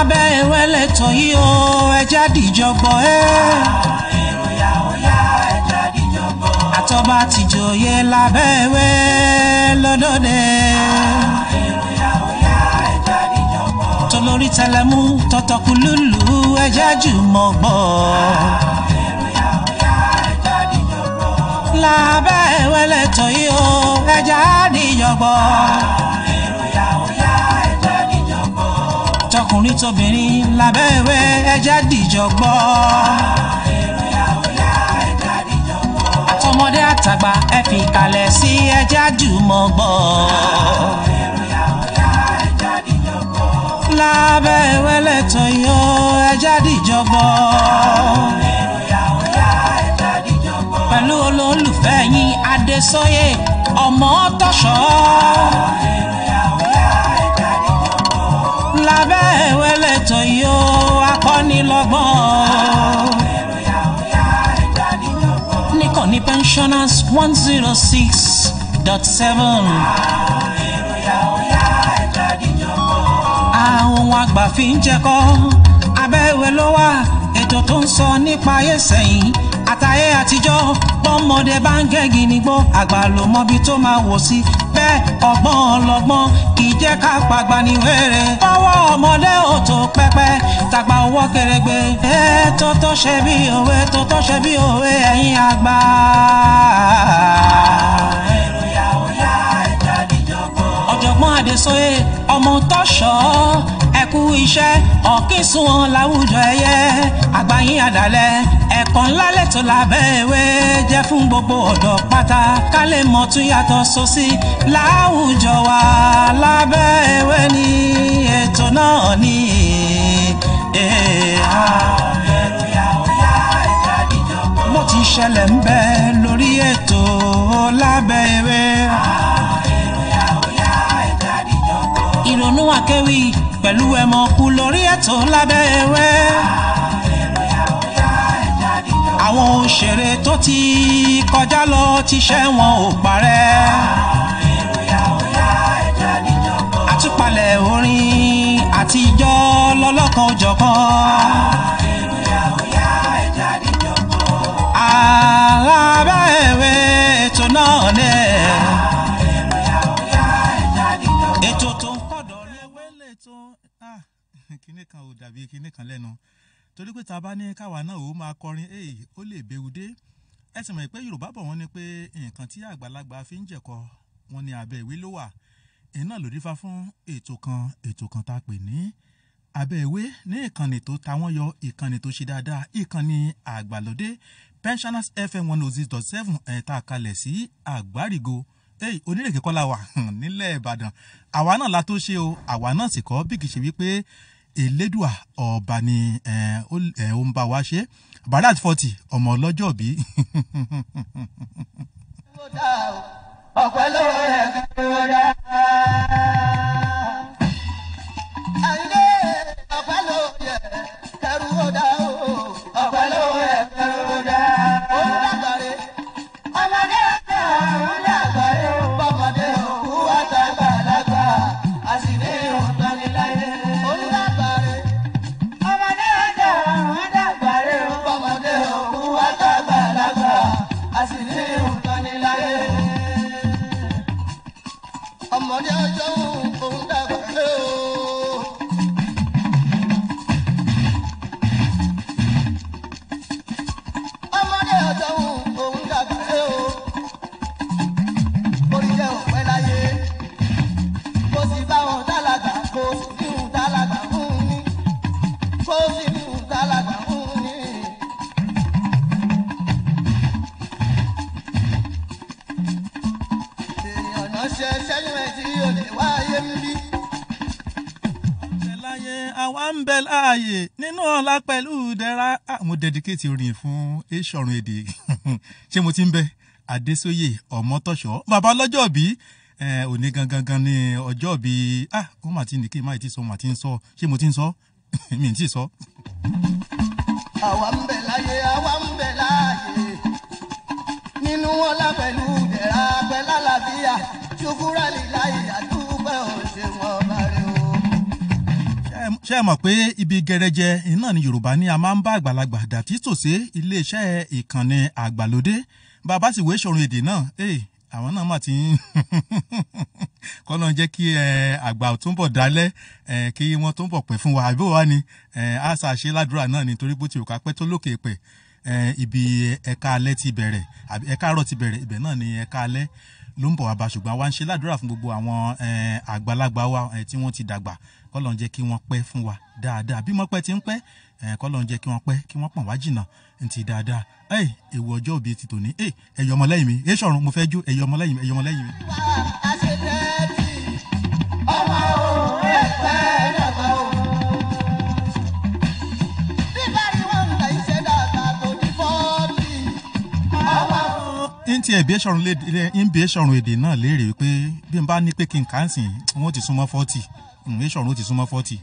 lábẹ́ ìwẹ́lẹ̀ tó yí o ẹja dìjọgbọ́ ẹ́. èrò ya ó yá ẹja díjọgbọ́. àtọ́ba tìjòyè lábẹ́ ìwé lọ́dọ̀dẹ. èrò ya ó yá ẹja díjọgbọ́. tolórí tẹlẹmú tọtọkù lùlù ẹja jùmọ̀ gbọ́. èrò ya ó yá ẹja díjọgbọ́. lábẹ́ ìwẹ́lẹ̀ tó yí o ẹja dìjọgbọ́. èrò ya ó yá ẹja díjọgbọ́. tọkùnrin tóbìnrin lábẹ́ ìwé ẹja dìjọgbọ́. èrò ya ó yá ẹja díjọgbọ́. àtọmọdé àtàgbà ẹ fi kalẹ̀ sí ẹja jùmọ̀ gbọ́. èrò ya ó yá ẹja díjọgbọ́. lábẹ́ ìwẹ́lẹ̀ tó yí o ẹja dìjọgbọ́. èrò ya ó yá ẹja díjọgbọ́. pẹ̀lú olólùfẹ́ yín adésóyè ọmọ tọ̀ṣọ́ èrò ya ó yá ẹja díjọgbọ́. lábẹ́ ìwẹ́lẹ̀ tó yó akọ́nilọ́gbọ́n èrò ya ó yá ẹja díjọgbọ́. níkànnì pensioners one zero six dot seven èrò ya ó yá ẹja díjọgbọ́. àwọn àgbà fi ń jẹkọ́ abẹ́ ìwé ló wà ètò tó ń sọ nípa ayé sẹ́yìn àtayé àtijọ́ bọ́mọdé bá ń gẹ́gì nígbó àgbà ló mọbi tó máa wò sí bẹ́ẹ̀ ọgbọ́n ọlọ́gbọ́n kì í jẹ́ ká pàgbà ní wẹ́rẹ́ fọwọ́ ọmọdé ò tó pẹ́pẹ́ tàgbà owó kéré-gbé ẹ tó tó ṣe bí òwe tó tó ṣe bí òwe ẹ̀yin àgbà. èrò ya ó yá ẹja díjọgbọ́. ọ̀jọ̀gbọ́n adésóyè ọmọ tọ́ṣọ́ ẹ̀kú iṣẹ́ ọ̀kínsùn wọn láwùjọ ẹ̀yẹ àgbáyé àdàlẹ̀ ẹ̀kọ́ ńlá lẹ́tọ̀ lábẹ́ ìwé jẹ́ fún gbogbo ọ̀dọ́ pátá ká lè mọ̀ tún yàtọ̀ sósì láwùjọ wa lábẹ́ ìwé ní ètò náà ní. èrò ya ó yá ẹja díjọgbọ́. mo ti ṣẹlẹ̀ ń bẹ lórí ètò lábẹ́ ìwé. èrò ya ó yá ẹja díjọgbọ́. ìrònú àkéwì pẹ̀lú ẹ̀mọ̀ kú lórí ètò lábẹ́ ìwé. èrò ya ó yá ẹja díjọgbọ́. àwọn òṣèré tó ti kọjá lọ ti ṣẹ́ wọn ò parẹ́. èrò ya ó yá ẹja díjọgbọ́. àtúpalẹ̀ orin àtijọ́ lọ́lọ́kan òjọ̀kan. èrò ya ó yá ẹja díjọgbọ́. alábẹ́ ìwé ètò náà ní. èrò ya ó yá ẹja díjọgbọ́. ètò tó ń kọ̀dọ̀ ní ewé lè tó kinní kan ò dàbí kinní kan lẹ́nu torí pé tá a bá ní káwa náà ó máa kọrin èyí ó lè béwu dé ẹ sì mọ̀ pé yorùbá bọ̀ wọ́n ní pé nǹkan tí àgbàlagbà fi ń jẹ̀kọ wọn ní abẹ́ ìwé ló wà èyí náà ló dífá fún ètò kan ètò kan tá a pè ní abẹ́ ìwé ní ìkànnì tó ta wọ́n yọ ìkànnì tó ṣe dáadáa ìkànnì àgbàlódé pensioners fm one oh six dot seven ẹ̀ tá a kalẹ̀ sí àgbárigo hey, onírèké kọ́ la wà nílẹ̀ ìbàdàn àwa náà la tó ṣe o àwa náà sì kọ́ bí kì í ṣe wípé elédùà ọba ni ẹ̀, ó ẹ̀, ó ń bá wa ṣe barat forty ọmọ ọlọ́jọ́ bí ọ̀pẹ ló rẹ̀ kí ó dá. Àyìnlé ọ̀pẹ ló yẹ kẹrù ó dá o. ọ̀pẹ ló yẹ kẹrù ó dá. Olùdàgbàre ọmọdé ọ̀tẹ̀ ọ̀hún dàgbàre o. Bọ́mọdé òkú àtàgbàlagbà àṣìlè òǹtọ́niláyé. Olùdàgbàre ọmọdé ọ̀tẹ̀ ọ̀hún dàgbàre o. Bọ́mọdé òkú àtàgbàlagbà àṣìlè òǹtọ́niláyé ọmọdé ọjọ́ òun dàgbà lé o. ọmọdé ọjọ́ òun dàgbà lé o. orí jẹ́ òpẹ́ láyé. kó sì bá wọn dálàgbà kó sì ní òun dálàgbà fún ní. kó sì ní òun dálàgbà fún ní. èèyàn náà ṣe sẹ́yìn ẹ̀ tí o lè wáyé ń bí. bẹ láyé àwa ń bẹ láàyè nínú ọlá pẹ̀lú ìdẹ̀ra Ah, mo dedicate orin fún eṣọ̀run èdè ṣé mo ti ń bẹ adésóyè ọmọtọ̀ṣọ́ bàbá ọlọ́jọ́ bí òní gangan gan ni ọjọ́ bí ah ó mà ti ní kí n má ti sọ mà ti ń sọ ṣé mo ti ń sọ mi ì tí ì sọ. àwa ń bẹ láyé àwa ń bẹ láàyè nínú ọlá pẹ̀lú ìdẹ̀ra pẹ̀lú àlàáfíà ṣùkúrà líláyè àdúgbò òṣèwọ̀n ọba rẹ o. ṣé ẹ ṣé ẹ mọ̀ pé ibi gẹrẹjẹ iná ni yorùbá ní a máa ń bá àgbàlagbà dàtí tòṣe iléeṣẹ́ ìkànnì àgbàlódé bàbá sì wé ṣòro èdè náà ee àwọn náà mà ti ń kọ́nà jẹ́ kí àgbà túnbọ̀ dálẹ́ kí wọ́n túnbọ̀ pẹ́ fún wa àbí wàá ni àṣà ṣe ládùúrà náà nítorí bó ti rò ká pẹ́ tó lókè pẹ̀ ibi ẹ̀ka alẹ́ ti bẹ̀rẹ̀ àbí ẹ̀ka àárọ̀ ti bẹ̀rẹ̀ ibẹ̀ náà ni ẹ̀ka alẹ́ ló ń bọ̀ wá bá ṣùgbọ́n àwa ń ṣe ládùúrà fún gbogbo àwọn àgbàlagbà wa tí wọ́n ti dàgbà kọ́lọ́n jẹ́ kí wọ́n pẹ́ fún wa dáadáa bí wọ́n pẹ́ ti ń pẹ́ kọ́lọ́n jẹ́ kí wọ́n pẹ́ kí wọ́n pọ̀n wá jìnnà ntì dáadáa ẹ̀ ewu ọjọ́ òbí ti tòní ẹ̀ ẹ̀yọ́ ọmọlẹ́yìn mi ẹ̀ sọ̀run mo fẹ́ jó ẹ̀yọ́ ọmọlẹ́yìn mi ẹ̀yọ́ ọmọlẹ́yìn mi. ọmọ òun ẹ̀ pẹ́ dàgbà o. bíbá ni wọ́n ń ta iṣẹ́ dàgbà tó ní fọ́ọ̀tì. ọmọ òun. n ti ẹ̀bí ẹ̀ṣọ̀run ń bí ẹ̀ṣọ̀run èdè náà léèrè wípé bí n bá ní pé kí n kà á sìn wọn ó ti súnmọ́ fọ́tì ẹ̀ṣọ̀run ó ti súnmọ́ fọ́tì.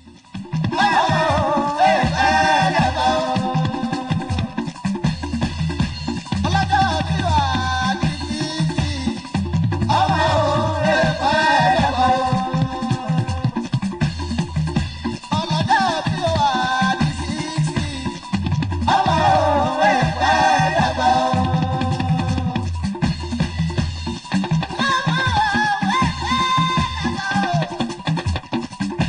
ọlọ́jọ́ bí wà á di títì. ọmọ òun ẹ̀ pẹ́ dàgbà o. ọlọ́jọ́ bí wà á di sixty. ọmọ òun ẹ̀ pẹ́ dàgbà o. ọmọ òun ẹ̀ pẹ́ dàgbà o.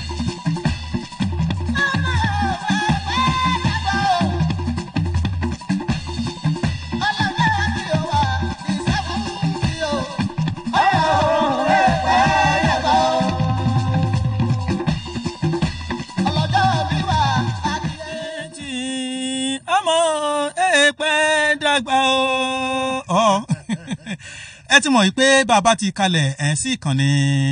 tí ọmọ èèpẹ̀ dàgbà o. ọ ẹ ti mọ̀ yìí pé bàbá ti kalẹ̀ ẹ̀ sí ìkànnì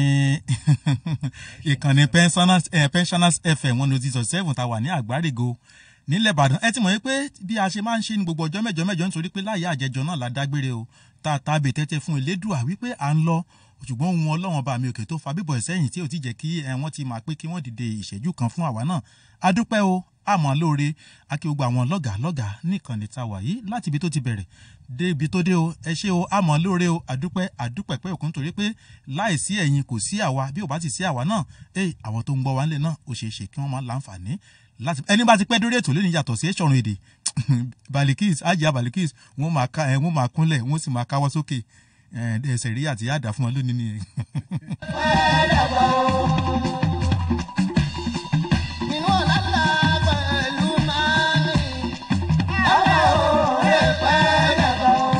ìkànnì pensioners eh, pensioners fm one oh six seven tá a wà ní àgbárígo nílẹ̀ ìbàdàn ẹ ti mọ̀ yìí pé bí a ṣe máa ń ṣe ní gbogbo ọjọ́ mẹ́jọ mẹ́jọ nítorí pé láyé àjẹjọ náà la dágbére o tá a tàbí tẹ́tẹ́ fún elédùà wípé à ń lọ ṣùgbọ́n ohun ọlọ́run bá mi òkè tó fa bíbọ̀ ẹ̀sẹ́yìn tí ò ti jẹ́ kí ẹ wọ́n ti máa pé kí wọ́n dìde ìṣẹ́jú kan fún àwa náà adúpẹ́ o àmọ́ lóore akí gbogbo àwọn lọ́gàá lọ́gàá nìkànnì tá a wà yìí láti ibi tó ti bẹ̀rẹ̀ dé ibi tó dé o ẹ ṣé o àmọ́ lóore o adúpẹ́ adúpẹ́ pé òkun torí pé láìsí ẹ̀yin kò sí àwa bí ò bá ti sí àwa náà ẹ àwọn tó ń gbọ́ wa ńlẹ̀ náà ó ṣeé ṣe kí wọ́n máa láǹfààní láti ẹni bá ti pẹ́ dórí ètò lónìí yàtọ̀ sí ẹ̀ṣọ̀run èdè balikis ajá balikis wọ́n máa ká ẹ wọ́n máa kúnlẹ̀ wọ́n sì máa káwọ́ sókè ẹ ẹsẹ̀ rí àti yáàdá fún wọn lónìí nìyẹn. Nínú ọ̀la ńlá pẹ̀lú mání, ọmọ òun ẹ̀ pẹ́ dàgbà o.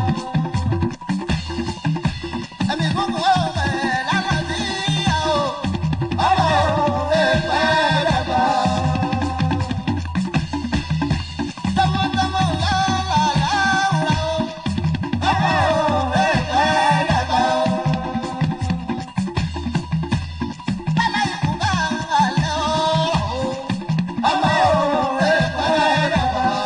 Ẹ̀mí gbogbo ọ̀pẹ̀ lálàáfíà o, ọmọ òun ẹ̀ pẹ́ dàgbà o. Tọmọtọmọ lọ́la láwùrà o, ọmọ òun ẹ̀ pẹ́ dàgbà o. Bálá ikú bá alẹ́ ọ̀rọ̀ o, ọmọ òun ẹ̀ pẹ́ dàgbà o.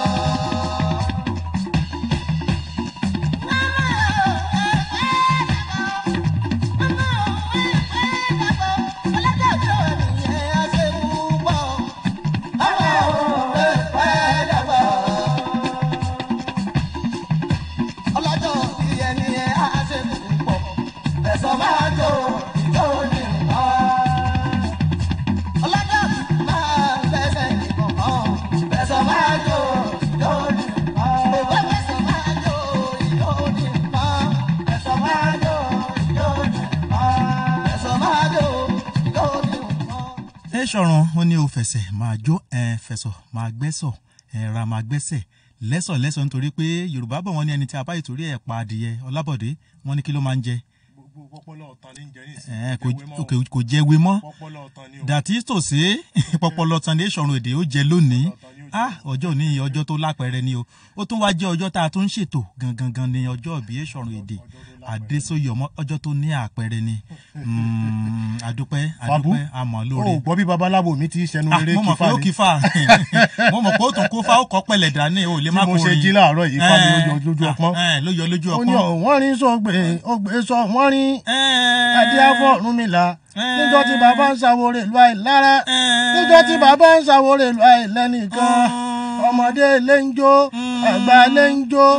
ẹ ṣọ̀run ó ní o fẹsẹ̀ máa jó ẹ fẹsọ̀ máa gbẹ́sọ̀ ẹ ra máa gbẹ́sẹ̀ lẹ́sọ̀ lẹ́sọ̀ nítorí pé yorùbá bọ̀ wọ́n ní ẹni tí a bá ìtorí ẹ̀ pa adìyẹ ọlábọ̀dé wọ́n ní kí ló máa ń jẹ gbogbo pọpọlọ ọtàn ní jẹ nísìnyí. ẹ kò Jẹwé mọ́ o. kò- kò jẹ ewé mọ́ pọpọlọ ọtàn ni o. dàtí tòsí pọpọlọ tán ní ìṣọ̀run èdè ó jẹ lónìí Ọ̀tọ̀ ni ó jẹ. ah ọjọ́ òní ọjọ́ tó lápẹẹrẹ ni o ó tún wá jẹ́ ọjọ́ tá a tún ń ṣètò gangan gan ni ọjọ́ ìbí ìṣọ̀run èdè àdésóyè ọmọ ọjọ́ tó ní àpẹẹrẹ ni Mm, àdúpẹ́ Fàbú, àdúpẹ́ àmọ́ o lóore ò gbọ́ bí babaláwo mi ti ṣẹnu Ah, eré mo mọ̀ pé kífà ó ni kí fà mo mọ̀ pé ó tún kó fà ó kọ́ pẹ̀lẹ̀ dání o lè tí má mo kó ṣe rin. jí láàárọ̀ yìí fà mí Eh, lójú lójú ah, ọpọ́n. eh, ló yọ lójú ó ní ọpọ́n. ọ̀ wọ́n rí sọ̀gbè ògbé sọ wọ́n rí Eh, ẹdí afọ́rúnmìlà Eh. níjọ́ tí bàbá ń ṣàwòrè ìlú àìlára Eh. níjọ́ tí bàbá ń ṣàwòrè ìlú àìlẹ́nìkan Mm. ọmọdé ilé ń jó àgbà ilé ń jó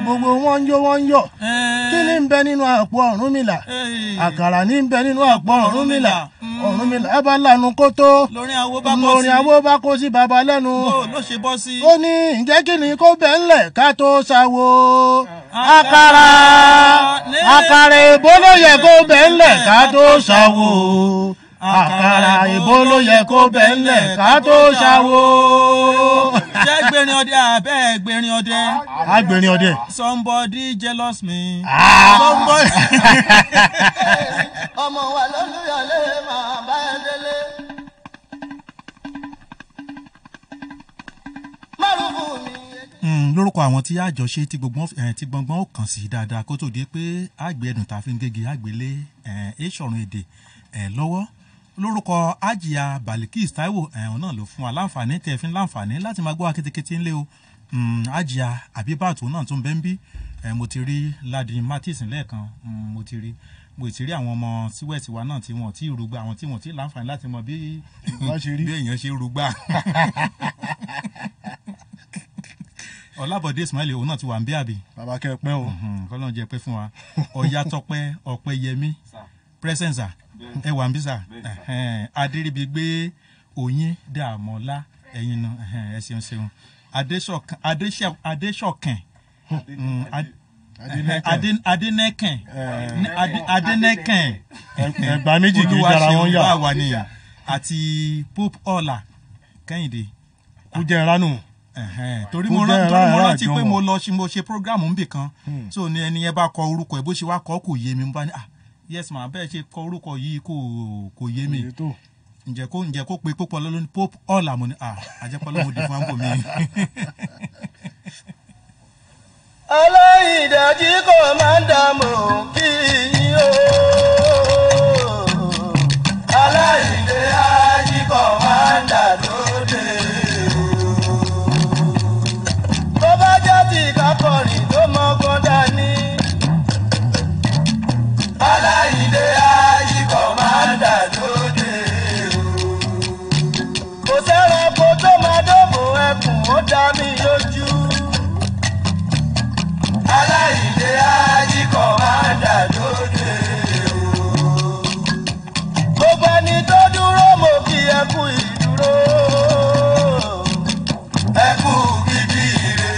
gbogbo wọn ń jó wọn ń yọ̀ kí ni ń bẹ nínú àpò Ọ̀rúnmìlà àkàrà ní ń bẹ nínú àpò Ọ̀rúnmìlà Ọ̀rúnmìlà bá lanu kótó lórí àwọn bá bọ́ lórí sí àwo bá kó sí baba lẹ́nu bó ló ṣe bọ́ sí. ó ní ǹjẹ́ kí ni kó bẹ́ẹ̀ ńlẹ̀ ká tó ṣàwo àkàrà àkàrà èbó ló yẹ kó bẹ́ẹ̀ ńlẹ̀ ká tó ṣàwo àkàrà èbó ló yẹ kó bẹ́ẹ̀ ńlẹ̀ ká tó ṣàwo. ṣé gbẹ̀rin ọdẹ àbẹ́ gbẹ̀rin ọdẹ agbèrè ọdẹ somebody jealous me. Ah. somebody. ọmọ wa lólùyọlé máa bá ẹ délé. márùn-ún mi. Mm, lórúkọ àwọn tí àjọ ṣe tí gbogbo ẹ tí gbọngbọn ó kàn sí dáadáa kó tó di pé àgbẹ̀ ẹ̀dùn tá a fi ń gégi àgbélé ẹ̀ èsọ̀rùn èdè ẹ̀ lọ́wọ́ lórúkọ àjìyà balikis taiwo ẹ̀hún náà ló fún wa láǹfààní tẹ̀ fi ń láǹfààní láti máa gbọ́ wa kétékété ńlẹ̀ o Mm, àjìyà àbíbàtò náà tún bẹ́ ń bí ẹ̀ mo ti rí ladi martins lẹ́ẹ̀kan Mm, mo ti rí mo ti rí àwọn ọmọ síwẹ̀sì wa náà tí wọ́n ti rúgbà àwọn tí wọ́n ti láǹfààní láti mọ bí Wọ́n ṣe rí. bí èèyàn ṣe rúgbà ọlábọ̀dé ismail òun náà ti wà ń bí àbí bàbá kẹ pẹ́ o kọ́lọ́n jẹ́ pé fún wa ọ̀yá tọpẹ́ ọ̀pẹ yẹmí presence ẹ wà ń bí sà adéríbi gbé òyìn dààmọ́lá ẹ̀yin nu ẹ ṣeun ṣeun Adéṣọ̀kan- Adéṣẹ- adéṣọ̀kàn mm, Ad- Adé- adénẹ́kàn Adé- adénẹ́kàn ẹgbà méjì kì í dára wọn yà bá wà nìyẹn àti pope ọ̀la kẹ́hìndé kú jẹ́ ìránù Ẹ̀hẹ́n, torí Ó mo jẹ́ rán- torí mo ara- rántí ara pé àjọwọ̀. mo lọ ṣe mo ṣe program nbì kan so ni ẹni yẹn bá kọ orúkọ ẹ bó ṣe wá kọ kò yé mi mo bá ní ah yes ma bẹ́ẹ̀ ṣe kọ orúkọ yìí kò kò yé mi ètò ǹjẹ́ kó ǹjẹ́ kó pe pópọ̀ lọ́lọ́ ní pope ọ̀là mo ní ah àjẹpọ̀ lọ́mọ di fún àbò mi. aláìdájí kò máa ń dààmú kí yín o. aláìdé ají kò máa ń dà lóde o. tó bá jẹ́ ti kákọrin tó mọ́gbọ́n dání. aláìdé ají kò máa ń dà lóde o. kò sẹ́ranko tó máa dóbò ẹkùn ó dá mi lójú aláìlé ajíkọ̀ máa dà lóde o. gbogbo ẹni tó dúró mo kí ẹ kú ìdúró. ẹ kú gidi ire.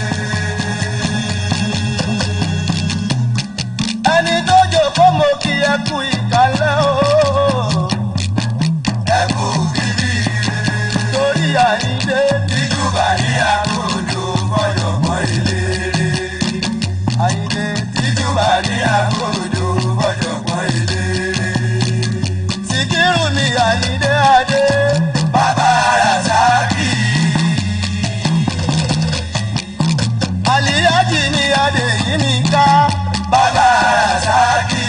ẹni tó jòkó mo kí ẹ kú ìkàlẹ̀ o. ẹ kú gidi ire. torí àyíndé tìjúbà ní àkójọ gbọ́dọ̀ mọ ìlérí àyìnlé tìjúbà ní àkójọ bọ́jọ̀gbọ́n eléré. Sìkírù mi àyìnlé adé. Bàbá Rasaki. Àlìyájì ni adé yìí mi ká. Bàbá Rasaki.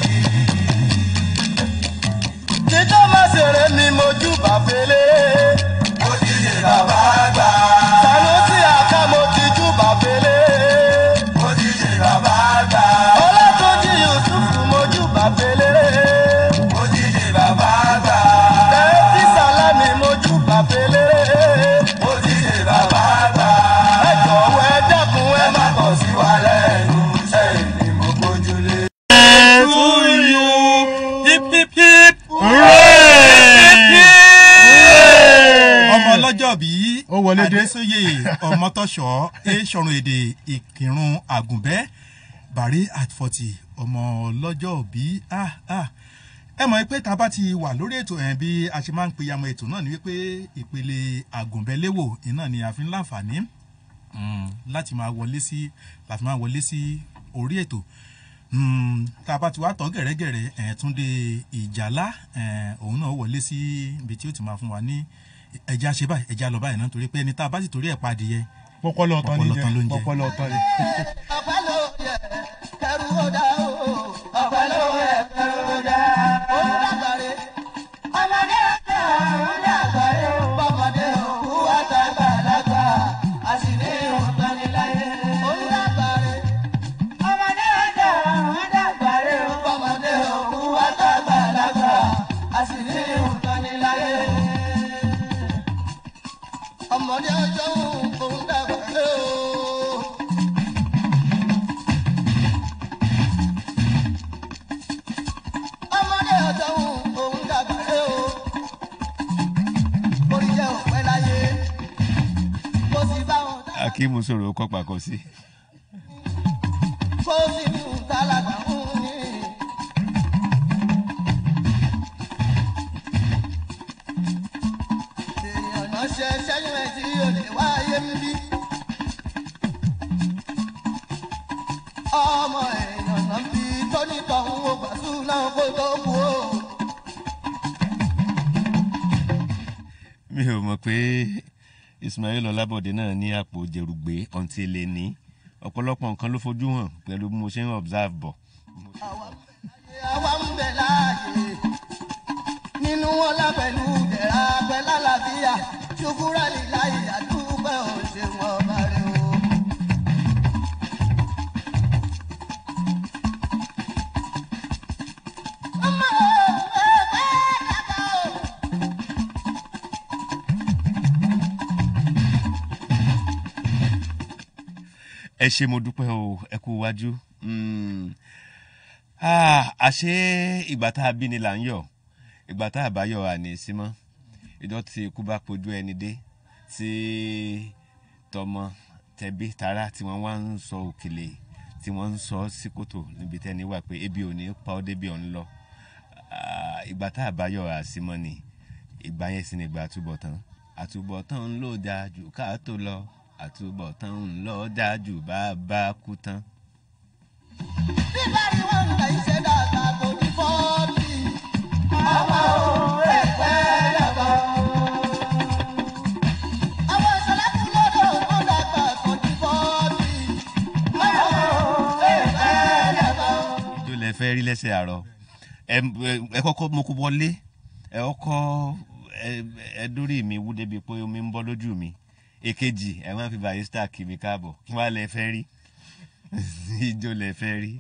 Títọ́ má ṣeré mi mojú bàfẹ́lẹ́. Mo ti ṣe bàbá gbà. Sanusi àká mo ti jú bàfẹ́lẹ́. Mo ti ṣe bàbá gbà. Ọlátúnjí Yusufu mojú bàfẹ́lẹ́. Mo ti ṣe bàbá gbà. Tẹ́tí Sálámì mojú bàfẹ́lẹ́. Mo ti ṣe bàbá gbà. Ẹ jọ̀wọ́ ẹ dákun ẹ má kọ̀ sí wa lẹ́nu. Sẹ́yìn ni mo gbójúlé. to you hip hip hip ọmọ ọlọ́jọ́ bí Ó wọlé dé. adésóyè ọmọtọ́ṣọ́ èsọ̀rùn èdè ìkírun àgùnbẹ́ bàrí at forty ọmọ ọlọ́jọ́ bí ah ah ẹ mọ̀ pé tá a bá ti wà lórí ètò ẹ̀ bí a ṣe máa ń peyamọ ètò náà ni wípé ìpele àgùnbẹ́léwò iná ni a fi ń láǹfààní mm, láti máa wọlé sí láti máa wọlé sí orí ètò Mm, tá a bá ti wá tọ́ gẹ̀rẹ́gẹ̀rẹ́ ẹ̀ tún dé ìjàlá ẹ̀ òun náà wọlé sí ibi tí ó ti máa fún wa ní ẹja ṣe báyìí ẹja lọ báyìí náà torí pé ẹni tá a bá sì torí ẹ̀ padìyẹ pọpọlọ ọtọ ní Pọpọlọ ọ̀tọ̀ ló ń jẹ jẹ. pọpọlọ ọtọ ni. ọpẹ́ ló yẹ kẹrù ó dá o ọpẹ́ ló yẹ kẹrù ó dá olùdàgbàre ọmọdé ọjọ́ olùdàgbàre bọmọdé òkú àtàgbàlagbà àṣìlè òǹtọ́niláyé olùdàgbàre ọmọdé ọjọ́ olùdàgbàre bọmọdé òkú àtàgbàlagbà àṣìlè òǹtọ́niláyé ọmọdé ọjọ́ òǹdàgbàre o. akíìmù sọ̀rọ̀ kọ́ pàkọ́ sí. kó sì mú tálákà ń ní. èèyàn náà ṣe ṣẹ́yìn ẹ̀ tí ò lè wáyé ń bí. ọmọ èèyàn náà bí tónítọ̀ ń wo gbàsú náà kó tó kú o. mi ò mọ̀ pé ismail ọlábọ̀dé náà ní àpò jẹrùgbé ọ̀ǹtí lè ní ọ̀pọ̀lọpọ̀ nǹkan ló fojú hàn pẹ̀lú bí mo ṣe ń observe bọ̀. àwa ń bẹ láàyè nínú wọn lápẹ̀lú dẹ̀ra pẹ̀lú àlàáfíà ṣùkúrà líláyè àdúgbò òṣèwọ̀n ọba rẹ o. ọmọ ẹgbẹ́ dàgbà o. ẹ ṣe mo dúpẹ́ o ẹ kú iwájú Mm. Ah, àṣé ìgbà tá a bí ni là ń yọ̀ ìgbà tá a bá yọ̀ àní sí mọ́ ìjọ tí ikú bá pojú ẹni dé tí tọmọ tẹbí tará tí wọ́n wá ń sọ òkèlè tí wọ́n ń sọ sí kòtò níbi tẹ́ni wà pé ebi ò ní pa ọ́ débi ọ̀ ń lọ Ah, ìgbà tá a bá yọ̀ àsímọ́ ni ìgbà yẹn sì ni ìgbà àtúbọ̀tán àtúbọ̀tán ń lò dáa jù ká tó lọ àtúbọ̀tán ń lọ dáa jù bá a bá kú tán. bí bá rí wọn ń gbà iṣẹ́ dáadáa kò ní fọ́ọ̀tì. ọmọ ẹgbẹ́ dàgbà o. àwọn ìṣẹ̀lẹ̀ kú lọ́dọ̀ ó dàgbà kò ní fọ́ọ̀tì. ọmọ ẹgbẹ́ dàgbà o. tó lẹ fẹ́ rí lẹ́sẹ̀ àárọ̀ ẹ ẹ kọ́kọ́ mo kó wọlé ẹ kọ́kọ́ ẹ ẹ dórí mi wú débi pé omi ń bọ́ lójú mi èkejì ẹ máa fi barista kì mí káàbọ̀ kí wàá lẹ fẹ́ rí ijó lẹ fẹ́ rí.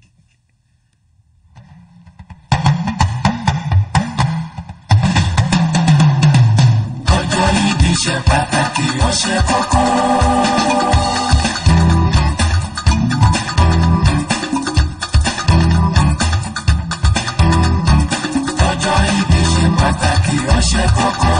ọjọ́ ìbí ṣe pàtàkì ó ṣe kókó. ọjọ́ ìbí ṣe pàtàkì ó ṣe kókó.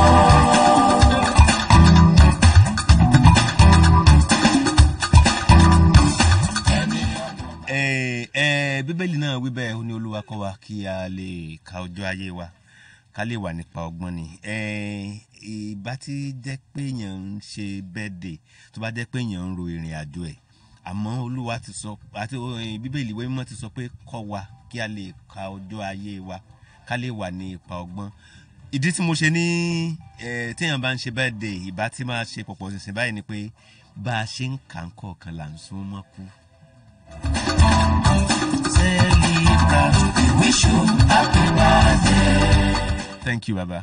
ẹ ẹ bíbélì náà wí bẹ́ẹ̀ ó ní olúwa kọ́ wa kí a lè ka ọjọ́ ayé wa ká lè wà nípa ọgbọ́n ni ẹ ìbá tí jẹ́ pé èèyàn ń ṣe bẹ́ẹ̀dẹ̀ tó bá jẹ́ pé èèyàn ń ro ìrìn àjò ẹ̀ àmọ́ olúwa ti sọ àti eh, bíbélì ìwé mímọ́ ti sọ pé kọ́ wa kí a lè ka ọjọ́ ayé wa ká lè wà ní ipa ọgbọ́n ìdí tí mo ṣe ní ẹ téèyàn bá ń ṣe bẹ́ẹ̀dẹ̀ ìbá tí máa ṣe pọ̀pọ̀ ṣìnṣìn báyìí ni pé bá a ṣe ń kà ń kọ̀ọ̀kan là ń sún mọ́ kú. celebrate we wish you happy birthday. thank you baba.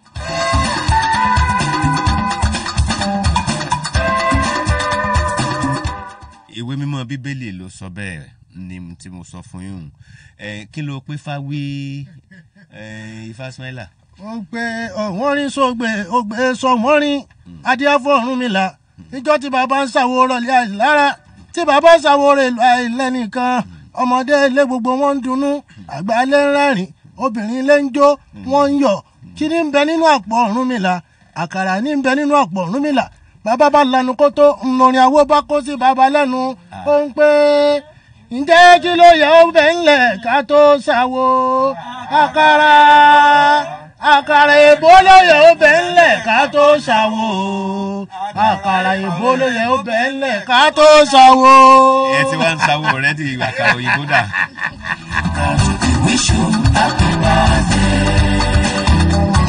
ìwé mímọ́ bíbélì ló sọ bẹ́ẹ̀ ni tí mo sọ fún yín ẹ kí ló pé fáwí ẹ ifá smaila wọ́n pe ọ̀wọ́n rí sógbè ògbé sọ̀wọ́n rí adíáfọ́ ọ̀run mi là níjọ́ tí bàbá ń ṣàwo rọ̀lẹ́ àìlára tí bàbá ń ṣàwo rẹ̀ àìlẹ́nìkan ọmọdé ilé gbogbo wọn ń dunnú àgbà ilé ń rẹ́rìn obìnrin ilé ń jó wọ́n ń yọ̀ kí ní ń bẹ nínú àpò ọ̀run mi là àkàrà ní ń bẹ nínú àpò ọ̀run mi là bàbá bá lanu kó tó ńlọrin àwo bá kó sí bàbá lẹ́nu ó ń pé ǹjẹ́ kí ló yẹ ó bẹ̀ ńlẹ̀ ká tó ṣàwo àkàrà àkàrà èbó ló yẹ ó bẹ̀ ńlẹ̀ ká tó ṣàwo àkàrà èbó ló yẹ ó bẹ̀ ńlẹ̀ ká tó ṣàwo. ẹ ti wá ń sáwó rẹ di àkàrà òyìnbó dà we wish you happy birthday.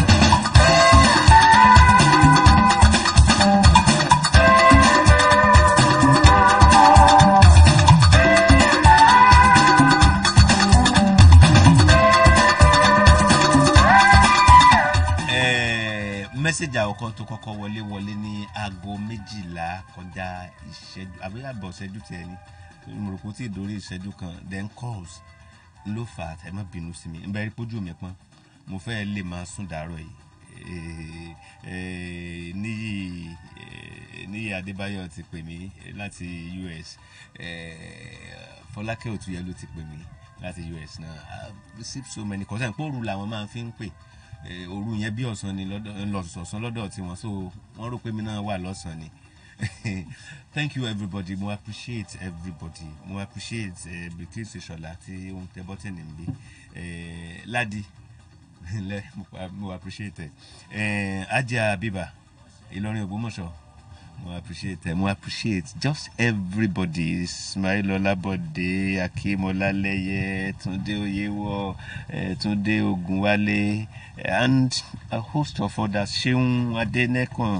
Ẹ, mẹ́sẹ̀gì àkọ́kọ́ tó kọ́kọ́ wọlé wọlé ní aago méjìlá kọjá ìṣẹ́jú àbí àbọ̀ ìṣẹ́jú tiẹ̀ ni mo rò pé ó ti dórí ìṣẹ́jú kan then calls ló fà á ẹ má bínú sí mi nbẹ rí pójú mi pọ́n mo fẹ́ lè máa sùn dàárọ̀ yìí Eh, eh, níyì eh, níyì adébáyọ̀ ti pè mí láti us Eh, fọlákẹ́ òtúyẹ ló ti pè mí láti us náà I received so many calls ẹ̀ ń pé òru làwọn máa fi ń pè Eh, òru yẹn bí ọ̀sán ni lọ́dọ̀ lọ́sọ̀ọ̀sán lọ́dọ̀ tiwọn so wọ́n rò pé mi náà wà lọ́sàn ni thank you everybody mo appreciate everybody mo appreciate uh, Bilkisu Ṣọlá tí ó ń tẹ bọ́tìnì ń bí Ladi lẹ mo- mo appreciate ẹ uh, Ajia Abiba Ìlọrin Ògbómọ̀ṣọ́ mo appreciate ẹ mo appreciate just everybody Ismail Ọlábọ̀dé Akeem Ọlálẹ́yẹ Túndé Oyèwọ̀ eh, Túndé Ògúnwálé and a host of others Ṣeun Adénẹ́kàn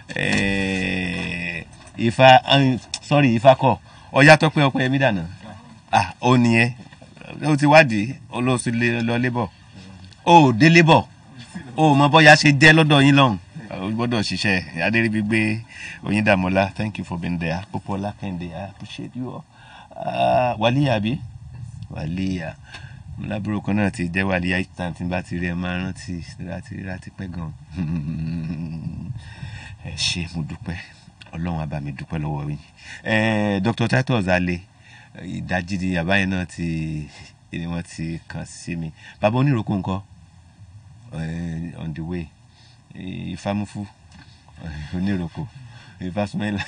eh, Ifá um, sorry Ifá kọ Ọyátọ́pẹ́ Ọpẹ́yẹmí dànù ah ó nìyẹn ó ti wádìí olóòsì lọ lébọ̀ ó dé lébọ̀ ó mọ bọ́yá ṣe jẹ́ lọ́dọ̀ yín lọ́hùn o gbọ́dọ̀ ṣiṣẹ́ adéríbigbé oyindamola thank you for being there popola kẹ́hìndé i appreciate you all uh, wàlíyà bí wàlíyà lábúrò kan náà ti jẹ́ wàlíyà each time tí n bá ti rí ẹ máa rántí láti rí láti pẹ́ gan ẹ ṣe mo dúpẹ́ ọlọ́run àbá mi dúpẹ́ lọ́wọ́ yín Eh, dr titus ale ìdajì di àbáyé náà ti ni wọ́n ti kàn sí mi bàbá oníròkó ńkọ́ eh, on the way ìfàmùfù oníròkò ìfàsùmẹ́là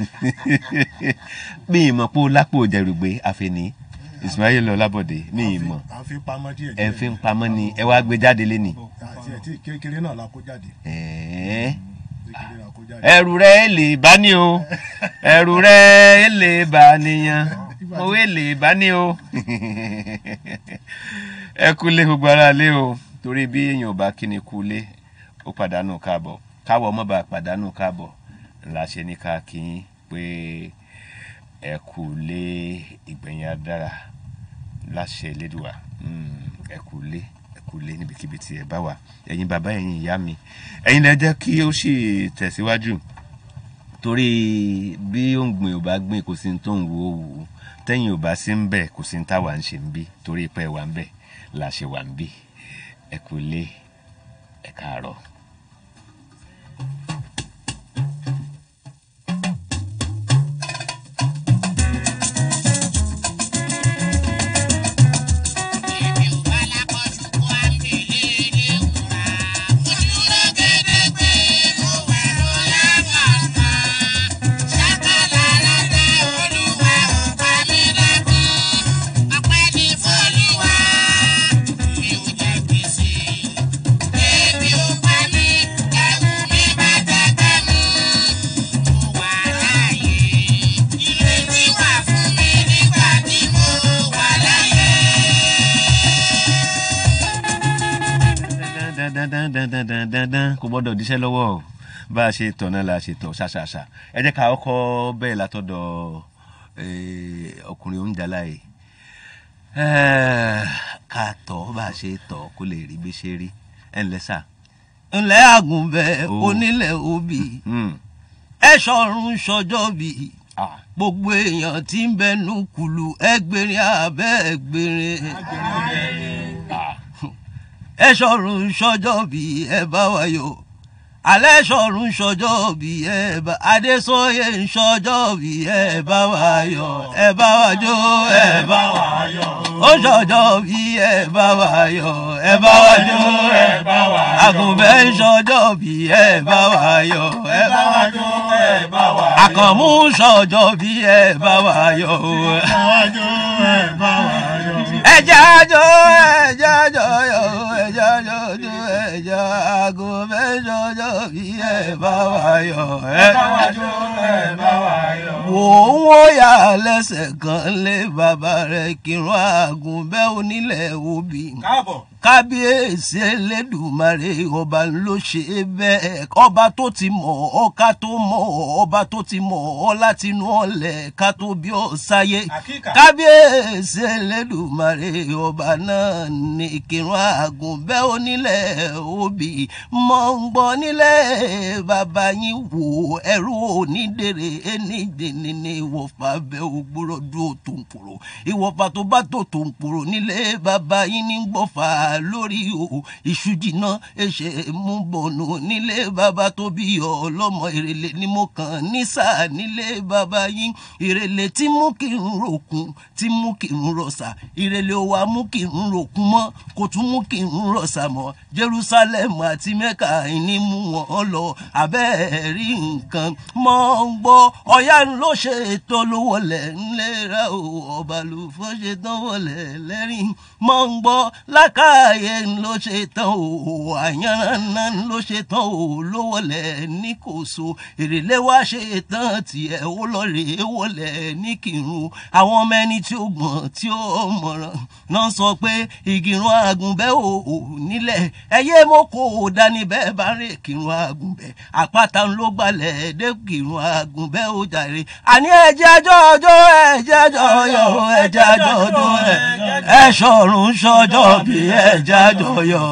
mi ì mọ̀ pé ó lápò jẹ̀rùgbé àfẹ̀ní Ismail Ọlábọ̀dé mi ì mọ̀ à ń fi pamọ́ díẹ̀ ẹ fi ń pamọ́ ni ẹ wá gbé jáde lé ní. àti ẹ̀ tí kékeré náà la kó jáde ẹ̀ẹ́ kékeré la kó jáde. ẹrù rẹ lè bá ní o ẹrù rẹ lè bá níyàn owó lè bá ní o ẹ kú lé gbogbo ara lé o torí bí èèyàn ò bá kíni kú lé ó pàdánù káàbọ̀ káwọ̀ ọmọ bá pàdánù káàbọ̀ la ṣe ní ká kí yín pé ẹ kú lé ìgbẹ̀yìn adára láṣẹ Elédùà Mm, ẹ kú lé ẹ kú lé níbikíbi tí ẹ bá wà ẹ̀yin bàbá ẹ̀yin ìyá mi ẹ̀yin lẹ jẹ́ kí ó sì tẹ̀síwájú torí bí òǹgbìn ò bá gbìn kò sí ní tó ń wo òwú tẹ́yìn ò bá sí ń bẹ̀ kò sí ní táwa ń ṣe ń bí torí pé wà ń bẹ̀ la ṣe wà ń bí ẹ kú lé ẹ káàárọ̀. dandandandandandandan kò gbọ́dọ̀ díṣẹ́ lọ́wọ́ o bá a ṣe tọ̀ náà la ṣe tọ̀ ṣàṣàṣà ẹ jẹ́ ká ọkọ̀ bẹ́ẹ̀ látọ̀dọ̀ eh, ọkùnrin oúnjàlá yìí Eh, ká tọ̀ bá a ṣe tọ̀ kó lè rí bí ṣe rí ẹ ǹlẹ́ sà. ńlẹ́ àgùnbẹ́ Oh. onílẹ̀ òbí Hmm. ẹ ṣọ̀run ṣọjọ́ bí Ah. gbogbo èèyàn tí ń bẹnu kùlù ẹgbẹ̀rin abẹ́ ẹgbẹ̀rin ẹ ṣọ̀run ṣọjọ́ bí ẹ bá wa yọ̀ alẹ́ ṣọ̀run ṣọjọ́ bí ẹ bá adésóyè ń ṣọjọ́ bí ẹ bá wa yọ̀ ẹ bá wa jó ẹ bá wa yọ̀ ó ṣọjọ́ bí ẹ bá wa yọ̀ ẹ bá wa jó ẹ bá wa yọ̀ àgùnbẹ́ ń ṣọjọ́ bí ẹ bá wa yọ̀ ẹ bá wa jó ẹ bá wa yọ̀ àkànmú ṣọjọ́ bí ẹ bá wa yọ̀ ẹjẹ àjọ ẹjẹ àjọ yọ ẹjẹ àjọ jọ ẹjẹ àgọ mẹjọjọ bí ẹ bá wà yọ ẹ bá wà jọ ẹ bá wà yọ. wò ó wó yà lẹ́sẹ̀ kan lé bàbá rẹ̀ kírun àgùnbẹ́ onílẹ̀ òbí káàbọ̀ kábíyèsí elédùmarè ọba ló ṣe bẹ́ẹ̀ ọba tó ti mọ̀ ọ́ ká tó mọ̀ ọ́ ọba tó ti mọ̀ ọ́ láti inú ọ̀lẹ̀ ká tó bí ọ́ sáyé Àkíkà. kábíyèsí elédùmarè ọba náà ní kírun àgùnbẹ́ onílẹ̀ òbí mọ̀ ń gbọ́ nílẹ̀ bàbá yín wò ẹrú onídèrè ẹni dèní ní ìwọ̀fà bẹ́ ògbúrọ̀ dúró tó ń kúrò ìwọ̀fà tó bá tó tó ń kúrò nílé bàbá yín ní gbọ́fà lórí o iṣu jìnnà ẹsẹ̀ mú bọ̀nù nílé bàbá tó bí ọlọ́mọ ìrèlè ni mo kàn ní sáà nílé bàbá yín ìrèlè tí mú kí n ròkun tí mú kí n rọ̀ṣà ìrèlè wa mú kí n ròkun mọ́ kò tún mú kí n rọ̀ṣà mọ́ jerusalem àti mecca ní mú wọn lọ abẹ́ẹ̀rí nǹkan mọ́ ń gbọ́ ọ̀yá ló ṣe ètò lówó lẹ̀ ńlẹ́ra o ọba ló fọ́ ṣe tán wọlé lẹ́rìn mọ́ ń gbọ́ lákàáyé ló ṣe tán o àyànnà ló ṣe tán o lówó lẹ̀ ní kò so èrèlé wá ṣe tán tiẹ̀ ó lọ rèé wọlé ní kírun àwọn ọmọ ẹni tí ó gbọ̀n tí ó mọ̀ràn náà sọ pé ìgìrún àgùnbẹ́ ò nílẹ̀ ẹyẹ mo kò dání bẹ́ẹ̀ bá rè kírun àgùnbẹ́ àpáta ló gbalẹ̀ dé kírun àgùnbẹ́ ò jàre àní ẹ̀jẹ̀ àjọ ọjọ́ ẹ̀jẹ̀ àjọ ọyọ̀ ẹ̀jẹ̀ àjọ ọjọ́ ẹ̀ ṣọ̀run ṣọjọ́ bí ẹ̀jẹ̀ àjọ ọyọ̀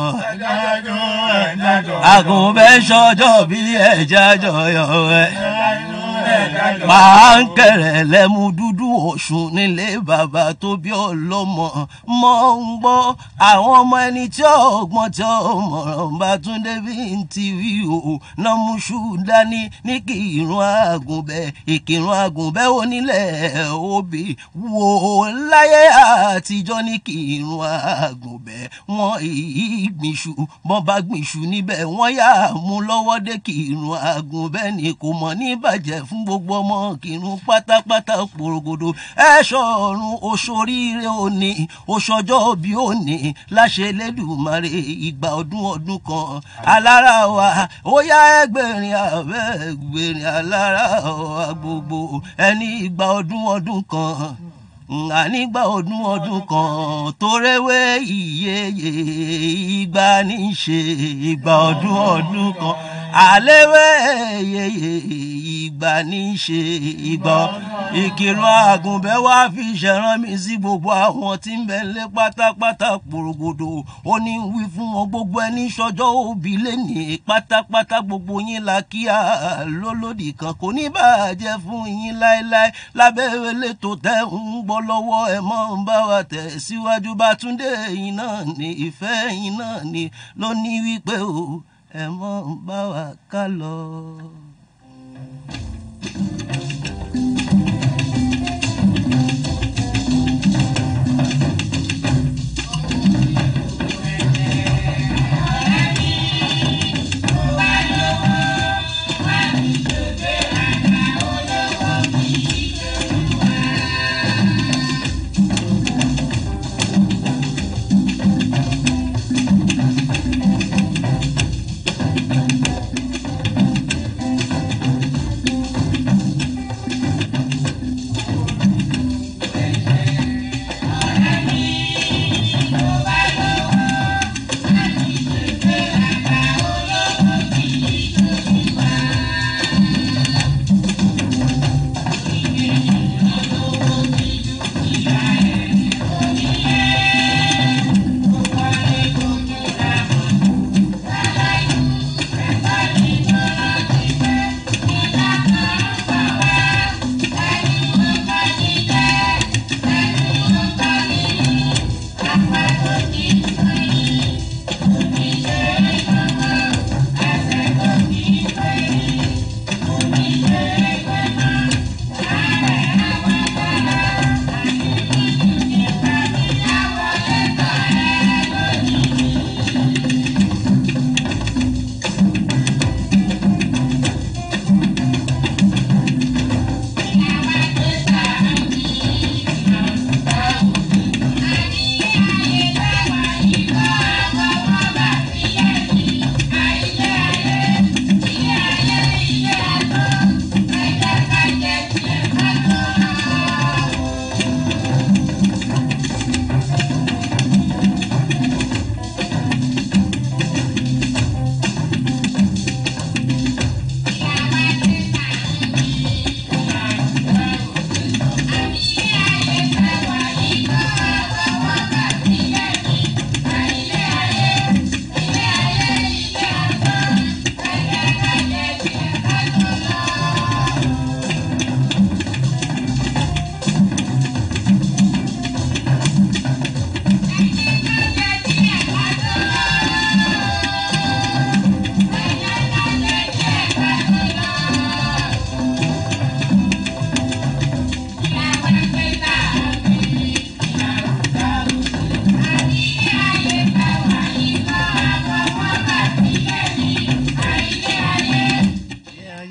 àgùnbẹ́ ṣọjọ́ bí ẹ̀jẹ̀ àjọ ọyọ̀ ẹ̀ máa ń kẹrẹ lẹ́mu dúdú ọ̀ṣun nílé bàbá tó bí ọlọ́mọ mọ́ ń gbọ́ àwọn ọmọ ẹni tí ọgbọ́n tí ọmọràn bá tún débi ń ti wí o náà mú ṣú dání ní kí irun àgùnbẹ́ ìkírun àgùnbẹ́ onílẹ̀ òbí wò láyé àtijọ́ ní kí irun àgùnbẹ́ wọn ìgbìnṣù bọ́n bá gbìnṣù níbẹ̀ wọ́n yà á mú lọ́wọ́ dé kí irun àgùnbẹ́ ni kò mọ̀ ní bàjẹ́ fún gbogbo ọmọ kírun pátápátá porogodo ẹ ṣọrun oṣoríire òní oṣọjọ́ bí òní láṣẹ lẹ́dùnmarè ìgbà ọdún ọdún kan alára wa ó yá ẹgbẹ̀rin àbẹ́ ẹgbẹ̀rin alára wa gbogbo ẹni ìgbà ọdún ọdún kan ànígbà ọdún ọdún kan tórewé ìyeyè ìgbà ní í ṣe ìgbà ọdún ọdún kan àléwé ìyeyè ìgbà ní í ṣe ìgbà ìkìlọ̀ àgùnbẹ́ wá fi ṣẹ̀ràn mi sí gbogbo àwọn tí ń bẹ lé pátápátá pòrògòdò ó ní wí fún wọn gbogbo ẹni sọjọ́ òbí lẹ́nì pátápátá gbogbo yín la kí á lólódì kan kò ní bàjẹ́ fún yín láéláé lábẹ́ elétò tẹ́ ń gbọ́ lọ́wọ́ ẹ mọ́ ń bá wa tẹ̀ síwájú bá túndé yín náà ní ìfẹ́ yín náà ní ló ní wípé o ẹ mọ́ ń bá wa ká lọ.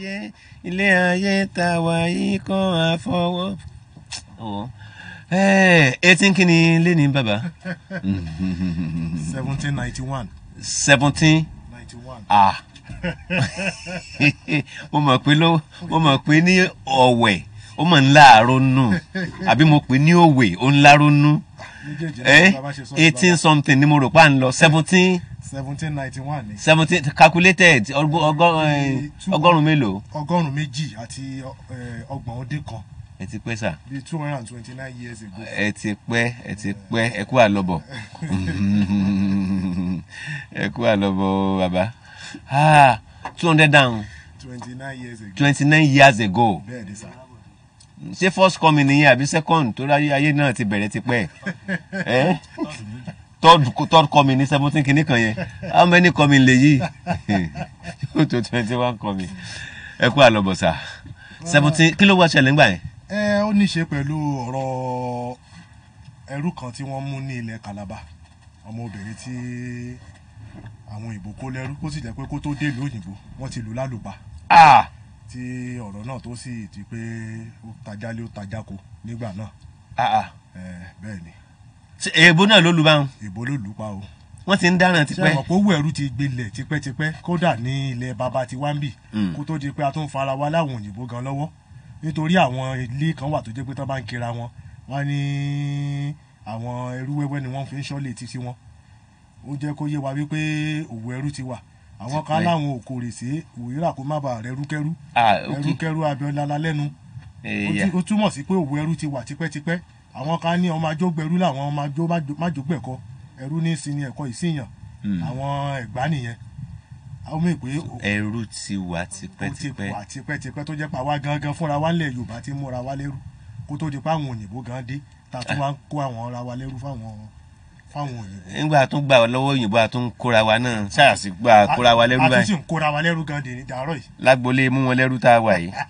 ayé ilé ayé ta wà yìí kan àfọwọ́. Ọ̀, ẹ̀, eighteen kí ni lé ní bàbá seventeen ninety one seventeen ninety one. ah mo mọ̀ pé ló mo mọ̀ pé ní ọ̀wẹ̀ ó mọ̀ ń láàárọ̀ nù àbí mo pè ní òwe ó ń láàárọ̀ nù méjèèjì ẹ náà bá ṣe sọ eighteen something ni mo rò pa ń lọ seventeen seventeen ninety one ni seventeen calculated ọgọ- ọgọ- eh, ọgọ́rùn-ún mélòó ọgọ́rùn-ún méjì àti eh, ọgbọ̀n ó dín kan ẹ ti pẹ́ sà bíi two hundred and twenty nine years ago. ẹ ti pẹ́ ẹ ti pẹ́ ẹ kú àlọ́bọ̀ ẹ kú àlọ́bọ̀ bàbá two hundred and twenty nine years ago. twenty nine years ago bẹ́ẹ̀ ni sá. ṣé first coming nìyẹn àbí second tó ráyé ayé náà ti bẹ̀rẹ̀ ti pẹ́ ẹ́ third third coming ní seventeen kìíní kan yẹn how many coming lè yí yóò tó twenty one coming ẹ kú àlọ́bọ̀ sà seventeen kí ló wá ṣẹlẹ̀ ńgbà yẹn. ẹ ó ní í ṣe pẹ̀lú ọ̀rọ̀ ẹrú kan tí wọ́n mú ní ilẹ̀ Calabar ọmọbìnrin tí àwọn òyìnbó kó lẹ́rú kó sì jẹ́ pé kó tó dé ìlú òyìnbó wọ́n ti lù lálùbá ah tí ọ̀rọ̀ náà tó sì ti pé ó tajálé ó tajáko nígbà náà ah ah ẹ bẹ́ẹ̀ ni ṣe èèbó náà ló lu báwọn ìbò ló lù ú pa o wọ́n ti ń dáràn ṣé tipẹ́ ọ̀pọ̀ owó ẹrú ti gbilẹ̀ tipẹ́tipẹ́ kódà ní ilẹ̀ baba ti wá ń bì Mm. kó tó di pé a tún fara wa láwọn òyìnbó gan lọ́wọ́ nítorí àwọn ilé kan wà tó jẹ́ pé tán bá ń kira wọn wọ́n ní àwọn ẹrú wẹ́wẹ́ ni wọ́n fi ń ṣọ́lé títí wọn ó jẹ́ kó yé wa wípé òwò ẹrú ti wà àwọn kan Tipẹ́. láwọn òkòrè sí òwúrà kó má bàa rẹ rúkẹ́rú ah ok ẹrúkẹ́rú abẹ́ọ́lá lẹ́nu ó ẹ̀yà tí- ó túmọ̀ sí pé òwò ẹrú ti wà tipẹ́tipẹ́ àwọn kan ní ọmọ ajógbẹrú làwọn ọmọ ajó májógbẹ̀kọ ẹrú ní sinmi ẹ̀kọ́ ìsìyàn Mm. àwọn ẹ̀gbá nìyẹn àwọn mọ̀ pé ó ẹrú ti wà ó ti tipẹ́tipẹ́ wà tipẹ́tipẹ́ tó jẹ́ pé àwa gangan fúnra wa ńlẹ̀ yorùbá ti múra wa lẹ́rú kó tó di pé àwọn òyìnbó gan dé ta tún wá ń kó àwọn ara wa lẹ́rú fáwọn fáwọn òyìnbó. nígbà tó gbà lọ́wọ́ òyìnbó àtún kóra wa náà ṣáàṣì gbà kóra wa lẹ́rú a tún sì báyìí ń kóra wa lẹ́rú gan dè ní dàárọ̀ yìí. lágbolé mú wọn lẹ́rú tá a wà yìí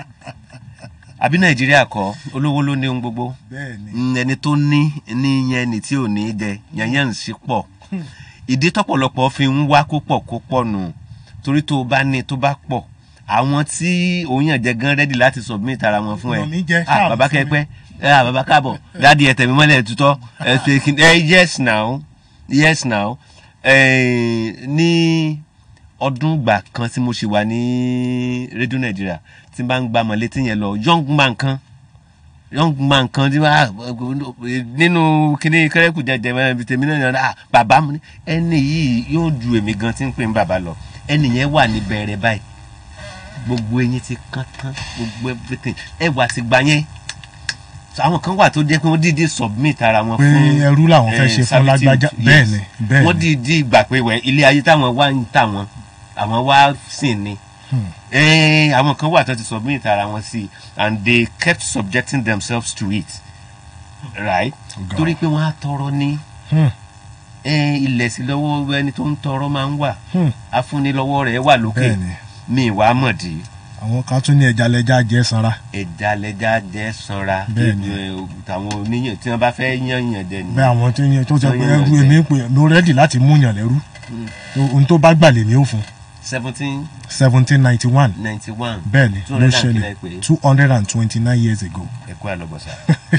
àbí nàìjíríà kọ́ olówó ló ní ohun gbogbo bẹ́ẹ̀ ni Mm, ẹni tó ní ní yẹn ni tí ò ní í dẹ yanyan ń sí pọ̀ ìdí tọ́pọ̀lọpọ̀ fi ń wá kó pọ̀ kó pọ̀ nù torí tó o bá ní tó bá pọ̀ àwọn tí òun yàn jẹ gan rẹ́dì láti submit ara wọn fún ẹ Ọ̀nà mi jẹ́, ah ṣáà bàbá fún mi. kẹpẹ ah bàbá káàbọ̀ dáàdi ẹ tẹ̀mí mọ́lẹ̀ tutọ́ ẹ ṣe kí ẹ yes now yes now ẹ ní ọdún gbà kan tí mo ṣe wà ní rédíò nàìjíríà tí n bá ń gba mọ̀létí yẹn lọ young man kan young man kan tí wàá nínú kíní kẹrẹkù jẹjẹ mẹ́rin tèmi náà yàrá ah bàbá mi ní ẹni yìí yóò ju èmi gan tí ń pè ń bàbá lọ ẹni yẹn wà ní bẹ̀rẹ̀ báyìí gbogbo eyín ti kán tán gbogbo everything ẹ wà sí gbà yẹn So, àwọn kan wà tó jẹ́ pé wọ́n dìde submit ara wọn pé fún ẹrú làwọn fẹ́ eh, ṣe fún servitude. lágbájá Yes. bẹ́ẹ̀ ni bẹ́ẹ̀ wọ́n ni dìde gbà pé wẹ̀ ilé ayé táwọn wá ń tà wọ́n àwọn wá sìn ni Hmm. Eh, àwọn kan wà tó ti submit ara wọn sí and they kept subjecting themselves to it right Ọ̀gá. torí pé wọ́n á tọrọ ní Hmm. eh, ilẹ̀ sí lọ́wọ́ ẹni tó ń tọrọ máa ń wà Hmm. afúnilọ́wọ́ rẹ̀ wà lókè bẹ́ẹ̀ ni mi wàá mọ̀dí àwọn kan tún ní ẹja lẹja jẹ sanra ẹja lẹja jẹ sanra Bẹ́ẹ̀ ni. Eh, tàwọn oníyàn tí wọ́n bá fẹ́ yàn yàn jẹ ni bẹ́ẹ̀ àwọn tó yẹ tó sọ pé Tó yàn ẹrú jẹ. èmi ń pè mo rẹ́dì láti mú yàn lẹ́rú ohun tó bá gbà lèmi ó fún seventeen seventeen ninety one ninety one bẹ́ẹ̀ ni two ló hundred and ṣẹlẹ̀ kìlẹ̀ pé two hundred and twenty nine years ago. ẹ kú àlọ́bọ̀sà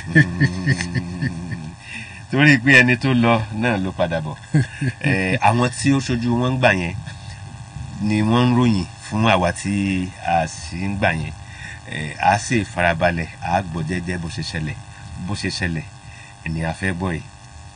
torí pé ẹni tó lọ náà ló padà bọ̀ Eh, àwọn tí ó ṣojú wọn ń gbà yẹn ni wọ́n ń ròyìn fún àwa tí a sì ń gbà yẹn Eh, a sì farabalẹ̀ a gbọ́ jẹ́jẹ́ bó ṣe ṣẹlẹ̀ bó ṣe ṣẹlẹ̀ ènìyàn fẹ́ gbọ́ yìí.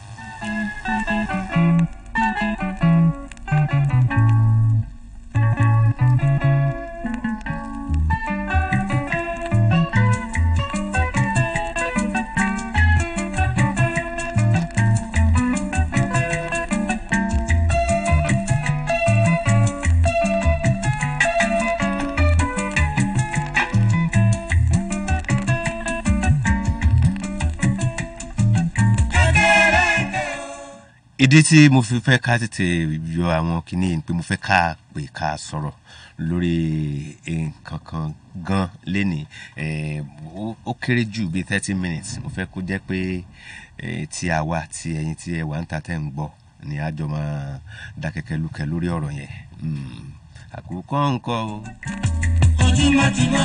ìdí tí mo fi fẹ́ ká tètè yọ àwọn kinní yìí ni pé mo fẹ́ ká pè ká sọ̀rọ̀ lórí nǹkan kan gan lénìí Eh, ó- ó kéré jù bíi thirty minutes mo fẹ́ kó jẹ́ pé eh, tí a wà tí ẹ̀yin tí ẹ wà ń ta tẹ́ ń gbọ́ ni a jọ máa dákẹ́kẹ́ lúkẹ́ lórí ọ̀rọ̀ yẹn Mm. àkókò ńkọ́ o. ojúmọ́ ti mọ́.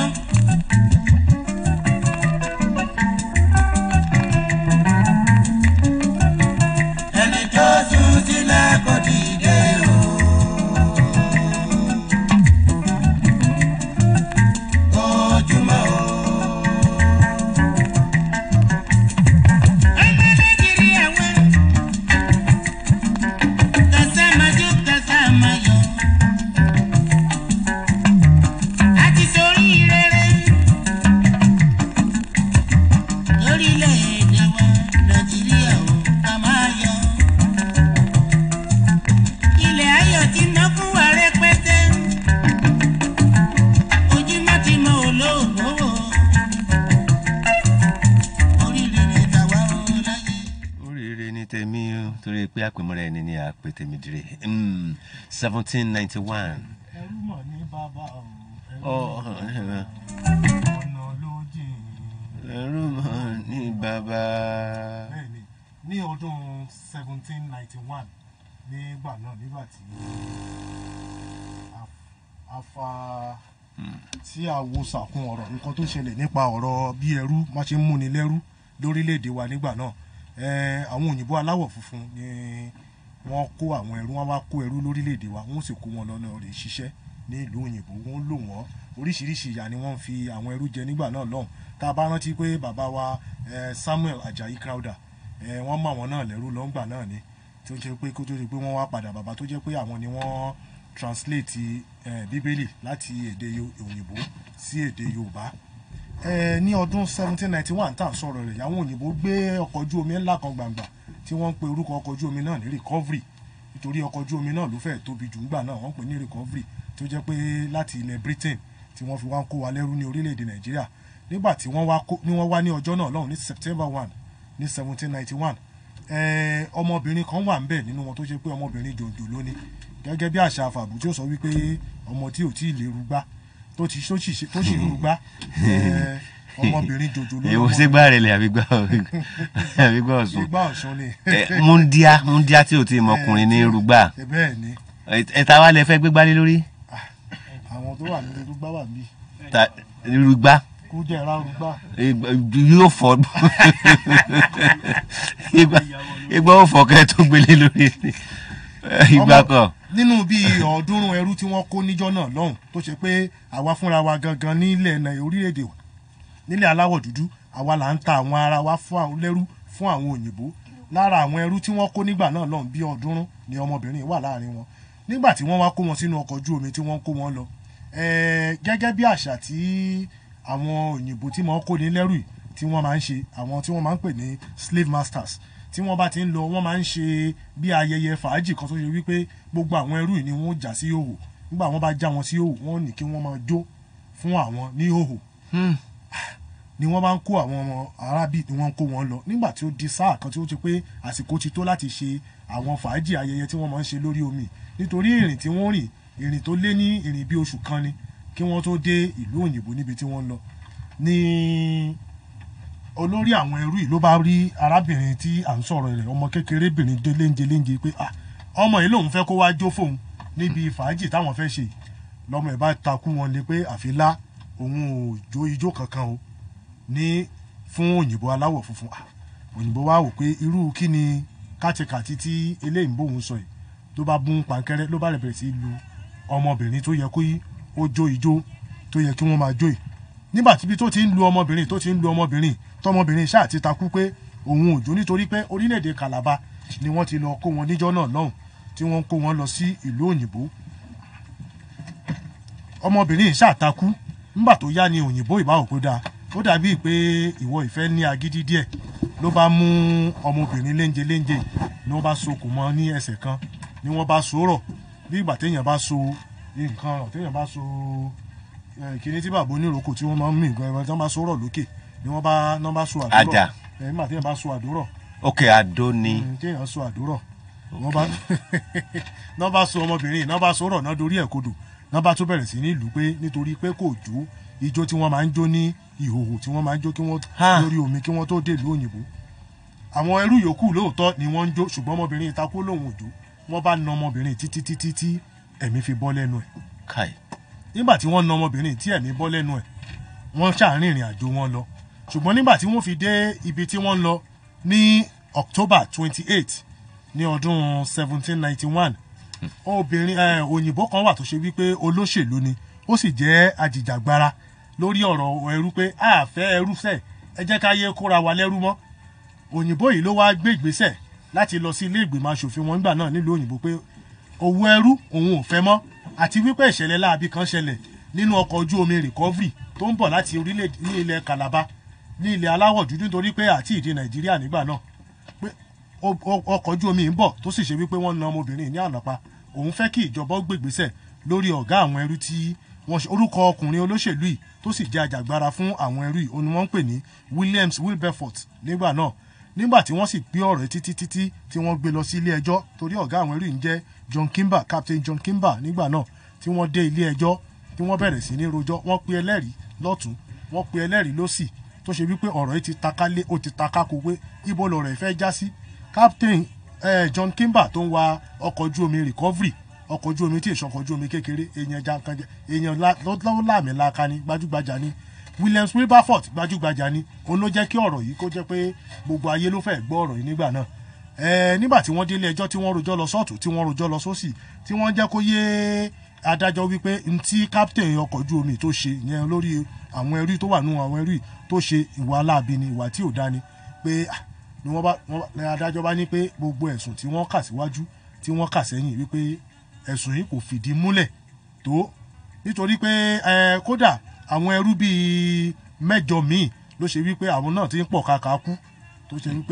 ẹni tó sùn sílẹ̀ kò dìde o. ojúmọ́ o. ọmọ nàìjíríà wá kàsámájú kàsámáyọ. àti sórí rere lórílẹ̀‐èdè wa nàìjíríà ò ká máa yọ. ilẹ̀ ayọ̀ ti ná fún wa rẹpẹtẹ ojúmọ́ ti mọ olóògbé wò oríire ni tàwa ò láyé. oríire ní tèmi o torí pé àpèmọ́ra ẹni ni àpè tèmi dire seventeen ninety one. ẹrú mọ̀ ní bàbá o ọ̀nà ọ̀nà ló jìn ẹrú mọ̀ ní bàbá. bẹ́ẹ̀ni ní ọdún seventeen ninety one nígbà náà nígbà tí a- a fa tí a wo sàkún ọ̀rọ̀ nǹkan tó ṣẹlẹ̀ nípa ọ̀rọ̀ bí ẹrú má ṣe ń múni lẹ́rú lórílẹ̀‐èdè wa nígbà náà Eh, àwọn òyìnbó aláwọ̀ funfun ni wọ́n kó àwọn ẹrú wọ́n wá kó ẹrú lórílẹ̀‐èdè wa wọ́n sì kó wọn lọ́nà rẹ̀ ṣiṣẹ́ ní ìlú òyìnbó wọ́n lò wọ́n oríṣiríṣi ìyà ni wọ́n ń fi àwọn ẹrú jẹ nígbà náà lọ́hùn tá a bá rántí pé bàbá wa eh, Samuel Ajayi Crowther eh, wọ́n mọ àwọn náà lẹ́rú lọ́ngbà náà ni tó jẹ́ pé kó tó di pé wọ́n wá padà bàbá tó jẹ́ pé àwọn ni wọ́n translate eh, bíbélì láti èdè Yo- òyìnbó sí èdè Yorùbá Eh, ní ọdún 1791 tá à ń sọ̀rọ̀ rẹ̀ àwọn òyìnbó gbé ọkọ̀ ojú omi ńlá kan gbàǹgbà tí wọ́n ń pe orúkọ ọkọ̀ ojú omi náà ní recovery nítorí ọkọ̀ ojú omi náà ló fẹ́ẹ̀ tóbi jù ńgbà náà wọ́n pè ní recovery tó jẹ́ pé láti ilẹ̀ Britain tí wọ́n fi wá ń kó wa lẹ́rú ní orílẹ̀-èdè Nàìjíríà nígbà tí wọ́n wá kó- ní wọ́n wá ní ọjọ́ náà lọ́hùn ní September 1 ní 1791 eh, ọmọbìnrin kan wà ńbẹ̀ nínú wọn tó ṣe pé ọmọbìnrin jòjò lónìí gẹ́gẹ́ bí àṣà àfàbù tí ó sọ wípé ọmọ tí ò tí ì lè rúgbá tó ti tó sì tó sì ń rúgbá eh, ọmọbìnrin jòjò lónìí èwo ṣé gbá rẹ̀ lè àbí gbá àbí gbá ọ̀sùn. ìgbà ọ̀ṣun ni Eh, múndíá múndíá tí ò tí ì mọkùnrin ní rúgbà Eh, bẹ́ẹ̀ ni ẹ̀ta wa lẹ fẹ́ gbégbá lé lórí àwọn tó wà nínú rúgbá wà bí Ta- rúgbà kú jẹ́ ra rúgbá yóò fọ ìgbà ìgbà ó fọ kẹ́ tó gbélé lórí ìgbà kan nínú bíi ọ̀ọ́dúnrún ẹrú tí wọ́n kó níjọ́ náà lọ́hùn tó ṣe pé àwa fúnra wa gangan nílẹ̀ Nàì- orílẹ̀-èdè wa nílẹ̀ aláwọ̀ dúdú àwa là ń ta àwọn ara wa fún àwọn lẹ́rú fún àwọn òyìnbó lára àwọn ẹrú tí wọ́n kó nígbà náà lọ́hùn bíi ọ̀ọ́dúnrún ni ọmọbìnrin wà láàrin wọn nígbà tí wọ́n wá kó wọn sínú ọkọ̀ ojú omi tí wọ́n kó wọn lọ Eh, gẹ́gẹ́ bí àṣà tí àwọn òyìnbó tí wọ́n kó ní lẹ́rù yìí tí wọ́n máa ń ṣe àwọn tí wọ́n máa ń pè ní slave masters tí wọ́n bá ti ń lọ wọ́n máa ń ṣe bí ayẹyẹ fàájì kan tó ṣe wípé gbogbo àwọn ẹrú yìí ni wọ́n jà sí òhò nígbà wọ́n bá já wọn sí òhò wọ́n ní kí wọ́n máa jó fún àwọn ní òhò ni wọ́n bá ń kó àwọn ọmọ arábì ni wọ́n ń kó wọn lọ nígbà tí ó di sáà kan tí ó ti pé àsìkò ti tó láti ṣe àwọn fàájì ayẹyẹ tí wọ́n máa ń ṣe lórí omi nítorí ìrìn tí wọ́n rìn ìrìn tó lé ní ìrìn bí oṣù kan ni kí wọ́n tó dé ìlú òyìnbó níbi tí wọ́n ń lọ ní olórí àwọn ẹrú yìí ló bá rí arábìnrin tí à ń sọ̀rọ̀ rẹ̀ ọmọ kékerébìnrin dé léńje léńje pé ah ọmọ yìí lòun fẹ́ kó wá jó fóun níbi fàájì táwọn fẹ́ ṣe yìí lọ́mọ ẹ̀ bá takú wọn ni pé àfilá òun ò jó ijó kankan o ní fún òyìnbó aláwọ̀ funfun Ah, òyìnbó wá wò pé irú kí ni kátikàti tí eléyìí ń bóun sọ yìí ló bá bún pankẹ́rẹ́ ló bá rẹ̀ bẹ̀rẹ̀ sí í lu ọmọbìnrin tó yẹ kó yí ó jó ijó tó yẹ kí wọ́n máa jó yìí nígbà tíbi tó ti ń lu ọmọbìnrin tó ti ń lu ọmọbìnrin tọmọbìnrin ṣáà ti takú pé òun ò jó nítorí pé orílẹ̀-èdè Calabar ni wọ́n ti lọ kó wọn níjọ́ náà lọ́hùn tí wọ́n kó wọn lọ sí ìlú òyìnbó ọmọbìnrin yìí ṣáà takú nígbà tó yá ni òyìnbó ìbáwò kó dáa ó dàbíi pé ìwọ ìfẹ́ ní agídí díẹ̀ ló bá mú ọmọbìnrin léńje léńje ni wọ́n bá so kò mọ́ ní ẹsẹ̀ kan ni wọ́n bá so rọ̀ bí ìgbà téèyàn bá so nǹkan rọ̀ téèyàn bá so eh, kíní tí bàbá oníròkò tí wọ́n máa ń mì gan ẹran tí wọ́n bá so rọ̀ lókè ni wọ́n bá ní wọ́n bá so àdúrọ̀ Àjà. Eh, nígbà téèyàn bá so àdúrọ̀ ok àdó ni Mm, téèyàn so àdúrọ̀ wọ́n bá náà bá so ọmọbìnrin náà bá so rọ̀ náà dorí ẹ̀ kodò náà bá tó bẹ̀rẹ̀ sí ní ìlú pé nítorí pé kò jó ijó tí wọ́n máa ń jó ní ìhòhò tí wọ́n máa ń jó kí wọ́n Ha. lórí omi kí wọ́n tó dé ìlú òyìnbó àwọn ẹrú yòókù lóòótọ́ ni wọ́n ń jó ṣùgbọ́n ọmọbìnrin ìtakú lòun ò jó wọ́n bá na ọmọbìnrin títí títí tí ẹ̀mí fi bọ́ lẹ́nu ẹ̀ kai nígbà tí wọ́n na ọmọbìnrin tí ẹ̀mí bọ́ lẹ́nu ẹ̀ wọ́n ṣàárín ìrìn àjò wọn lọ ṣùgbọ́n nígbà tí wọ́n fi dé ibi tí wọ́n ń lọ ní october twenty eight ní ọdún seventeen ninety one obìnrin ẹ, òyìnbó kan wà tó ṣe wípé olóṣèlú ni ó sì jẹ́ ajìjàgbara lórí ọ̀rọ̀ ẹrú pé a fẹ́ ẹrú sẹ̀ ẹ jẹ́ ká yé kóra wa lẹ́rú mọ́ òyìnbó yìí ló wáá gbé ìgbésẹ̀ láti lọ sí ilé ìgbìmọ̀ asòfin wọn nígbà náà nílùú òyìnbó pé òwò ẹrú òun ò fẹ́ mọ́ àti wípé ìṣẹ̀lẹ̀ láabi kan ṣẹlẹ̀ nínú ọkọ̀ ojú omi recovery tó ń bọ̀ láti orílẹ̀ ní ilẹ̀ calabar ní ilẹ̀ aláwọ̀ dúdú nítorí pé àti ìdí nàìjíríà nígbà náà pé o- o- ọkọ̀ ojú omi ń bọ̀ tó sì ṣe wípé wọ́n na ọmọbìnrin ní ànàpá òun fẹ́ kí ìjọba ó gbègbésẹ̀ lórí ọ̀gá àwọn ẹrú tí wọ́n ṣe orúkọ ọkùnrin olóṣèlú yìí tó sì jẹ́ ajàgbára fún àwọn ẹrú yìí òun ni wọ́n ń pè ní williams wilberforce nígbà náà nígbà tí wọ́n sì gbé ọ̀rọ̀ yìí títí títí tí wọ́n gbé lọ sí ilé ẹjọ́ torí ọ̀gá àwọn ẹrú yìí ń jẹ́ john kimber captain john kimber nígbà náà tí wọ́n dé ilé ẹjọ́ tí wọ́n bẹ̀rẹ̀ sí ní rojọ́ wọ́n pe ẹlẹ́rìí lọ́tún wọ́n pe ẹlẹ́rìí lọ́sì tó ṣe wípé ọ̀rọ̀ yìí ti taka lé ó ti taka kó pé ibo lọ̀rọ̀ ìfẹ́ já sí captain eh, john kimber tó ń wa ọkọ̀ ojú omi recovery ọkọ̀ ojú omi tí ìṣọkọ̀ ojú omi kékeré èèyàn jankanjẹ èèyàn la- ló ló láàmì laaka ni gbajúgbajà ni williams wilberforce gbajúgbajà ni òun ló jẹ́ kí ọ̀rọ̀ yìí kó jẹ́ pé gbogbo ayé ló fẹ́ gbọ́ ọ̀rọ̀ yìí nígbà náà Eh, nígbà tí wọ́n délé ẹjọ́ tí wọ́n rojọ́ lọ sọ́ọ̀tù tí wọ́n rojọ́ lọ sósì tí wọ́n jẹ́ kó yé adájọ́ wípé ntí captain ọkọ̀ ojú omi tó ṣe yẹn lórí àwọn ẹrú tó wà nù àwọn ẹrú yìí tó ṣe ìwà aláàbí ni ìwà tí ò dání pé ah, ni wọ́n bá wọ́n bá- ni adájọ́ bá ní pé gbogbo ẹ̀sùn tí wọ́n kà síwájú tí wọ́n kà sẹ́yìn wípé ẹ̀sùn yìí kò fìdí múlẹ̀ tó nítorí pé ẹ, kódà àwọn ẹrú bíi mẹ́jọ míì ló ṣe wípé àwọn náà ti ń pọ̀ kàkà kú tó ṣe wípé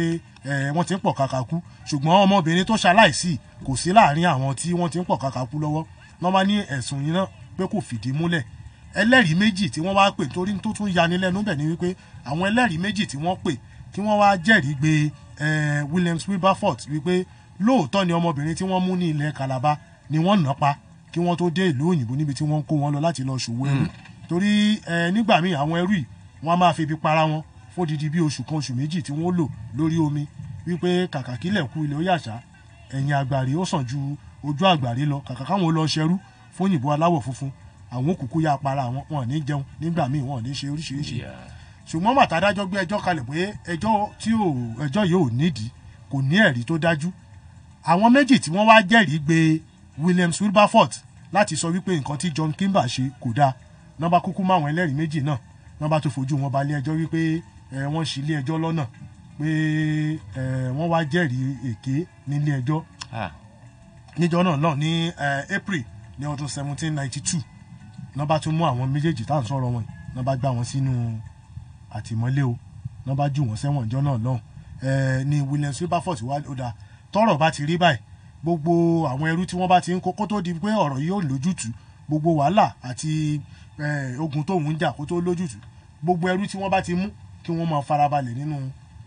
ẹ, wọ́n ti ń pọ̀ kàkà kú ṣùgbọ́n ọmọbìnrin tó ṣaláìsí kò sí láàrin àwọn tí wọ́n ti ń pọ̀ kàkà kú lọ́wọ́ wọ́n máa ní ẹ̀sùn yìí náà pé kò fìdí múlẹ̀ ẹlẹ́rìí méjì tí wọ́n wá pè torí tó tún yani lẹ́nu bẹ̀ ni wípé àwọn ẹlẹ́rìí méjì tí wọ́n pè tí wọ́n wá jẹ́rìí gbé eh, williams wilberforce wípé lóòótọ́ ni ọmọbìnrin tí wọ́n mú ní ilẹ̀ calabar ni wọ́n nà pa kí wọ́n tó dé ìlú òyìnbó níbi tí wọ́n ń kó wọn lọ láti lọ ṣòwò ẹrú torí eh, nígbà míì àwọn ẹrú yìí wọ́n á máa fi ibi para wọn fódìdí bí oṣù kan oṣù méjì tí wọ́n lò lórí omi wípé kàkà kílẹ̀ kú ilẹ̀ ó yàṣá ẹ̀yìn àgbàrí ó sàn ju ojú àgbàrí lọ kàkà káwọn lọ ṣẹrú fún òyìnbó aláwọ̀ funfun àwọn òkùnkùn yá para àwọn wọn ò ní jẹun nígbà míì wọn ò ní ṣe oríṣiríṣi ṣùgbọ́n màtádájọ́ gbé ẹjọ́ kalẹ̀ pé ẹjọ́ tí ò ẹjọ́ yìí ò nídìí kò ní ẹ̀rí tó dájú àwọn méjì tí wọ́n wá jẹ́rìí gbé williams wilberforce láti sọ wípé nǹkan tí john kimber ṣe kò dáa nọ́ba kúkú mọ́ àwọn ẹlẹ́rìí méjì náà nọ́ba tó fojú wọn balẹ̀ ẹjọ́ wípé ẹ, wọ́n ṣì ilé ẹjọ́ lọ́nà pé ẹ, wọ́n wá jẹ́rìí èké nílé ẹjọ́ Ah, níjọ náà náà ní eh, april ní ọdún seventeen ninety two nọ́ba tún mú àwọn méjèèjì tá à ń sọ̀rọ̀ wọn yìí nọ́ba gbá wọn sínú àtìmọ́lé o nọ́ba jù wọ́n sẹ́wọ̀n ìjọ náà lọ́hùn eh, ní williams wilberforce wá ó dáa tọ́rọ̀ bá ti rí báyìí gbogbo àwọn ẹrú tí wọ́n bá ti ń kó kó tó di pé ọ̀rọ̀ yìí ò lójútùú gbogbo wàhálà àti eh, ogun tóun ń jà kó tó lójútùú gbogbo ẹrú tí wọ́n bá ti mú kí wọ́n máa farabalẹ̀ nínú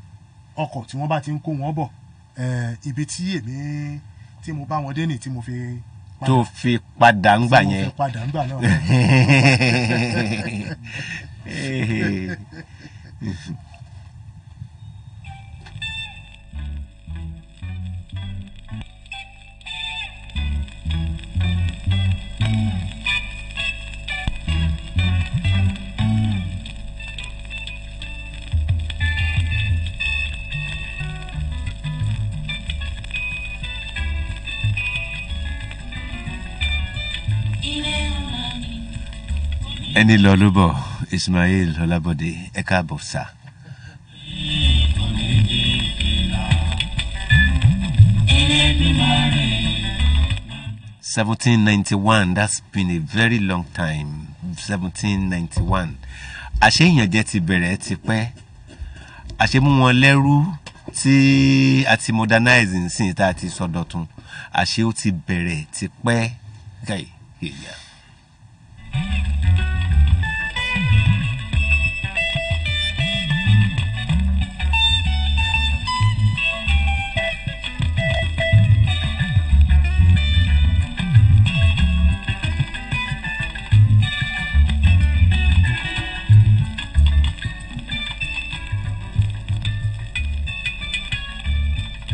ọkọ̀ tí wọ́n bá ti ń kó wọn bọ̀ eh, ibi tí èmi tí mo bá wọn dé nì tí mo fi padà- tó fi padà ń gbà tí mo yẹn. fi padà ń gbà náà ẹni lọ ló bọ̀ ismail ọlábọ̀dé ẹ káàbọ̀ sá. seventeen ninety one that's been a very long time seventeen ninety one àṣé ìyànjẹ ti bẹ̀rẹ̀ ti pẹ́ àṣé mú wọn lẹ́rú tí a ti modernize nsìn tá a ti sọdọ̀tun àṣé ó ti bẹ̀rẹ̀ ti pẹ́ gáì èèyàn.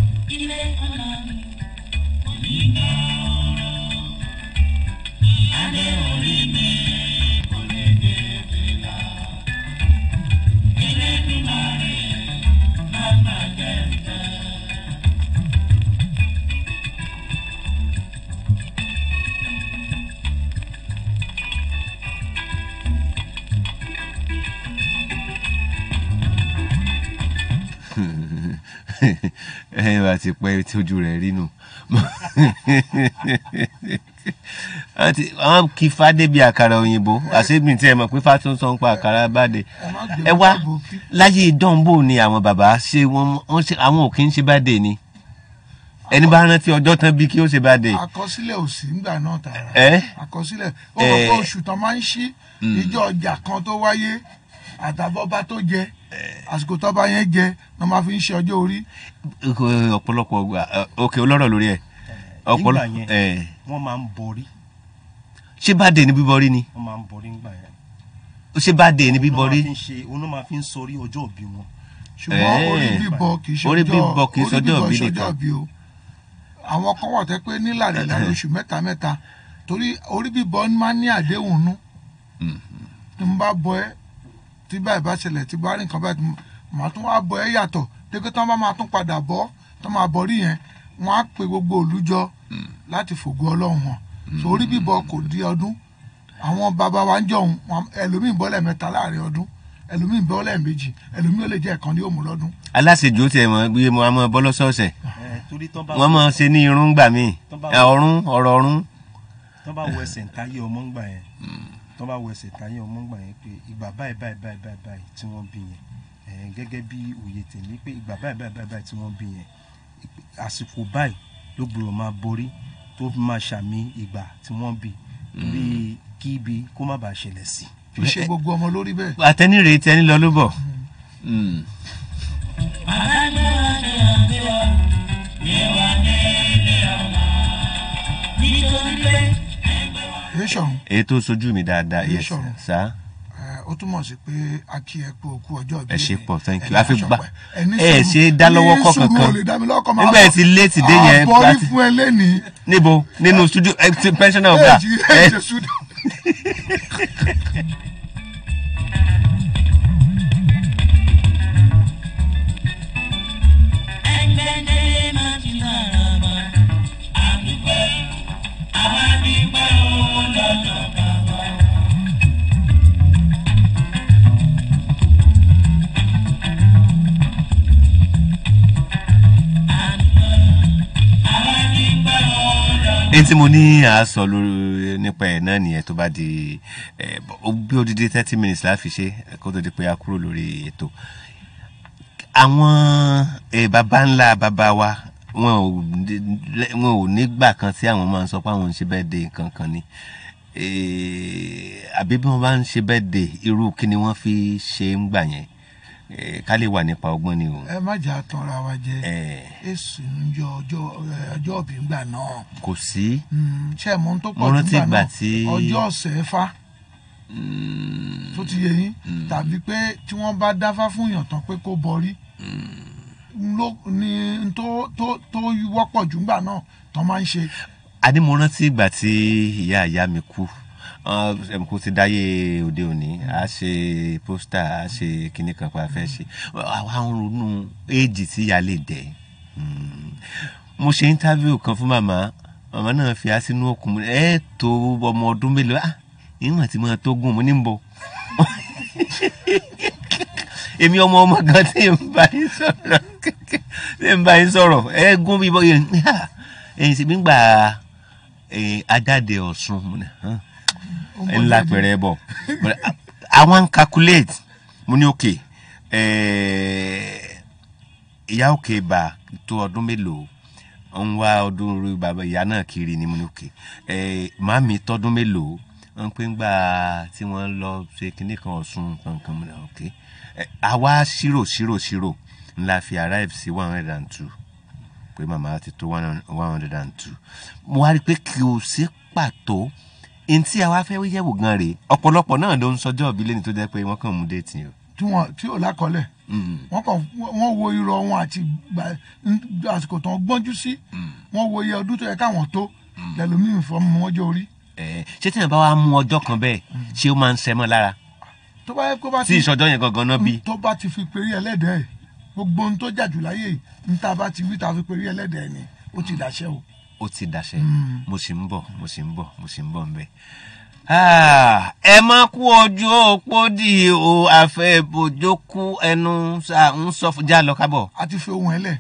ilé ọ̀nà mi. Onígbà ọ̀rọ̀ ẹ wá ti pẹ́ tí ojú rẹ̀ rí nù àti àwọn kì í fàdé bíi àkàrà òyìnbó àṣébìn tí ẹ mọ̀ pé fàtún sọ ń pa àkàrà bàdé ẹ wá láyé ìdánwò ni àwọn bàbá ṣe wọn wọn ṣe àwọn ò kí ń ṣe bàdé ni ẹni bá rántí ọjọ́ tán bí kí ó ṣe bàdé àkọsílẹ̀ ò sí ńgbà náà tààrà ẹ àkọsílẹ̀ ó Eh. mọ̀ pé oṣù tán máa ń ṣí ìjọ ọjà kan tó wáyé àtàbọ̀bá tó jẹ àsìkò tọ́ba yẹn jẹ ni wọ́n máa fi ń ṣe ọjọ́ orí ọ̀pọ̀lọpọ̀ ọgbà òkè olóró lórí ẹ̀ nígbà ọ̀pọ̀lọpọ̀ yẹn ẹ̀ wọ́n máa ń borí ṣé bàdé ni bíbọ rí ni wọ́n máa ń borí nígbà yẹn. ṣé bàdé ni bíbọ rí Òun náà máa fi ń ṣe òun náà máa fi ń sọrí ọjọ́ òbí wọn. ṣùgbọ́n Eh. orí bíbọ kì í ṣe Orí ọjọ́ bíbọ kì í ṣe ọjọ́ orí ìbí bíbọ nìkan. ṣọjọ́ ìbí o àwọn kan wà tẹ́ pé nílànà ìlànà oṣù mẹ́ta mẹ́ta torí orí bíbọ máa ń ní àdéhùn nú tí mo bá bọ ẹ tí báyìí bá ṣẹlẹ̀ tí bá rí nǹkan báyìí tí mo- màá tún wá bọ ẹ yàtọ̀ dépé tí wọ́n bá máa tún padà bọ́ tí wọ́n máa bọ rí yẹn wọ́n á pe gbogbo òlú jọ láti fògo ọlọ́run hàn so orí bíbọ kò di ọdún àwọn bàbá wa ń jọ̀hún wọn- ẹlòmíì bọ́ lẹ́ẹ̀mẹ́ta láàrin ọdún ẹlòmíì bọ́ lẹ́ẹ̀mejì ẹlòmíì ó lè jẹ́ ẹ̀kan ní òmù lọ́dún aláṣejù ó tiẹ̀ mọ̀ bí mo máa bọ́ lọ́sọ̀ọ̀sẹ̀ Eh, torí tán bá wọ́n máa ṣe ní irun gbà mí Tán bá- ọ̀run ọ̀rọ̀ ọ̀run tán bá wọ ẹsẹ̀ ntáyé ọmọ ńgbà yẹn tán bá wọ ẹsẹ̀ ntáyé ọmọ ńgbà yẹn pé ìgbà báyìí báyìí báyìí báyìí báyìí tí wọ́n bí yẹn Eh, gẹ́gẹ́ bí òye tèmi pé ìgbà báyìí báyìí báyìí báyìí tí wọ́n bí yẹn ìpè- àsìkò báyìí ló gbọ́dọ̀ máa borí tó fi máa ṣàmì ìgbà tí wọ́n bí torí kí ibi kó má bàa ṣẹlẹ̀ sí. kì í ṣe gbogbo ọmọ lórí bẹ́ẹ̀ àtẹnirè tẹni lọ ló bọ̀ Mm. èyí ṣọ̀hún èyí tó sojú mi dáadáa Èyí yes sọ̀rọ̀. sá ó túmọ̀ sí pé a kí ẹ pé òkú ọjọ́ ìbí ẹ ṣe rẹ. pọ̀ thank you Ẹ àfi ní gbà aṣọ pẹ́. Ẹ ní ẹ sùúrù. ṣe dá lọ́wọ́ Ní kọ́ sùúrù, kankan ò lè dá mi lọ́wọ́ kọ́, máa nígbà bọ̀. ẹ ti léètì dé yẹn àbọ̀rí láti- fún ẹ lẹ́nìí níbo nínú studio ẹ ti pensioner ọgbà ẹ jí ẹ ṣe sùúrù. èyí tí mo ní à á sọ lórí nípa ẹ̀ náà nìyẹn tó bá di ẹ, ó bí odidi thirty minutes láfi ṣe kó tó di pé a kúrò lórí ètò àwọn ẹ, baba ńlá baba wa wọn ò ní- wọn ò nígbà kan tí àwọn máa ń sọ pé àwọn ń ṣe bẹ́ẹ̀ de nǹkan kan ni Eh, àbí bí wọ́n bá ń ṣe bẹ́ẹ̀ de irú kí ni wọ́n fi ṣe ń gbà yẹn Eh, ká lè wà nípa ọgbọ́n ni o. ẹ má jà tanra wa jẹ Eh, èsì ń yọ ọjọ́ ẹ, ọjọ́ ìbí ńgbà náà kò sí Mm, ṣé ẹ mọ ohun tó Mo pọ̀ jù rántí ńgbà ìgbà náà tí- ọjọ́ ọ̀sẹ̀ fa tó ti yé yín tàbí pé tí wọ́n bá dáfá fún yàn tán pé kó bọrí ló ní n tó tó tó wọ́pọ̀ jù ńgbà náà tán máa ń ṣe àní mo rántí ìgbà tí ìyá ìyá mi kú Ọ́n, ẹm, kó ti dáyé òde òní a ṣe pósítà a ṣe kinní kan pé a fẹ́ ṣe àwa ń ronú éèjì tí ìyá lè dẹ̀ Mm. mo ṣe íńtávíù kan fún màmá màmá náà fi á sínú òkun mo ní, ẹ tó ọmọ ọdún mélòó ah ìwọ̀n tí mo tó gùn mo ní ń bọ̀ èmi ọmọ ọmọ gan tí n bá yín sọ̀rọ̀ tí n bá yín sọ̀rọ̀ ẹ gún bí bọ́yẹ ẹ̀yìn sì gbígbà ajáde ọ̀sùn mo ní hàn Ó mọ ńlá díẹ̀ díẹ̀. pẹ̀rẹ̀ bọ̀ Mo ní, "Ah, àwọn ń calculate mo ní òkè ìyá òkè bá tó ọdún mélòó ń wá ọdún orí bàbá ìyá náà kiri ni mo ní òkè màmí tọdún mélòó ń pè ń gbà tí wọ́n lọ ṣe kinní kan ọ̀sùn kankan mo ní òkè Eh, àwa ṣírò ṣírò ṣírò ńlá fi arrive sí one hundred and two pé màmá ti tó one hundred and two mo wá rí i pé kí o sí pàtó ntí àwa fẹ́ yẹ̀wò gan rèé ọ̀pọ̀lọpọ̀ náà ló ń sọjọ́ ìbí lẹ́ni tó jẹ́ pé wọ́n kàn mú déètì o. tí wọn tí ò lákọọ́lẹ̀ wọ́n kàn wọ́n wo irọ́ wọn àti gbà- ń- àsìkò tán gbọ́njú sí wọ́n wo iye ọdún tó yẹ káwọn tó lẹ́lòmíì fọ́ọ̀mù wọn jẹ́ orí Ẹ, ṣé tí yẹn bá wá mú ọjọ́ kan bẹ́ẹ̀ ṣé ó máa ń sẹ́mọ́ lára tó bá yẹ kó bá tí ìṣọjọ́ yẹn gangan náà bí. tó bá ti fi perí ẹlẹ́dẹ̀ẹ́ ẹ̀ gbogbo ohun tó jà jù láyé yìí ní tá a bá ti wí tá a fi perí ẹlẹ́dẹ̀ẹ́ ni ó ti dàṣẹ́ o. ó ti dàṣẹ mo sì ń bọ̀ mo sì ń bọ̀ mo sì ń bọ̀ nbẹ. Ah, ẹ má kú ojú òpó dì o àfẹ bòjókú ẹnu ṣá ń sọ fún já lọ kábọ. a ti fi ohun ẹ lẹ̀.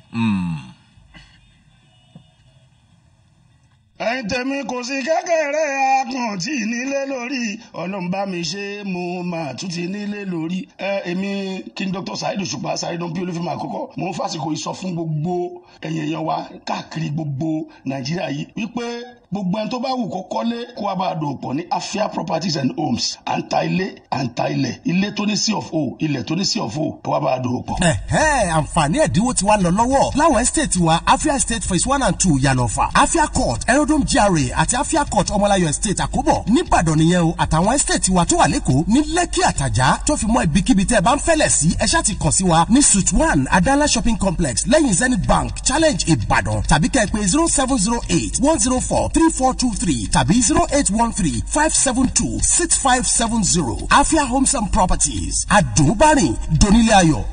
ẹ̀yin tèmi kò sí kékeré akàn tí nílé lórí ọlọ́run bá mi ṣe mo máa tún ti nílé lórí ẹ èmi kí n dr saheed òṣùpá saheed bí olúfẹ́mi àkọ́kọ́ mo ń fàsìkò yìí sọ fún gbogbo ẹ̀yìn èèyàn wa káàkiri gbogbo nàìjíríà yìí wípé gbogbo ẹni tó bá wù kó kọ́lé kó wá bá a dòwò pọ̀ ní afia properties and homes à ń ta ilé à ń ta ilẹ̀ ilé tó ní sí of o ilẹ̀ tó ní sí of o kó wá bá a dòwò pọ̀. ẹ̀hẹ́ àǹfààní ẹ̀dínwó ti wá lọ lọ́wọ́ láwọn estate wa afia estate phase one and two yànnàfà afia court aerodrome gra àti afia court ọmọláyọ estate àkóbọ̀ nìbàdàn nìyẹn o àtàwọn estate wa tó wà lẹ́kọ̀ọ́ ní lẹ́kì àtàjà tó fi mọ́ ibikíbi tẹ́ ẹ bá ń fẹ́lẹ̀ sí ẹ ṣáà ti kàn sí wa ní suite one adala shopping complex lẹ́yìn zenith bank challenge ìbàdàn tàbí kẹ́ ẹ pé zero seven zero eight one zero four three four two three tàbí zero eight one three five seven two six five seven zero afia homes and properties àdùnbárìn donílé ayọ̀.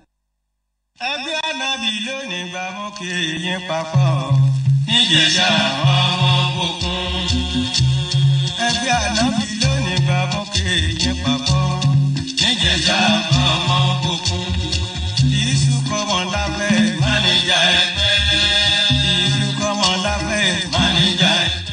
ẹgbẹ́ anábì lónìí gbà mú kí yín papọ̀ níjẹ̀ṣà ọmọ òkun. ẹgbẹ́ anábì lónìí gbà mú kí yín papọ̀ níjẹ̀ṣà ọmọ òkun. ìṣù kọ́mọ lábẹ́ máníjà ẹgbẹ́. ìṣù kọ́mọ lábẹ́ máníjà ẹgbẹ́.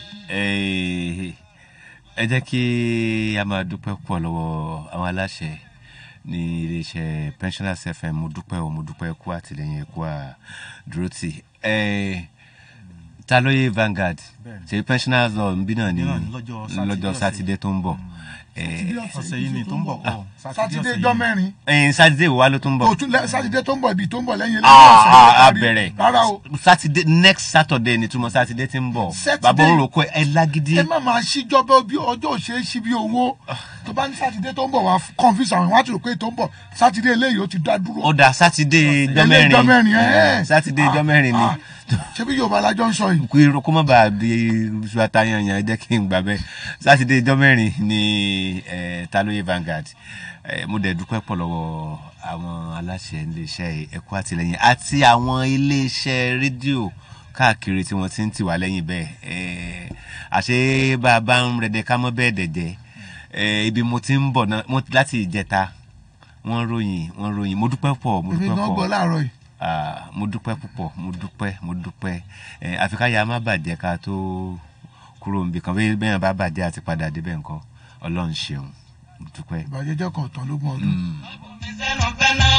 Eh, ẹ jẹ́ kí a máa dúpẹ́ pọ̀ lọ́wọ́ àwọn aláṣẹ ní iléeṣẹ́ pensioners fm mo dúpẹ́ o mo dúpẹ́ kú àtìlẹyìn ẹ̀kú àdúró tì Eh, ta lóye Vanguard ṣe pensioners law nbí náà ní Náà ní lọ́jọ́ Sátidé lọ́jọ́ ọ̀sẹ̀ sátidé tó ń bọ̀ Eh, ọ̀sẹ̀ yìí ni tó ń bọ̀ kọ́ sátidé jọ mẹ́rin ẹ̀yin sátidé wo wá ló tún ń bọ̀ òtún lẹ- sátidé tó ń bọ̀ ibi tó ń bọ̀ lẹ́yìn Ah, ọ̀sẹ̀ ah, tó a parí. bẹ̀rẹ̀ rárá o sátidé next saturday ni túmọ̀ sátidé tí ń bọ̀ Saturday. bàbá òun rò pé ẹ lágídí ẹ má máa ṣíjọba bí ọjọ́ òṣèré ṣí bí owó tó bá ní sátidé tó ń bọ̀ wá confuse àwọn wá ti rò pé tó ń bọ̀ sátidé eléyìí ó ti dá dúró. ó dà sátidé ijọ́ Eléyìí ijọ́ mẹ́rin, mẹ́rin ẹ̀. Eh, sátidé ijọ́ mẹ́rin ni Ah, ṣé bí yorùbá alájọ ń sọ yìí. kú irun kó má bàa di suwata yanyan ẹ jẹ́ kí n gbà bẹ́ẹ̀ sátidé ijọ́ mẹ́rin ni eh, talóye Vanguard Eh, mo dẹ̀ dúpẹ́ pọ̀ lọ́wọ́ àwọn aláṣẹ iléeṣẹ́ ẹ̀kọ́ àtìlẹ́yìn àti àwọn iléeṣẹ́ rédíò káàkiri tí wọ́n ti ń tì wá lẹ́yìn bẹ́ẹ̀ Eh, àṣé bá a bá ń rẹ̀dẹ̀ ká mọ́ bẹ́ẹ̀ dẹ̀dẹ̀ Eh, ibi mo ti ń bọ̀ náà mo- láti ìjẹta wọ́n ròyìn wọ́n ròyìn mo dúpẹ́ pọ̀ mo èmi dúpẹ́ gan pọ̀ gbọ́ láàárọ̀ yìí. Ah, mo dúpẹ́ púpọ̀ mo dúpẹ́ mo dúpẹ́ ẹ àfi ká ya má bàjẹ́ ká tó kúrò níbi kan bí bẹ́ẹ̀ bá bàjẹ́ àti padà débẹ̀ nǹkan ọlọ́run ṣeun mo dúpẹ́. ìbàjẹ́ jẹ́ kan ọ̀tàn lógún ọdún. sẹ́nu fẹ́ náà.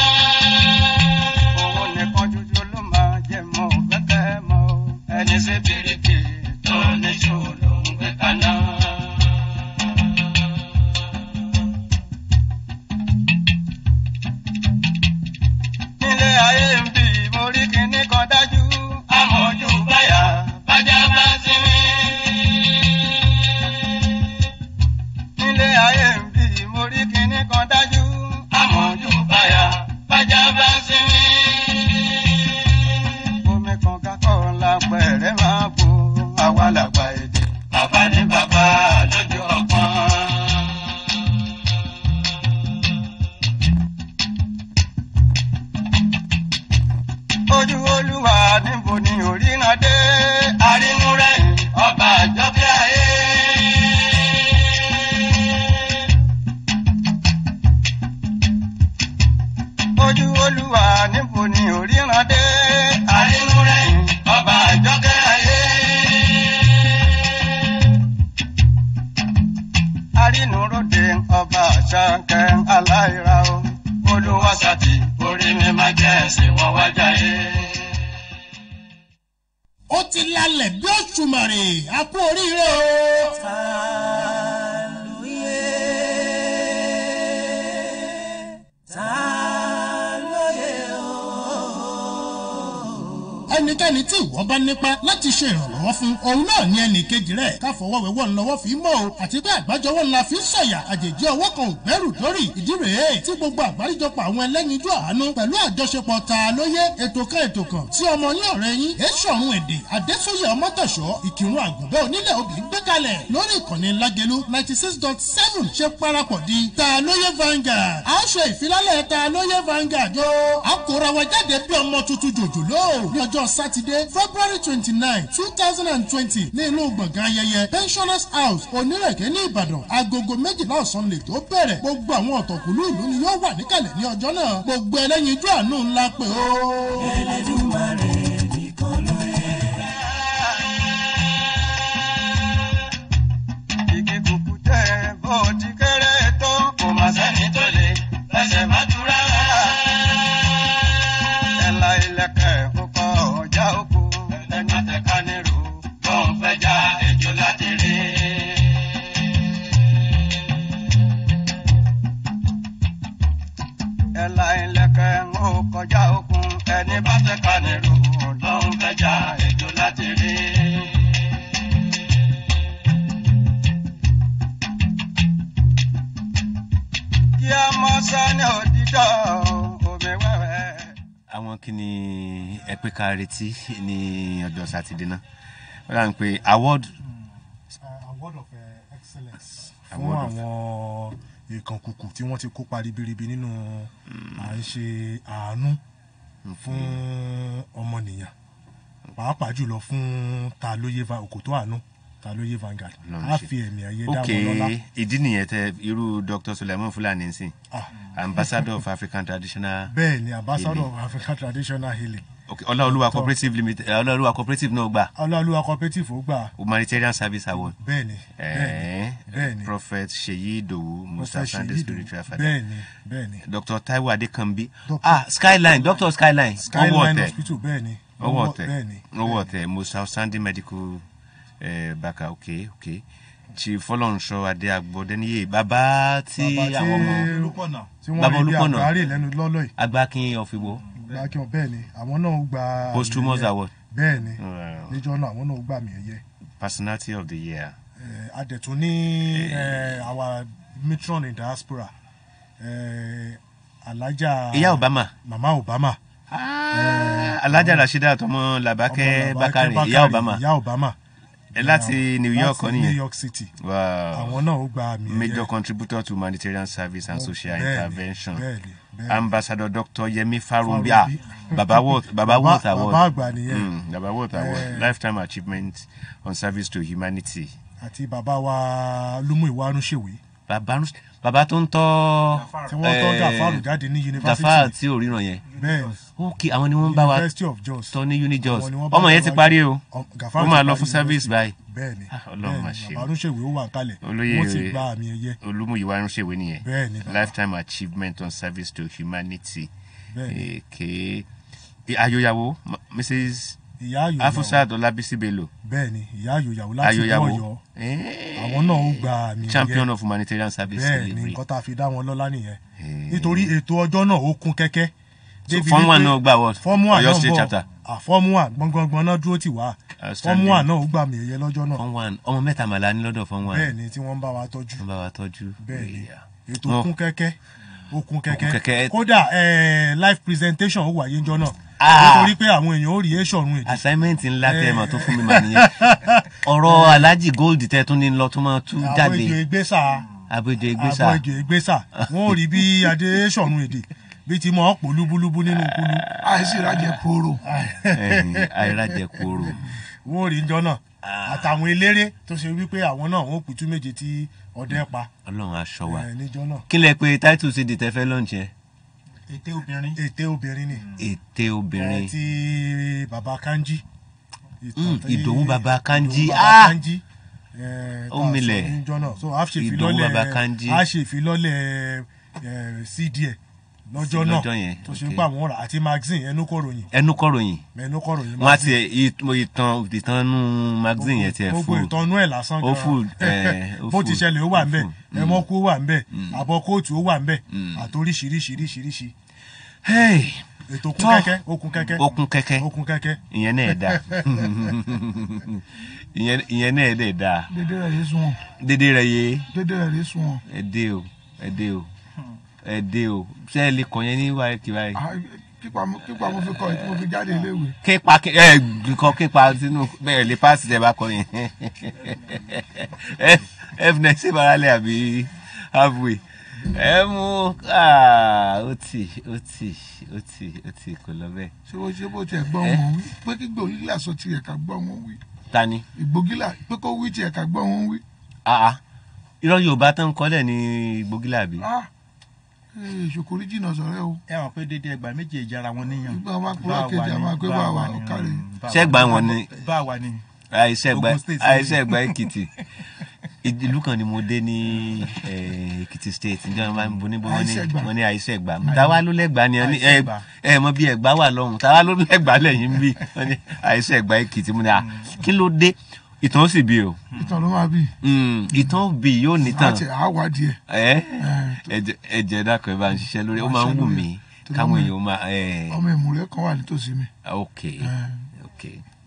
Owó nìkan ṣoṣo ló máa jẹ mọ́ kẹ́kẹ́ mọ́. Ẹni ṣe bèrèkè tó ní ṣòro ń gbé kaná. Nílé ayé ń bì mo rí kinní kan dájú. Àmọ̀jù báyà bájá bá sinmi. Nílé ayé ń bì mo rí kinní kan dájú. Àmọ̀jù báyà bájá bá sinmi. Omi kan kakọ́ ńlá pẹ̀rẹ́ máa bo àwa làgbà èdè. Bàbá ní bàbá lójú ọpọ́n. ojú olúwa níbo ni òríran dé arínú rẹ̀yìn ọba àjọkẹ́ ayé. ojú olúwa níbo ni òríran dé arínú rẹ̀yìn ọba àjọkẹ́ ayé. arínú ròde ọba àṣàkẹ́ aláìra o olúwa sátì orí mi máa jẹ́ ẹ̀sìn wọn wájà yé. ó ti lálẹ̀ bí òṣùmàrè a kú oríire o. ẹnikẹ́ni tí ìwọ bá nípa láti ṣe ìrànlọ́wọ́ fún òun náà ní ẹnì kejì rẹ̀ káfọwọ́wẹ́wọ́ ńlọ́wọ́ fi mọ́ o àti pé àgbájọwọ́ ńlá fi ń sọ̀yà àjèjì ọwọ́ kan ò gbẹ́rù dórí ìdí rèé tí gbogbo àgbáríjọpọ̀ àwọn ẹlẹ́yinjú àánú pẹ̀lú àjọṣepọ̀ ta lóye ètò kan ètò kan tí ọmọ yín ọ̀rẹ́ yín èṣọ̀run èdè adésóyè ọmọtọ̀ṣọ́ ìkírun àgùnbẹ́ onílẹ̀ òbí gbé kalẹ̀ lórí ìkànnì lágẹ̀lú ninety six dot seven ṣe parapọ̀ di ta lóye Vanguard a ṣe ìfilálẹ̀ ta lóye Vanguard o a kóra wa jáde bí ọmọ tuntun jòjòló ní ọjọ́ lọ́jọ́ sátidé february twenty nine two thousand and twenty ní inú gbọ̀ngàn ayẹyẹ pensioners house onírèké ní ìbàdàn agogo méjìlá ọ̀sán lè tó bẹ̀rẹ̀ gbogbo àwọn ọ̀tọ̀kùlú ìlú ni yóò wà níkàlẹ̀ ní ọjọ́ náà gbogbo ẹlẹ́yinjú àánú ńlá pé ó. Ẹlẹ́dùmarè nìkan ló yẹ. igi kùkù tẹ bó ti kéré tó kò má sẹ́ni tó lè fẹsẹ̀ má dúró rárá. ẹ̀la ilẹ̀kẹ̀ kókó ọjà oko ẹni tẹ̀ka nírú tó ń fẹja ejò láti rí. ẹ̀la ilẹ̀kẹ̀ ń kọjá okun ẹni bá tẹ̀ka nírú tó ń fẹja ejò láti rí. kí a mọ sani òdìdọ omi wẹ́wẹ́. àwọn kí ni ẹ pé ká retí ní ọjọ́ sátidé náà wọ́n dà ń pe award award of uh, excellence fún Award of- àwọn ìkànkùkù tí wọ́n ti kópa ribiribi nínú à ń ṣe àánú fún ọmọnìyàn pàápàá jùlọ fún ta lóye va òkòtó àánú ta lóye Vanguard Ọlọ́run á ṣe. fi ẹ̀mí ayé dá ok wọn lọ́lá ìdí nìyẹn tẹ irú dr suleiman fulani nsìn Ah. ambassador of african traditional bẹ́ẹ̀ ni ambassador Healing. of African traditional healing ok ọláolúwa Dr. cooperative limited eh, ọláolúwa cooperative náà gbà ọlọ́ọ̀lúwa cooperative ó gbà humanitarian service award bẹ́ẹ̀ ni bẹ́ẹ̀ Eh, ni bẹ́ẹ̀ ni prophet seyi idowu musa Prophet sunday Seyi spiritual Idowu. father bẹ́ẹ̀ ni bẹ́ẹ̀ ni dr taiwo adekanbi Dr. ah skyline dr skyline owó skyline ọtẹ hospital bẹ́ẹ̀ ni owó Owó- ọtẹ bẹ́ẹ̀ ni owó ọtẹ musa sunday medical eh, baka ok ok chief fọlọ́nṣọ́ adé agbọ́dẹ́niyè bàbá tí Bàbá tí- àwọn ọmọ olùkọ́nà tí wọ́n Bàbá rí bí Olúpọ̀nà. àgbáre lẹ́nu lọ́lọ́ yìí agbákin ọ̀fìwọ́ gba kí wọn bẹ́ẹ̀ ni àwọn náà gba posthumous àmì ẹ̀yẹ. award bẹ́ẹ̀ ni Wow. níjọ́ náà àwọn náà gbà mí ẹ̀yẹ personality of the year Eh, adẹ̀tún ní eh, our matron in diaspora eh, alájà ìyá obama mama obama alájà rasheeda tọmọ ọmọ labake Làbákẹ́ bakari ìyá obama ìyá obama ẹ láti new york láti kọ́ new nìyẹn york city wow àwọn náà ó gba àmì ẹ̀yẹ major contributor to humanitarian service and social Bẹ́ẹ̀ni, intervention bẹ́ẹ̀ni, bẹ́ẹ̀ni. ambassador dr yemi farumbi Farumbi. ah baba worth baba Baba- worth award baba àgbà nìyẹn. Mm, baba worth award Eh. lifetime achievement on service to humanity àti bàbá wa lumu ìwárún ṣèwé baba baba tó ń tọ́ tí wọ́n tọ́ eh, gàfárù jáde ní gafar yunifásitì tí ò ríran yẹn bẹ́ẹ̀ ok àwọn ni wọ́n ń bá wa university of jos tọ́ ní unijos Àwọn ni wọ́n bá ọmọ wa yẹn ti wájú. parí o Ọ- Gàfárù ó máa ti lọ parí fún service university. báyìí bẹ́ẹ̀ ni Ah, Ọlọ́run máa bẹ́ẹ̀ ṣe ni o. bàbá arúnṣèwé ó wà kalẹ̀ olóyè wọ́n ti gba àmì ẹ̀yẹ olúmúyíwá irúnṣèwé nìyẹn Bẹ́ẹ̀ ni, bàbá. lifetime achievement on service to humanity Bẹ́ẹ̀ ni. èké ayoyawo ma- mrs ìyá ayòyàwó afusat ọlábísí bello bẹ́ẹ̀ ni ìyá ayòyàwó láti ìlú ayoyawo ọ̀yọ́ Eh, àwọn náà ó gba àmì ẹ̀yẹ champion of humanitarian service bẹ́ẹ̀ ni delivery nǹkan tá a fi dá wọn lọ́lá nìyẹn Eh. nítorí ètò ọjọ́ náà ó kún kẹ́kẹ́ So, débi Form one wípé- náà gbà award? Form one Ọ̀yọ́ náà State bọ̀. chapter? Ah, Form one gbọ̀ngbọ̀ngbọ̀n náà dúró tì wá Outstanding. Form one náà ó gbà àmì ẹ̀yẹ lọ́jọ́ náà fún one ọmọ mẹ́ta màlá ní lọ́dọ̀ fún one bẹ́ẹ̀ ni tí wọ́n ń bá wa tọ́jú wọ́n bá wa tọ́jú bẹ́ẹ̀ ni Yeah. ètò Wọ́n- kún kẹ́kẹ́ ó kún kẹ́kẹ́. kẹ́kẹ́ kódà eh, live presentation ó wáyé ńjọ́ náà Ah. nítorí pé àwọn èèyàn ó rí èṣọ̀run èdè assignment ńlá tẹ ẹ mà tó fún mi mà nìyẹn ọ̀rọ̀ alhaji gold tẹ tún ní lọ tó máa tú àwọn jáde èjò ìgbésà abéjọ ìgbésà àbọ̀ èjò ìgbésà wọ́n ò rí bí adé èṣọ̀run èdè bí ti mọ̀ ọ́ pò lúbúlúbú nínú kúlú àìsí ìrajẹ poro àìrájẹ kóró wọ́n ò rí ńjọ́ náà àtàwọn eléré tó ṣe wípé àwọn náà wọ́n pìtú méje tí ọdẹ pa ọlọ́run aṣọ wa eh, níjọ́ náà kí lẹ pé title cd tẹ fẹ́ lọ́njẹ ète obìnrin ète obìnrin ni ète obìnrin Eh, ti baba kanji Ìtàn Mm, tí- Ìdòwú Baba Kanji. Ìdòwú Baba Ah! Kanji. Eh, Ó tá a sọ milẹ̀. níjọ́ náà so a ṣe Ìdòwú Baba Kanji. ìfilọ́lẹ̀ a ṣe ìfilọ́lẹ̀ eh, cd ẹ̀ lọ́jọ́ náà lọ́jọ́ yẹn, tó ṣe okay. pé àwọn ọ̀rà àti magazine ẹnu kọ̀ròyìn ẹnu kọ̀ròyìn ẹnu kọ̀ròyìn wọn á tiẹ̀ ì- ìtàn ìtàn nù magazine yẹn tiẹ̀ gbogbo fún ìtọ́nú ẹ̀ lásán ó full, eh, ó bó ti full, ṣẹlẹ̀ ó wà ó ń bẹ̀ full. ẹmọ́kú ó wà ń bẹ̀ àbọ̀ kóòtù ó wà ń bẹ̀ àtoríṣiríṣiríṣiríṣi ètò kún Tọ́. kẹ́kẹ́ ó kún kẹ́kẹ́ ó kún kẹ́kẹ́ ó kún kẹ́kẹ́ ìyẹn náà ẹ̀ dáa ìyẹn ìyẹn náà ẹ̀ dẹ̀ dáa dédé rẹ̀ yé sunwọ̀n dédé rẹ̀ yé dédé rẹ̀ yé sunwọ̀n ẹ dé o ẹ dé o ẹ dé o ṣé ẹ lè kọ yẹn ní wáyé kí wáyé. Ah, kípa mo kípa mo fi kọ èyí tí mo fi jáde iléèwé kípa kí- ẹ kọ kípa sínú bẹ́ẹ̀ lè paasi tẹ bá kọ yẹn f next ṣe baralẹ àbí halfway ẹ mú ah, ó tì ó tì ó tì ó tì kò lọ bẹ́ẹ̀. ṣé bó ṣe bó tiẹ̀ gbọ́ wọn wí pé kí gbòógìlà sọ tiẹ̀ ká gbọ́ wọn wí ta ni. ìgbòógìlà pé kó wí tiẹ̀ ká gbọ́ wọn wí. Ah, ah. irọ́ yorùbá tán kọ́lẹ̀ ní gbógílà bí. Ah, ee, ṣòkòrí jìnnà sọ̀rẹ́ o. ẹ mọ̀ pé dédé ẹgbàá méje ìjára wọn níyàn. Ìgbà wọn kúrò kejì àwọn akpé bá wà ọ̀kàrẹ̀. ṣẹ́gbà wọn ni bá wa ni. àìsẹ̀gbà Ogun State. àìsẹ̀gbà èkìtì ìlú kan ni mo dé ní eh, èkìtì state njẹ́ wọn bá ń bo níbo wọn ní Àìsẹ̀gbà. wọn ní àìsẹ̀gbà táwa ló lẹ́gbàá ni ẹ ní- ẹ Àìsẹ̀gbà. ẹ mọ bí ẹgbàá wà lọ́hùn táwa ló lẹ́gbàá lẹ́yìn ń bí wọn ní àìsẹ̀gbà èkìtì mo ní à kí ló dé ìtàn ó sì bí o ìtàn ló máa bì. Mm, ìtàn bí yóò nítàn àti àwádìí ẹ̀. ẹ ẹjẹ ẹjẹ dákọ̀ ẹ bá ń ṣiṣẹ́ lórí ó máa ń wù mí Torí káwọn ọmọ- èèyàn máa ẹ ọmọ ìmùrẹ́ kan wà nítòsí mi. ok Eh, ok.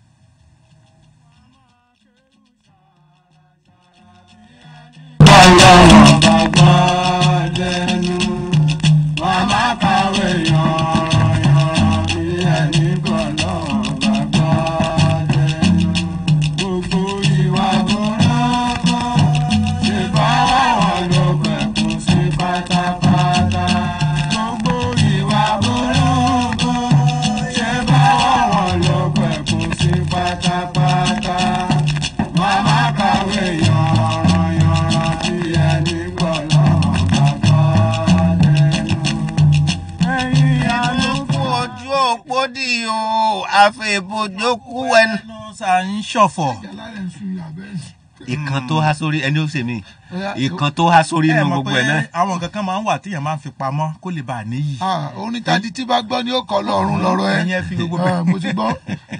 Màmá kàwé yànrànyànràn bí ẹni gbọ́dọ̀ gbàgbọ́ dẹnu. Gbogbo ìwà burúkú ṣe bá wọn ló pẹ̀kun sí pátápátá. Gbogbo ìwà burúkú ṣe bá wọn ló pẹ̀kun sí pátápátá. Màmá kàwé yànrànyànràn bí ẹni gbọ́dọ̀ gbàgbọ́ dẹnu. Ẹ̀yin àlùkù ojú òpó dì o àfẹ̀bọ̀jọ́kú ẹnu. ẹnu sà ń ṣọ̀fọ̀. alárẹ̀ ń sun ìyàbẹ̀ ẹ̀. ìkan tó há sórí ẹni ó ṣe mí Ọya, ìkan tó há sórí ẹ inú mọ̀ gbogbo pé ẹ̀ náà. àwọn nǹkan kan máa ń wà téèyàn máa ń fi pamọ́ kó lè bàa níyì. Ah, orin tàdí tí bá gbọ́ ni ó kọ́ lọ́rùn lọ́rọ̀ ẹ. ẹ̀yin ẹ fi gbogbo Ah, mo ti gbọ́.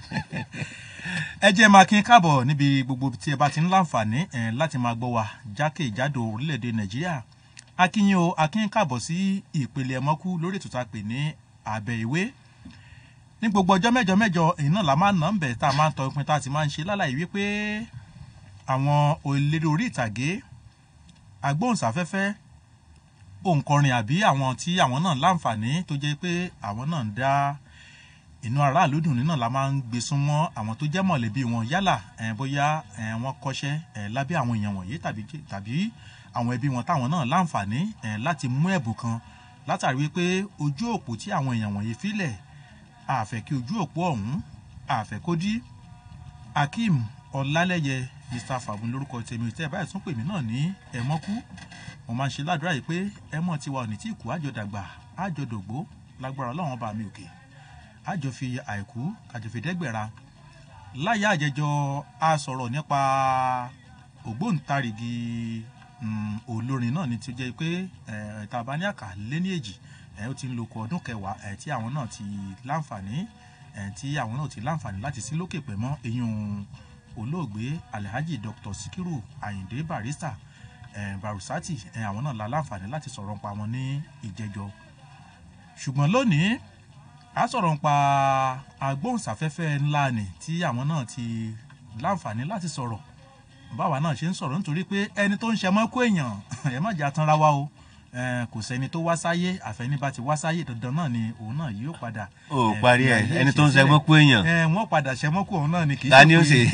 ẹ jẹ́ máa kí n káàbọ̀ níbi gbogbo tí ẹ bá ti ń láǹfààní ẹ̀ láti máa gbọ́ wa jákèjádò orílẹ̀-èdè nàìjíríà akínyìn o akínyìn káàbọ̀ sí ìpele ẹ̀mọ́kú lórí ètò tá a pè ní àbẹ̀ ìwé ní gbogbo ọjọ́ mẹ́jọ mẹ́jọ èyí náà la máa ń nà ń bẹ̀ tá a máa ń tọ ìpín tá a ti máa ń ṣe lálàyé wípé àwọn òlérè orí ìtàgé agbóhùnsáfẹ́fẹ́ òǹkọrin àbí àwọn tí àwọn náà láǹfààní tó jẹ́ pé àwọn náà ń dá inú aráàlú dùn nínú la máa ń gbé súnmọ́ àwọn tó jẹ́ mọ̀lẹ́bí wọn yálà ẹ̀ bóyá ẹ̀ wọ́n kọ́ṣẹ́ ẹ̀ lábẹ́ àwọn èèyàn wọ̀nyí tàbí tàbí àwọn ẹbí wọn táwọn náà láǹfààní ẹ̀ láti mú ẹ̀bùn kan látàrí wípé ojú òpó tí àwọn èèyàn wọ̀nyí filẹ̀ àfẹ́ kí ojú òpó ọ̀hún àfẹ́ kó dí akeem ọlálẹ́yẹ mr fàbùn lórúkọ tèmi tẹ́ ẹ báyìí tún pè mí náà ní ẹ̀mọ́kú mo máa ń ṣe ládùúrà yìí pé ẹ̀mọ́ tiwa ò ní tí kú àjọdàgbà àjọdògbó lágbára ọlọ́run bá mi òkè àjọ fi àìkú àjọ fi dẹ́gbẹ̀ra láyé àjẹjọ a sọ̀rọ̀ nípa ògbóǹtarìgì mm, olórin náà ni tí ó jẹ́ pé eh, tá a bá ní àkà lé ní èjì eh, ó ti ń lo oko ọdún kẹwàá eh, tí àwọn náà ti láǹfààní eh, tí àwọn náà ti láǹfààní láti sí lókè pẹ̀ mọ́ eyín olóògbé alhaji dr sikiru ayinde barista eh, barusati eh, àwọn náà la láǹfààní láti sọ̀rọ̀ nípa wọn ní ìjẹjọ ṣùgbọ́n lónìí a sọ̀rọ̀ nípa agbóhùnsáfẹ́fẹ́ ńlá ni tí àwọn náà ti láǹfààní láti sọ̀rọ̀ báwa náà ṣe ń sọ̀rọ̀ nítorí pé ẹni tó ń ṣe mọ́kó èèyàn ẹ má jà tanra wa o Eh, kò sẹ́ni tó wá sáyé àfẹ́ni bá ti wá sáyé dandan náà ni òun náà yóò padà. Ó eh, parí fi ẹ̀, ayé ẹni tó ń ìṣesílẹ̀. ṣe mọ́kó èèyàn. Eh, wọ́n padà ṣe mọ́kó òun náà ni kì í Ta ni ó pé- ṣe?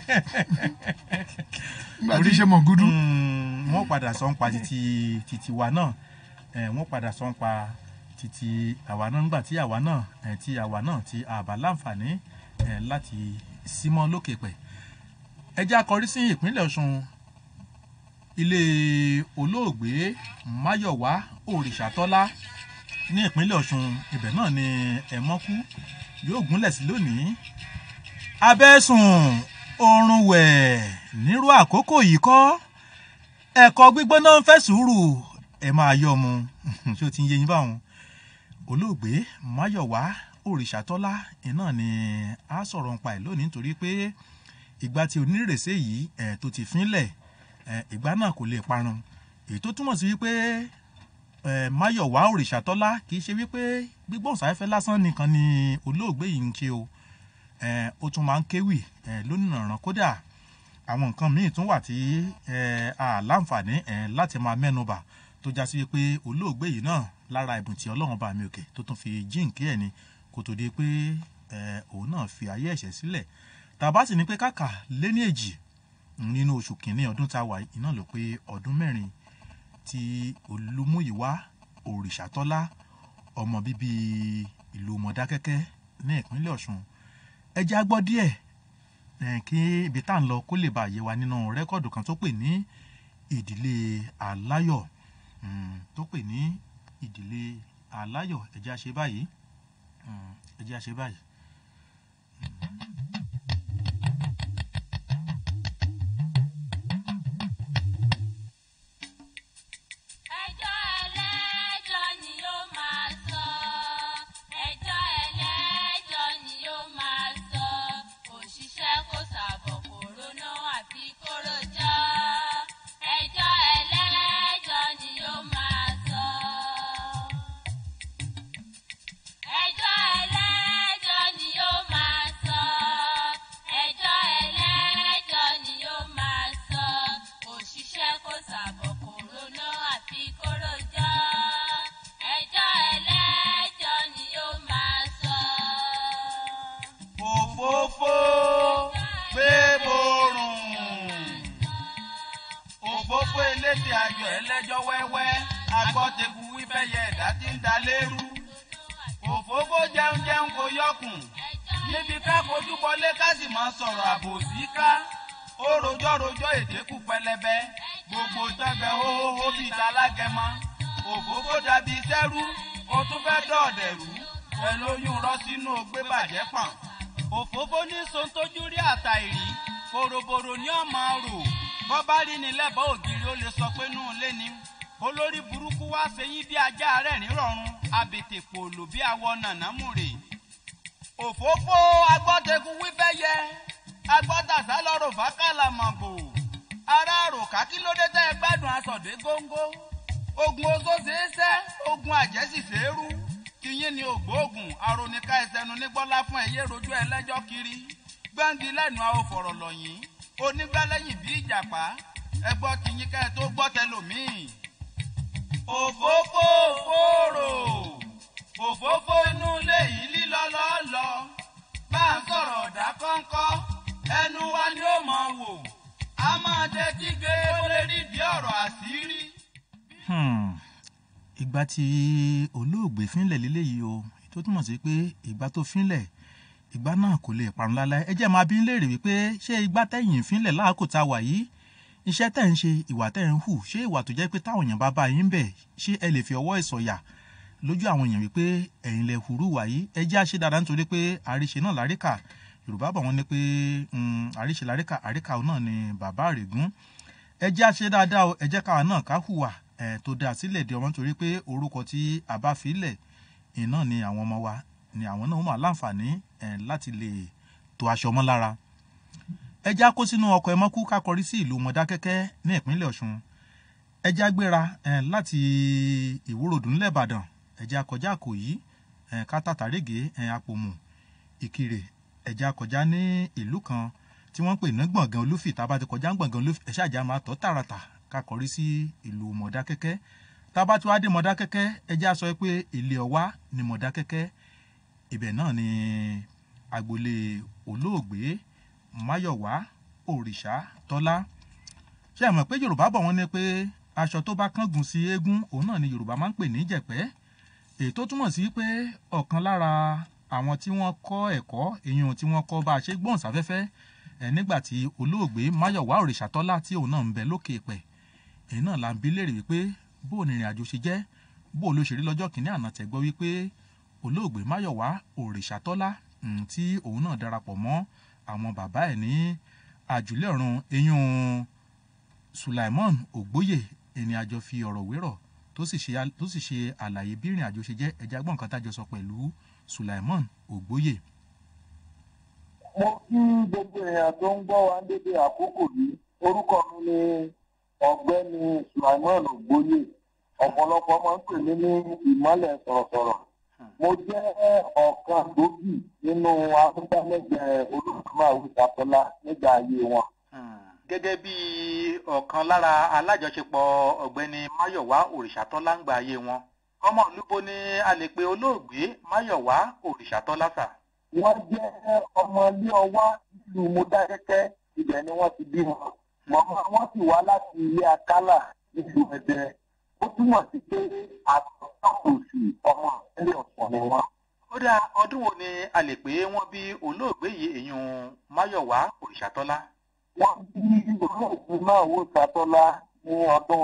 nígbà tí ṣe mọ̀ gúdú. Mm, wọ́n padà sọ ń pa titi titi wa náà eh, wọ́n padà sọ ń pa titi àwa náà nígbà tí àwa náà eh, tí àwa náà tí àbá láǹfààní eh, láti símọ́ lókè pẹ̀. ẹ jẹ́ akọrí sí ìpínlẹ̀ ọ̀ṣun ilé olóògbé máyọ̀wá òrìṣàtọ́lá ní ìpínlẹ̀ ọ̀ṣun ibẹ̀ náà ni ẹ̀mọ́kú yóò gúnlẹ̀ sí lónìí abẹ́sùn oorun wẹ̀ nírú àkókò yìí kọ́ ẹ̀kọ́ gbígbóná ń fẹ́ sùúrù ẹ̀ máa yọ mu ṣé o ti ń yé yín báwọn olóògbé máyọ̀wá òrìṣàtọ́lá iná ni a sọ̀rọ̀ ń pa ẹ̀ lónìí nítorí pé ìgbà tí onírèsé yìí ẹ̀ tó ti fínlẹ̀ ẹ̀ ìgbà náà kò lè parun èyí tó túmọ̀ sí wípé ẹ̀ máyọ̀wá òrìṣàtọ́lá kì í ṣe wípé gbígbóhùnsáfẹ́fẹ́ lásán nìkan ni olóògbé yìí ń ṣe o ẹ̀ ó tún máa ń kéwì ẹ̀ lónìrànràn kódà àwọn nǹkan míì tún wà tí ẹ̀ a láǹfààní ẹ̀ láti máa mẹ́nuba tó já sí wípé olóògbé yìí náà lára ẹ̀bùn tí ọlọ́run bá mi òkè tó tún fi jíǹkí ẹ̀ ni kó tó di pé ẹ̀ òun náà fi ayé ẹ̀ṣẹ̀ sílẹ̀ tàbá sì ní pé kàkà lé ní èjì nínú oṣù kìíní ọdún tá a wà yìí náà ló pé ọdún mẹ́rin ti olúmúyìwá òrìṣàtọ́lá ọmọ bíbí ìlú mọ̀dákẹ́kẹ́ ní ìpínlẹ̀ ọ̀ṣun ẹ jẹ́ á gbọ́ díẹ̀ eh, kí ibi tá à ń lọ kó lè bá yé wa nínú rẹ́kọ̀dù kan tó pè ní ìdílé aláyọ̀ mm, tó pè ní ìdílé aláyọ̀ ẹ jẹ́ á ṣe báyìí mm, ẹ jẹ́ á ṣe báyìí. ẹjọ́ ẹlẹ́jọ́ ni yóò máa sọ ẹjọ́ ẹlẹ́jọ́ ni yóò máa sọ òṣìṣẹ́ kò sàbọ̀ kòrónà àfi kórojọ́ ẹjọ́ ẹlẹ́jọ́ ni yóò máa sọ. ẹjọ́ ẹlẹ́jọ́ ni yóò máa sọ ẹjọ́ ẹlẹ́jọ́ ni yóò máa sọ òṣìṣẹ́ kò sàbọ̀ kòrónà àfi kórojọ́ ẹjọ́ ẹlẹ́jọ́ ni yóò máa sọ. òfófó gbé borùn òfófó elétè ayọ̀ ẹlẹ́jọ́ wẹ́wẹ́ agbọ́tẹ̀kù wífẹ́yẹ ẹ̀dá tí ń da lérú òfófó jẹun jẹun kò yọkùn níbi ká fojú bọlé ká sì máa sọ̀rọ̀ àbòsí ká ó rojọ́ rojọ́ èdè kù pẹlẹbẹ gbogbo tẹ́gbẹ́ hóhóhó bíi talágẹmọ òfófó dàbí sẹ́rú ó tún fẹ́ dọ̀ọ̀dẹ̀rú ẹ lóyún rọ́ sínú ògbé bàjẹ́ pọ̀n òfófó ní sontójú rí àtàìrí boroboro ní ọmọ rò bọ́ bá rí ni lẹ́bàá ògiri ó lè sọ pé nù lé ní olórí burúkú wá sẹ́yìn bí ajá rẹ̀ nírọ̀rùn abètè pòlò bí awọ nànámùrè òfófó agbọ́tẹ̀kù wífẹ́ yẹ agbọ́tàsá lọ́rọ̀ fákàlà màgbò ará àròká kí ló dé tẹ́ ẹ gbádùn asọ̀dé góńgó ogun oṣó ṣeéṣẹ́ ogun àjẹsì ṣeérú tiyín ni ògbóògùn aronika ẹsẹ̀nu nígbọ́lá fún ẹ̀yẹ rojú ẹlẹ́jọ́ kiri gbẹ́ngi lẹ́nu àwọn fọ̀rọ̀ lọ́yìn onígbàlẹ́yìn bí ìjàpá ẹgbọ́ tiyín ká ẹ tó gbọ́ tẹlòmíì. òfófó fòrò òfófó inú ilé yìí lílọ lọ́ọ́lọ́ bá a sọ̀rọ̀ ọ̀dà kọ́ńkọ́ ẹnu wa ni ó mọ̀ wò a máa dẹ́tí gbé ó lè rí bí ọ̀rọ̀ àṣírí. Hmm. ìgbà tí olóògbé fínlẹ̀ lílé yìí o tó túmọ̀ sí pé ìgbà tó fínlẹ̀ ìgbà náà kò lè parun lálẹ́ ẹ jẹ́ máa bí ń léèrè wípé ṣé ìgbà tẹ̀yìn fínlẹ̀ láàkó tá a wà yìí iṣẹ́ tẹ̀ ń ṣe ìwà tẹ̀ ń hù ṣé ìwà tó jẹ́ pé táwọn èèyàn bá bá yín bẹ̀ ṣé ẹ lè fi ọwọ́ ìsọ̀yà lójú àwọn èèyàn wípé ẹ̀yin lẹ hurú wà yìí ẹ jẹ́ àṣẹ dáadáa nítorí pé àríṣe náà láríkà yorùbá bọ̀ wọ́n ní pé mm, àríṣe láríkà àríkà náà ni bàbá àrègún ẹ jẹ́ àṣẹ dáadáa o ẹ jẹ́ káwa náà ká hùwà ẹ̀ tó dáa sílẹ̀ di ọmọ nítorí pé orúkọ tí a bá fi lẹ̀ iná ni àwọn ọmọ wa ni àwọn náà máa láǹfààní ẹ̀ láti lè to aṣọ mọ́ lára ẹ já kó sínú ọkọ̀ ẹ mọ́kú ká kọrí sí ìlú mọ̀dákẹ́kẹ́ ní ìpínlẹ̀ ọ̀ṣun ẹ já gbéra ẹ̀ láti ìwúròdù ńlẹ̀ ìbàdàn ẹ já kọjá àkòyí ẹ̀ ká tàtàrègé ẹ̀ àpòmù ìkirè ẹ já kọjá ní ìlú kan tí wọ́n ń pè ní gbọ̀ngàn olúfì tá a bá ti kọjá gbọ̀ngàn olúfì ẹ ṣáàjà máa tọ́ tààràtà ká kọrí sí ìlú mọ̀dákẹ́kẹ́ tá a bá ti wá dé mọ̀dákẹ́kẹ́ ẹ já sọ pé ilé ọwá ni mọ̀dákẹ́kẹ́ ibẹ̀ náà ni agboolé olóògbé máyọ̀wá òrìṣà tọ́lá ṣé ẹ mọ̀ pé yorùbá bọ̀ wọ́n ní pé aṣọ tó bá kángun sí eégún òun náà ni yorùbá máa ń pè ní jẹ̀pẹ́ èyí tó túmọ̀ sí pé ọ̀kan lára àwọn tí wọ́n kọ́ ẹ̀kọ́ èyàn tí wọ́n kọ́ bá a ṣe gbóhùnsáfẹ́fẹ́ ẹ̀ nígbà tí olóògbé máyọ̀wá òrìṣà tọ́lá tí òun náà ń bẹ lókè pẹ̀ èyí náà la ń bi léèrè wípé bó ni ìrìn àjò ṣe jẹ́ bó ló ṣe rí lọ́jọ́ kìíní àná tẹ̀gbọ́ wípé olóògbé máyọ̀wá òrìṣà tọ́lá tí òun náà darapọ̀ mọ́ àwọn bàbá ẹ̀ ní àjùlé ọ̀run eyín sulaimon ògbóyè ẹni àjọ fi ọ̀rọ̀ wérọ̀ tó sì ṣe tó sì ṣe àlàyé bí ìrìn àjò ṣe jẹ́ ẹja gbọ́n nǹkan tájọ sọ pẹ̀lú sulaimon ògbóyè. mo kí gbogbo èèyàn tó ń gbọ́ wa ń dédé àkókò yìí orúkọ mi ni ọ̀gbẹ́ni sulaimon ògbóyè ọ̀pọ̀lọpọ̀ máa ń pè mí ní ìmọ̀lẹ̀ sọ̀rọ̀sọ̀rọ̀ mo jẹ́ ọ̀kan gbòógì nínú afúndámẹ́gbẹ̀ẹ́ olùkọ́mọ̀ ìsàtọ́lá nígbà ayé wọn. gẹ́gẹ́ bí ọ̀kan lára alájọṣepọ̀ ọ̀gbẹ́ni máyọ̀wá òrìṣàtọ́lá ń gba ayé wọn ọmọ olúbo ni a lè pe olóògbé máyọ̀wá òrìṣàtọ́lá sà. wọ́n jẹ́ ọmọ ilé ọwá nílùú mọ́dákẹ́kẹ́ ibẹ̀ ni wọ́n ti bí wọn mọ̀mọ́ wọn sì wá láti ilé akálà nílùú ẹ̀dẹ́ ó túmọ̀ sí pé àtọ̀tọ̀kùsì ọmọ ìpínlẹ̀ ọ̀sán ni wọ́n. ó dá ọdún wo ni a lè pé wọ́n bí olóògbé yìí èèyàn máyọ̀wá òrìṣàtọ́lá. wọ́n bí olóògbé náà wò sátọ́lá ní ọdún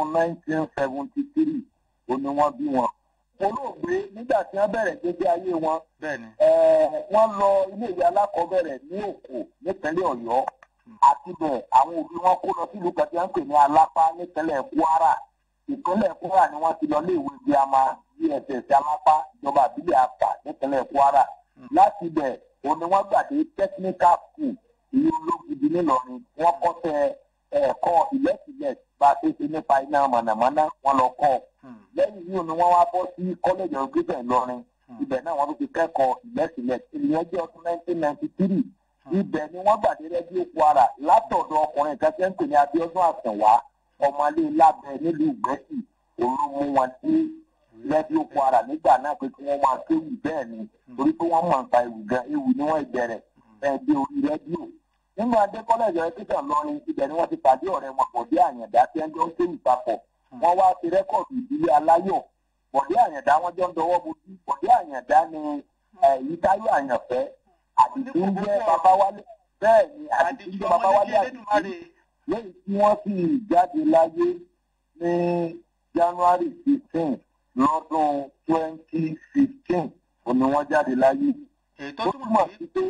1973 ó ní wọ́n bí wọn. olóògbé nígbà tí wọ́n bẹ̀rẹ̀ gbégbé ayé wọn bẹ́ẹ̀ni. wọ́n lọ iléèwé alákọ̀ọ́bẹ̀rẹ̀ ní òkò nípínlẹ̀ ọ̀yọ́ àti bẹ̀ àwọn òbí wọn kó lọ sílùú kan tí wọ́n ń pè ní alápá nípínlẹ̀ kwara ìpínlẹ̀ kwara ni wọ́n ti lọ léèwé girama dss alápá ìjọba àbílẹ̀ apá nípínlẹ̀ kwara láti bẹ̀ òun ni wọ́n gbàdé technical school ìlú ológidi nílọrin wọ́n kọ́sẹ̀ ẹ̀kọ́ ìlẹ́sìlẹ̀ bá a ṣe ṣe nípa iná mọ̀nàmọ́ná wọn lọ kọ́ lẹ́yìn yìí ni wọ́n wá bọ́ sí college of education ìlọrin ibẹ̀ náà wọ́n tún ti kẹ́kọ̀ọ́ ìlẹ́sìlẹ̀ ìyẹn jẹ́ ọdún nineteen ninety three ibẹ̀ ni wọ́n gbàdé rẹ́díò kwara látọ̀dọ̀ ọkùnrin kan tí ń pè ní abiodun àsànwá ọmọlé lábẹ́ nílùú ìgbẹ́sì òun ló mú wọn dé rẹ́díò kwara nígbà náà pé kí wọ́n máa kéwì bẹ́ẹ̀ ni torí pé wọ́n mọ̀ nípa ewu gan ewu ni wọ́n ìbẹ̀rẹ̀ ẹ̀ dé orí rẹ́díò nínú adé kọ́lẹ́jọ ẹ̀kíkà lọ́rin ibẹ̀ ni wọ́n ti pàdé ọ̀rẹ́ wọn bọ̀dé àyàndá tí wọ́n jọ ń kéwì papọ̀ wọ́n wá ti rẹ́kọ̀dù ìdílé aláyọ̀ bọ̀dé àyàndá wọ́n jọ ń dọwọ́ bojú bọ̀dé àyàndá ni èyí táyọ̀ àyànfẹ́ àdìsí ń jẹ́ babawálé bẹ́ẹ̀ ni àdìsí ń jẹ́ babawálé àdìsí lẹ́yìn tí wọ́n sì jáde láyé ní january fifteen lọ́dún twenty fifteen òní wọ́n jáde láyé. ètò túmọ̀ sí pé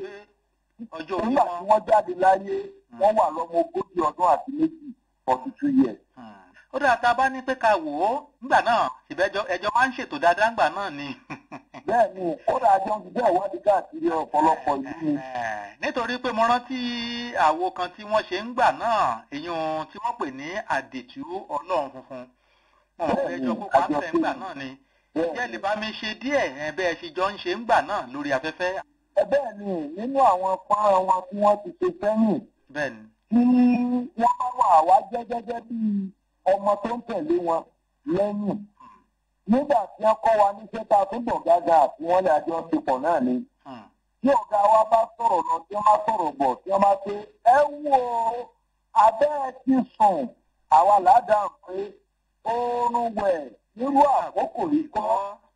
ọjọ́ orí nígbà tí wọ́n jáde láyé wọ́n wà lọ́mọ ogójì ọdún àti méjì forty two years. ó dáa tá a bá ní pé ká wò ó nígbà náà ìbẹ́jọ́ ẹjọ́ máa ń ṣètò dáadáa ńgbà náà ni. bẹ́ẹ̀ ni kódà àjọ ń ṣiṣẹ́ ìwádìí káàkiri ọ̀pọ̀lọpọ̀ ìlú ni. nítorí pé mo rántí àwo kan tí wọ́n ṣe ń gbà náà èèyàn tí wọ́n pè ní àdètú ọlọ́run funfun wọn ò fẹ́ jọ kópa ń fẹ́ ńgbà náà ni ìjẹ́ lè bá mi ṣe díẹ̀ bẹ́ẹ̀ ṣe jọ ń ṣe ńgbà náà lórí afẹ́fẹ́. ẹ bẹ́ẹ̀ ni nínú àwọn fọ́nrán wọn tí wọ́n ti ṣe sẹ́yìn bẹ́ẹ̀ni. tí wọ́n bá wà wá jẹ́ gẹ́gẹ́ bí ọmọ tó ń tẹ̀lé wọn lẹ́yìn nígbà tí wọ́n kọ́ wa níṣẹ́ tá a tún bọ̀ gágá àti wọ́n lè àjọ ṣe pọ̀ náà ni tí ọ̀gá wa bá sọ̀rọ̀ lọ tí wọ́n bá sọ̀rọ̀ bọ̀ tí wọ́n bá pé ẹ wo abẹ́ ẹ ti sùn àwa ládàá pé oorun wẹ̀ nírú àkókò yìí kọ́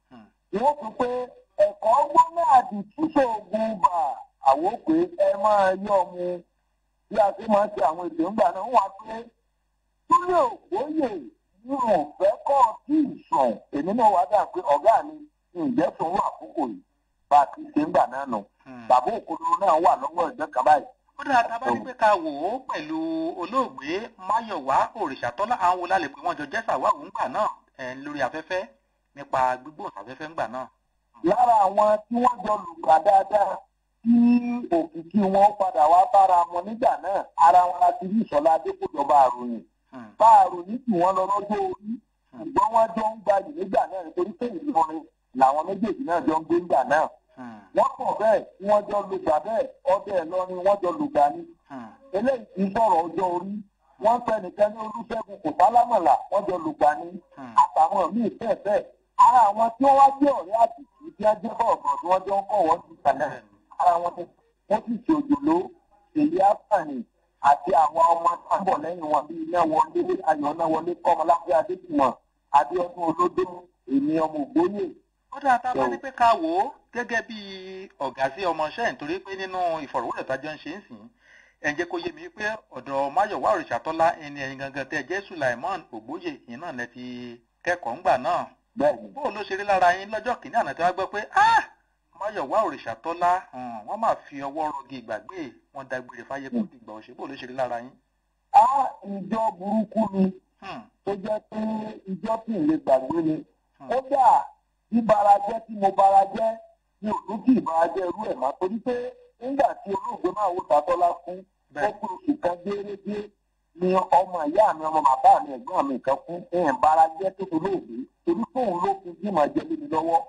wọ́n fi pé ẹ̀kọ́ gbóná àti túnṣe ogun bà àwọ̀ pé ẹ máa yọ̀ mu bí a ṣe máa ń ṣe àwọn ètò ńgbà náà wọ́n wá pé túlẹ̀ ògbóyè ní òfẹ́ kọ́ tí ì sùn èmi náà wá dà pé ọ̀gá mi ǹjẹ́ sùn wà àkókò yìí bá a ti ṣe ń gbà náà nù bàbá òkodoro náà wà lọ́wọ́ ẹ̀gbẹ́ kan báyìí. ó dáa tá a bá ní pé ká wò ó pẹ̀lú olóògbé máyọ̀wá òrìṣàtọ́lá àwọn wo la lè pè wọ́n jọ jẹ́ sàwáwù ńgbà náà lórí afẹ́fẹ́ nípa gbígbóhùnsáfẹ́fẹ́ ńgbà náà. lára àwọn tí wọ́n jọ lùgbà dáadáa tí òkìkí wọn padà wá bára wọn nígbà náà ara wọn láti rí ìṣọ̀lá adékòjọba àròyìn bá àròyìn tì wọ́n lọ lọ́jọ́ orí ṣùgbọ́n wọ́n jọ ń gbayì nígbà náà nítorí pé ìlọrin làwọn méjèèjì náà jọ ń gbé nígbà náà wọ́n pọ̀ bẹ́ẹ̀ tí wọ́n jọ lùgbà bẹ́ẹ̀ ọdẹ ìlọrin wọ́n jọ lùgbà ní eléyìí ti sọ̀rọ̀ ọjọ́ orí wọ́n fẹ́ nìkan ní olúṣẹ́gun kò sálámọ̀là wọ́n jọ lùgbà ní àtàwọn míì bẹ́ẹ̀ bẹ́ẹ̀ ara àwọn tí wọ́n wá jẹ́ ọ̀rẹ́ àtìkú tí wọ́n jẹ́ bọ̀ọ̀bọ̀ tí wọ́n jọ ń kọ̀ wọ́n ti sàlẹ̀ ara wọn ni wọ́n sì ṣe òjòló èyí àfààní àti àwọn ọmọ tábọ̀ lẹ́yìn wọn bíi iná wọlé ayọ̀ náà wọlé kọ́mọláfẹ́ adéjùmọ̀ adéọdún olódó èmi ọmọ ògbóyè. ó dáa tá a bá ní pé ká wò ó gẹ́gẹ́ bí ọ̀gá sí ọmọọṣẹ́ nítorí pé nínú ìfọ̀rọ̀wérọ̀ tájọ́ ń ṣe ń sìn ẹ̀ ń jẹ́ kó yé mi pé ọ̀dọ̀ máyọ̀wá òrìṣàtọ́lá ẹni ẹ̀yin gangan tẹ́ jẹ́ sulaimon ògbóyè yìí náà lẹ ti kẹ́kọ̀ọ́ ńgbà náà. bóò ló ṣe rí lára yín lọ́jọ́ kìíní àná tí wọ́n gbọ́ pé ah máyọ̀wá òrìṣàtọ́lá wọ́n máa fi ọwọ́ rọgì ìgbàgbé wọn dágbére fáyé kó dìgbà ọ̀ṣẹ́ bó ló ṣe rí lára yín. a ìjọ burúkú ni tó jẹ́ pé ìjọ tí ì lè gbàgbé ni kódà bí barajẹ́ tí mo barajẹ́ mi ò tún kì í barajẹ́ irú ẹ̀ má torí pé nígbà tí olóògbé máa wò tàtọ́lá fún ó kú oṣù kan géérégé ni ọmọ ìyá mi ọmọ bàbá mi ẹ̀gbọ́n mi kan fún ẹ̀yìn barajẹ́ tó tó lóògbé torí fóun ló fi jímọ̀ jẹ́ lé mi lọ́wọ́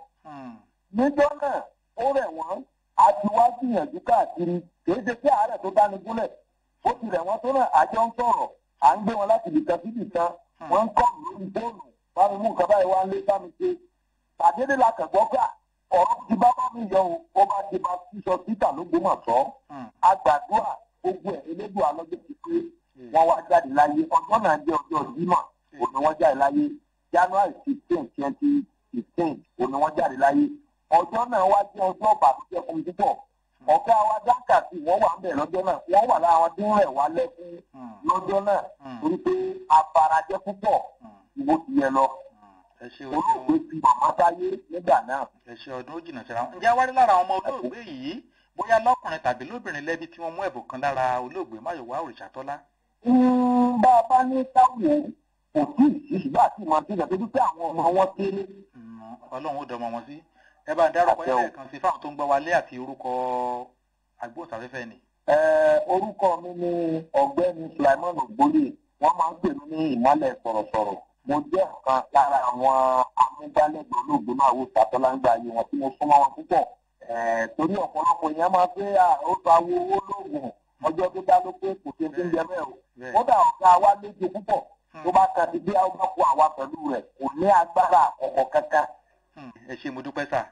níjọ́ náà ó rẹ̀ wọ́n a ti wá gbìyànjú káàkiri kìí ṣe pé àárẹ̀ tó dáni gúnlẹ̀ ó ti rẹ̀ wọ́n tó náà àjọ ń sọ̀rọ̀ à ń gbé wọn láti ibìkan sí ibìkan wọ́n ń kọ́ lórí fóònù bá mi mú nǹkan báyìí wá ń lé bá mi ṣe àdédé la kẹ̀gbọ́ gbà ọ̀rọ̀ ti bá bá mi yọ o ó bá ti bá sísọ títà ló gbé mọ̀ sọ́ agbàdúrà gbogbo ẹ̀ elédùn alọ́jọ́ ti pé wọ́n wá jáde láyé ọjọ́ náà jẹ́ ọjọ́ jímọ̀ òní wọ́n jáde láyé january sixteen twenty fifteen òní wọ́n jáde láyé ọjọ́ náà wá jẹ́ ọjọ́ ìbànújẹ́ fún mi púpọ̀ ọ̀gá wa dákàtì wọ́n wà ń bẹ̀ lọ́jọ́ náà wọ́n wà lára wọn tí ń rẹ̀ wá lẹ́kún lọ́jọ́ náà torí pé abarajẹ́ púpọ̀ ìbò ti yẹ lọ ẹ ṣe o olóògbé fi màmá sáyé nígbà náà. ẹ ṣe ọdún ó jìnnà síra wọn ǹjẹ́ wárí lára àwọn ọmọ olóògbé yìí bóyá lọ́kùnrin tàbí lóbìnrin lẹ́bi tí wọ́n mú ẹ̀bùn kan lára olóògbé máyọ̀wá òrìṣàtọ́lá. Mm, bá a bá ní káwọ kò tí ì sí ṣùgbọ́n àti ìmọ̀ sílẹ̀ torí pé àwọn ọmọ wọn kéré. ọlọ́run ó dọmọ wọn sí ẹ bá ń dárúkọ Àṣẹ o. ẹ̀ kan sí fáwọn tó ń gbọ́ wálé àti orúkọ agbóhùnsáfẹ́fẹ́ ni. Ẹ, orúkọ mi ni ọ̀gbẹ́ni Sulaiman Ògbólé wọ́n máa ń pè mí ní ìmọ̀lẹ̀ sọ̀rọ̀sọ̀rọ̀ mo jẹ́ ọ̀kan lára àwọn amúgbálẹ́gbẹ̀ẹ́ olóògbé máa wò sàtọ́láńgbà ayé wọn tí mo súnmọ́ wọn púpọ̀ Ẹ, torí ọ̀pọ̀lọpọ̀ èèyàn máa fẹ́ à, ó gba owó owó lóògùn ọjọ́ tó dá ló pé kò ṣe ti ń jẹ bẹ́ẹ̀ o kódà ọ̀gá wa léjo púpọ̀ tó bá ka ti bí a bá kó àwa pẹ̀lú rẹ̀ kò ní agbára ọ̀kọ̀ kankan. ẹ ṣe mo dúpẹ́ sà.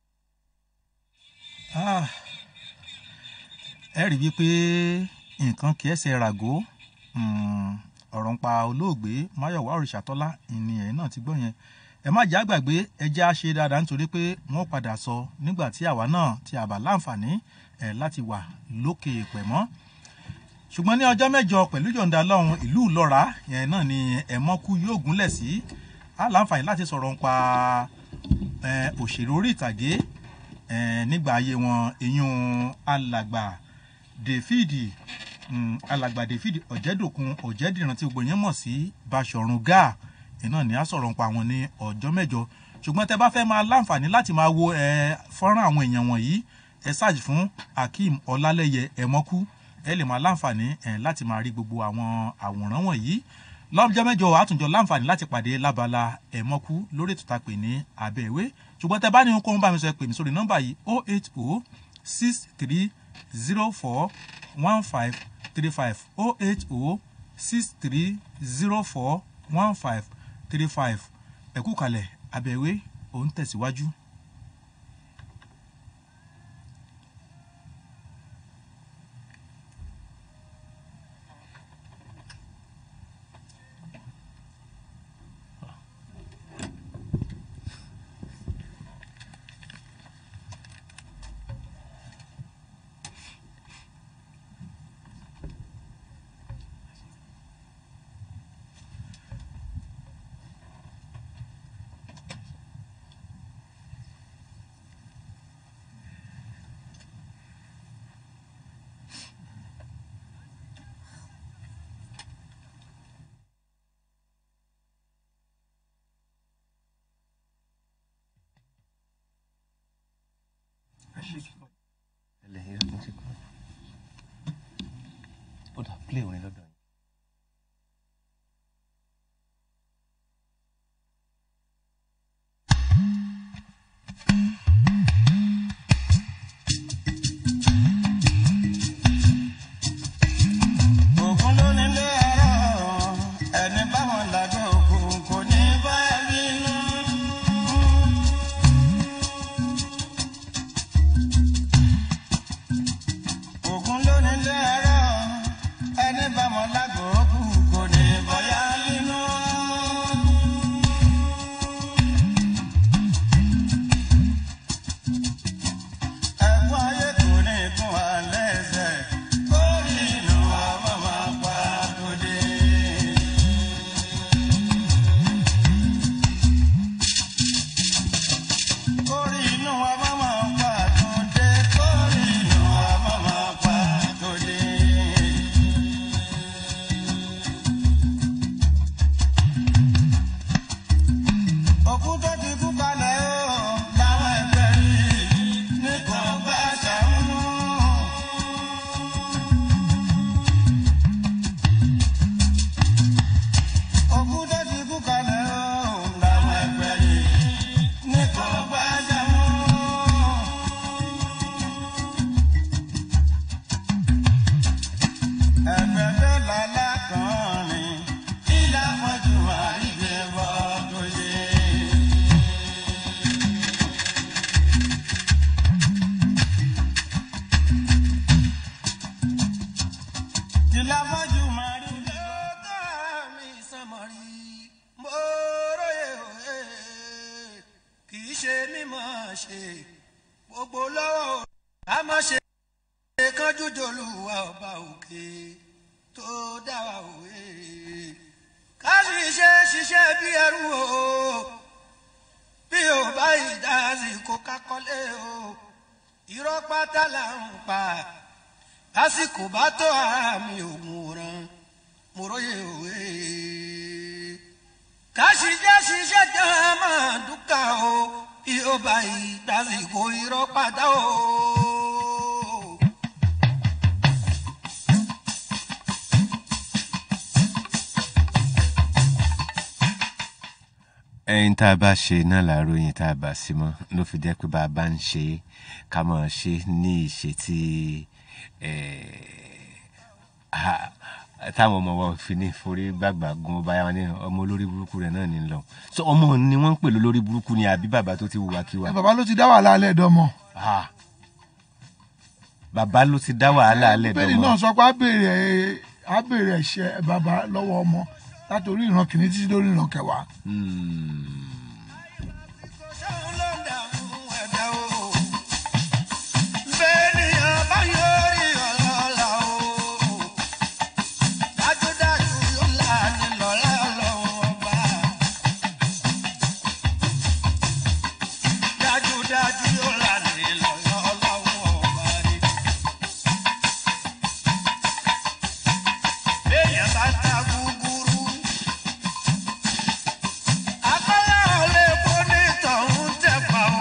Ah, ẹ rí wípé nǹkan kì í ẹsẹ̀ ràgó mm, ọ̀rọ̀ ń pa olóògbé máyọ̀wá òrìṣàtọ́lá ìní ẹ̀ náà ti gbọ́ yẹn ẹ má jẹ́ àgbàgbé ẹ jẹ́ á ṣe dáadáa nítorí pé wọ́n padà sọ nígbà tí àwa náà ti àbá láǹfààní ẹ̀ láti wà lókè pẹ̀ mọ́ ṣùgbọ́n ní ọjọ́ mẹ́jọ pẹ̀lú yọ̀ǹda lọ́hùn ìlú ìlọ́ra yẹn náà ni ẹ̀mọ́kú yóò gúnlẹ̀ sí á láǹfààní láti sọ̀rọ̀ ń pa ẹ̀, òṣèré orí ìtàgé ẹ̀, nígbà ayé wọn eyín alàgbà dèfídì mm, alàgbà dèfídì ọ̀jẹ̀dòkun ọ̀jẹ̀dìran tí gbogbo yẹn mọ̀ sí báṣọ̀run gáà iná ni a sọ̀rọ̀ ń pa wọn ní ọjọ́ mẹ́jọ ṣùgbọ́n tẹ bá fẹ́ máa láǹfààní láti máa wo ẹ fọ́nrán àwọn èèyàn wọ̀nyí ẹ ṣáàjì fún akeem ọlálẹ́yẹ ẹ̀mọ́kú ẹ lè máa láǹfààní ẹ láti máa rí gbogbo àwọn àwòrán wọ̀nyí lọ́jọ́ mẹ́jọ àtúnjọ láǹfààní láti pàdé lábala ẹ̀mọ́kú lórí ètò tá a pè ní abẹ́ ìwé ṣùgbọ́n tẹ bá ní ohunkóhun bá mi sọ ẹ pè mí sórí nọ́mbà yìí oh eight oh six three zero four one five three five oh eight oh six three zero four one five three five ẹ̀kú kalẹ̀ abẹ́wé òun tẹ̀síwájú. ó dà play orin lọ́dọ̀ yìí. ògùn ló nílé ẹ̀rọ ẹni báwọn làgbé òkú kò ní bá ẹ bínú. ògùn ló nílé ẹ̀rọ ẹni báwọn ṣe mímọ̀ ṣe gbogbo lọ́wọ́ ká má ṣe kánjú jòlúwa ọba òkè tó dá wa òwe ká sì ṣe ṣiṣẹ́ bí ẹrú o bí o bá ìdásí kó kákọ́lé o irọ́ pátá là ń pa lásìkò bá tó ara mi ò mú ran mo róye òwe ká sì jẹ́ ṣiṣẹ́ jẹ́ máa dúkà o bí o bá ìdásí kó irọ́ pátá o. ẹyin tá a bá ṣe náà làárọ̀ yẹn tá a bá sí mọ́ ló fi jẹ́ pé bá a bá ń ṣe é ká máa ṣe é ní ìṣe tí táwọn ọmọ wa fi ní forí gbàgbà gun ọba yẹn ní ọmọ olórí burúkú rẹ náà ní lọ so ọmọ ni wọ́n ń pè lólórí burúkú ni àbí bàbá tó ti wùwà kíwà. bàbá ló ti dá wàhálà alẹ́ dọ́mọ. bàbá ló ti dá wàhálà alẹ́ dọ́mọ. bẹ́ẹ̀ni náà sọ pé á béèrè á béèrè ẹ̀ṣẹ̀ bàbá lọ́wọ́ ọmọ láti orí ìran kìíní títí lórí ìran kẹwàá. bẹ́ẹ̀nìyàn bá yọrí ọlọ́lá o dájúdájú yóò là ní lọ́lá lọ́wọ́ ọba dájúdájú yóò là ní lọ́lá lọ́wọ́ ọba rí. bẹ́ẹ̀yàn bá ta gúgúrú akọ́lá ọ̀lẹ́ bó ní tọ̀hún tẹ̀pá o.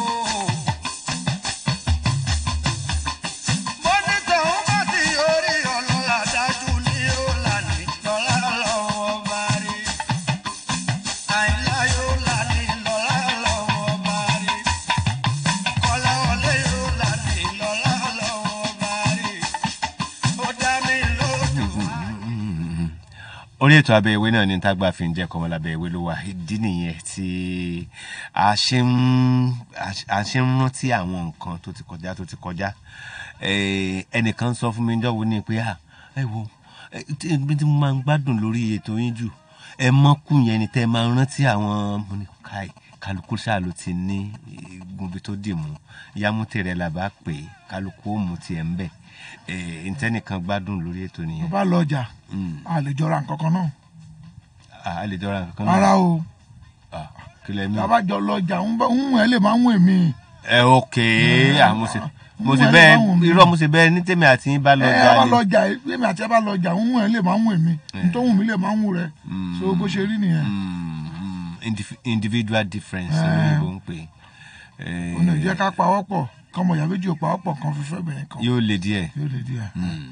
mọ́nítọ̀ ń bá ti orí ọlọ́lá dájú ní ọ̀làní lọ́lá lọ́wọ́ bá rí. àìlá yóò làní lọ́lá lọ́wọ́ bá rí. kọ́lá ọ̀lẹ́ yóò làní lọ́lá lọ́wọ́ bá rí. ó dá mi lójú. orí ètò abẹ́ ìwé náà ní tágbà fi ń jẹ́ kọ́mọ lábẹ́ ìwé ló wà ìdí nìyẹn tí a ṣe ń a ṣe ń rántí àwọn nǹkan tó ti kọjá tó ti kọjá Eh, ẹnìkan sọ fún mi jọ́wọ́ ní pé ah ẹ wo eh, tí tí mo máa ń gbádùn lórí ètò yín jù ẹ mọ́kù yẹn ni tẹ́ ẹ máa ń rántí àwọn mo ní káì kálukú ṣáà ló ti ní igunbi tó dì mú yámútẹ̀ rẹ̀ là bá pè é kálukú ó mú tiẹ̀ ń bẹ̀ Eh, ntẹ́nìkan gbádùn lórí ètò mo nìyẹn bá lọ ọjà a lè jọra nǹkan kan náà. Ah, a lè jọra nǹkan rárá o kí lẹ mí. tàbá jọ lọ ọjà ń bá ń ẹ lè máa ń wù mí. ẹ ok ah, mo ṣe mo ṣe Wọ́n lè bẹ́ẹ̀ máa wù mí. irọ́ mo ṣe bẹ́ẹ̀ ní tèmi àti yín bá lọ ẹ jà bá ni. lọ ọjà èmi àti ẹ bá lọ ọjà ń wù ẹ lè máa ń wù mí nítorí wù mí lè máa ń wù rẹ so bó ṣe rí nìyẹn. Indif- individual difference Eh. lóyìnbó ń pè é. ó ní ìjẹ́ ká pawọ́ pọ̀ kọ́mọ ìyá méjì ò pawọ́ pọ̀ kan fífẹ́ bẹ̀rẹ̀ kan. yóò le díẹ̀. yóò lè díẹ̀.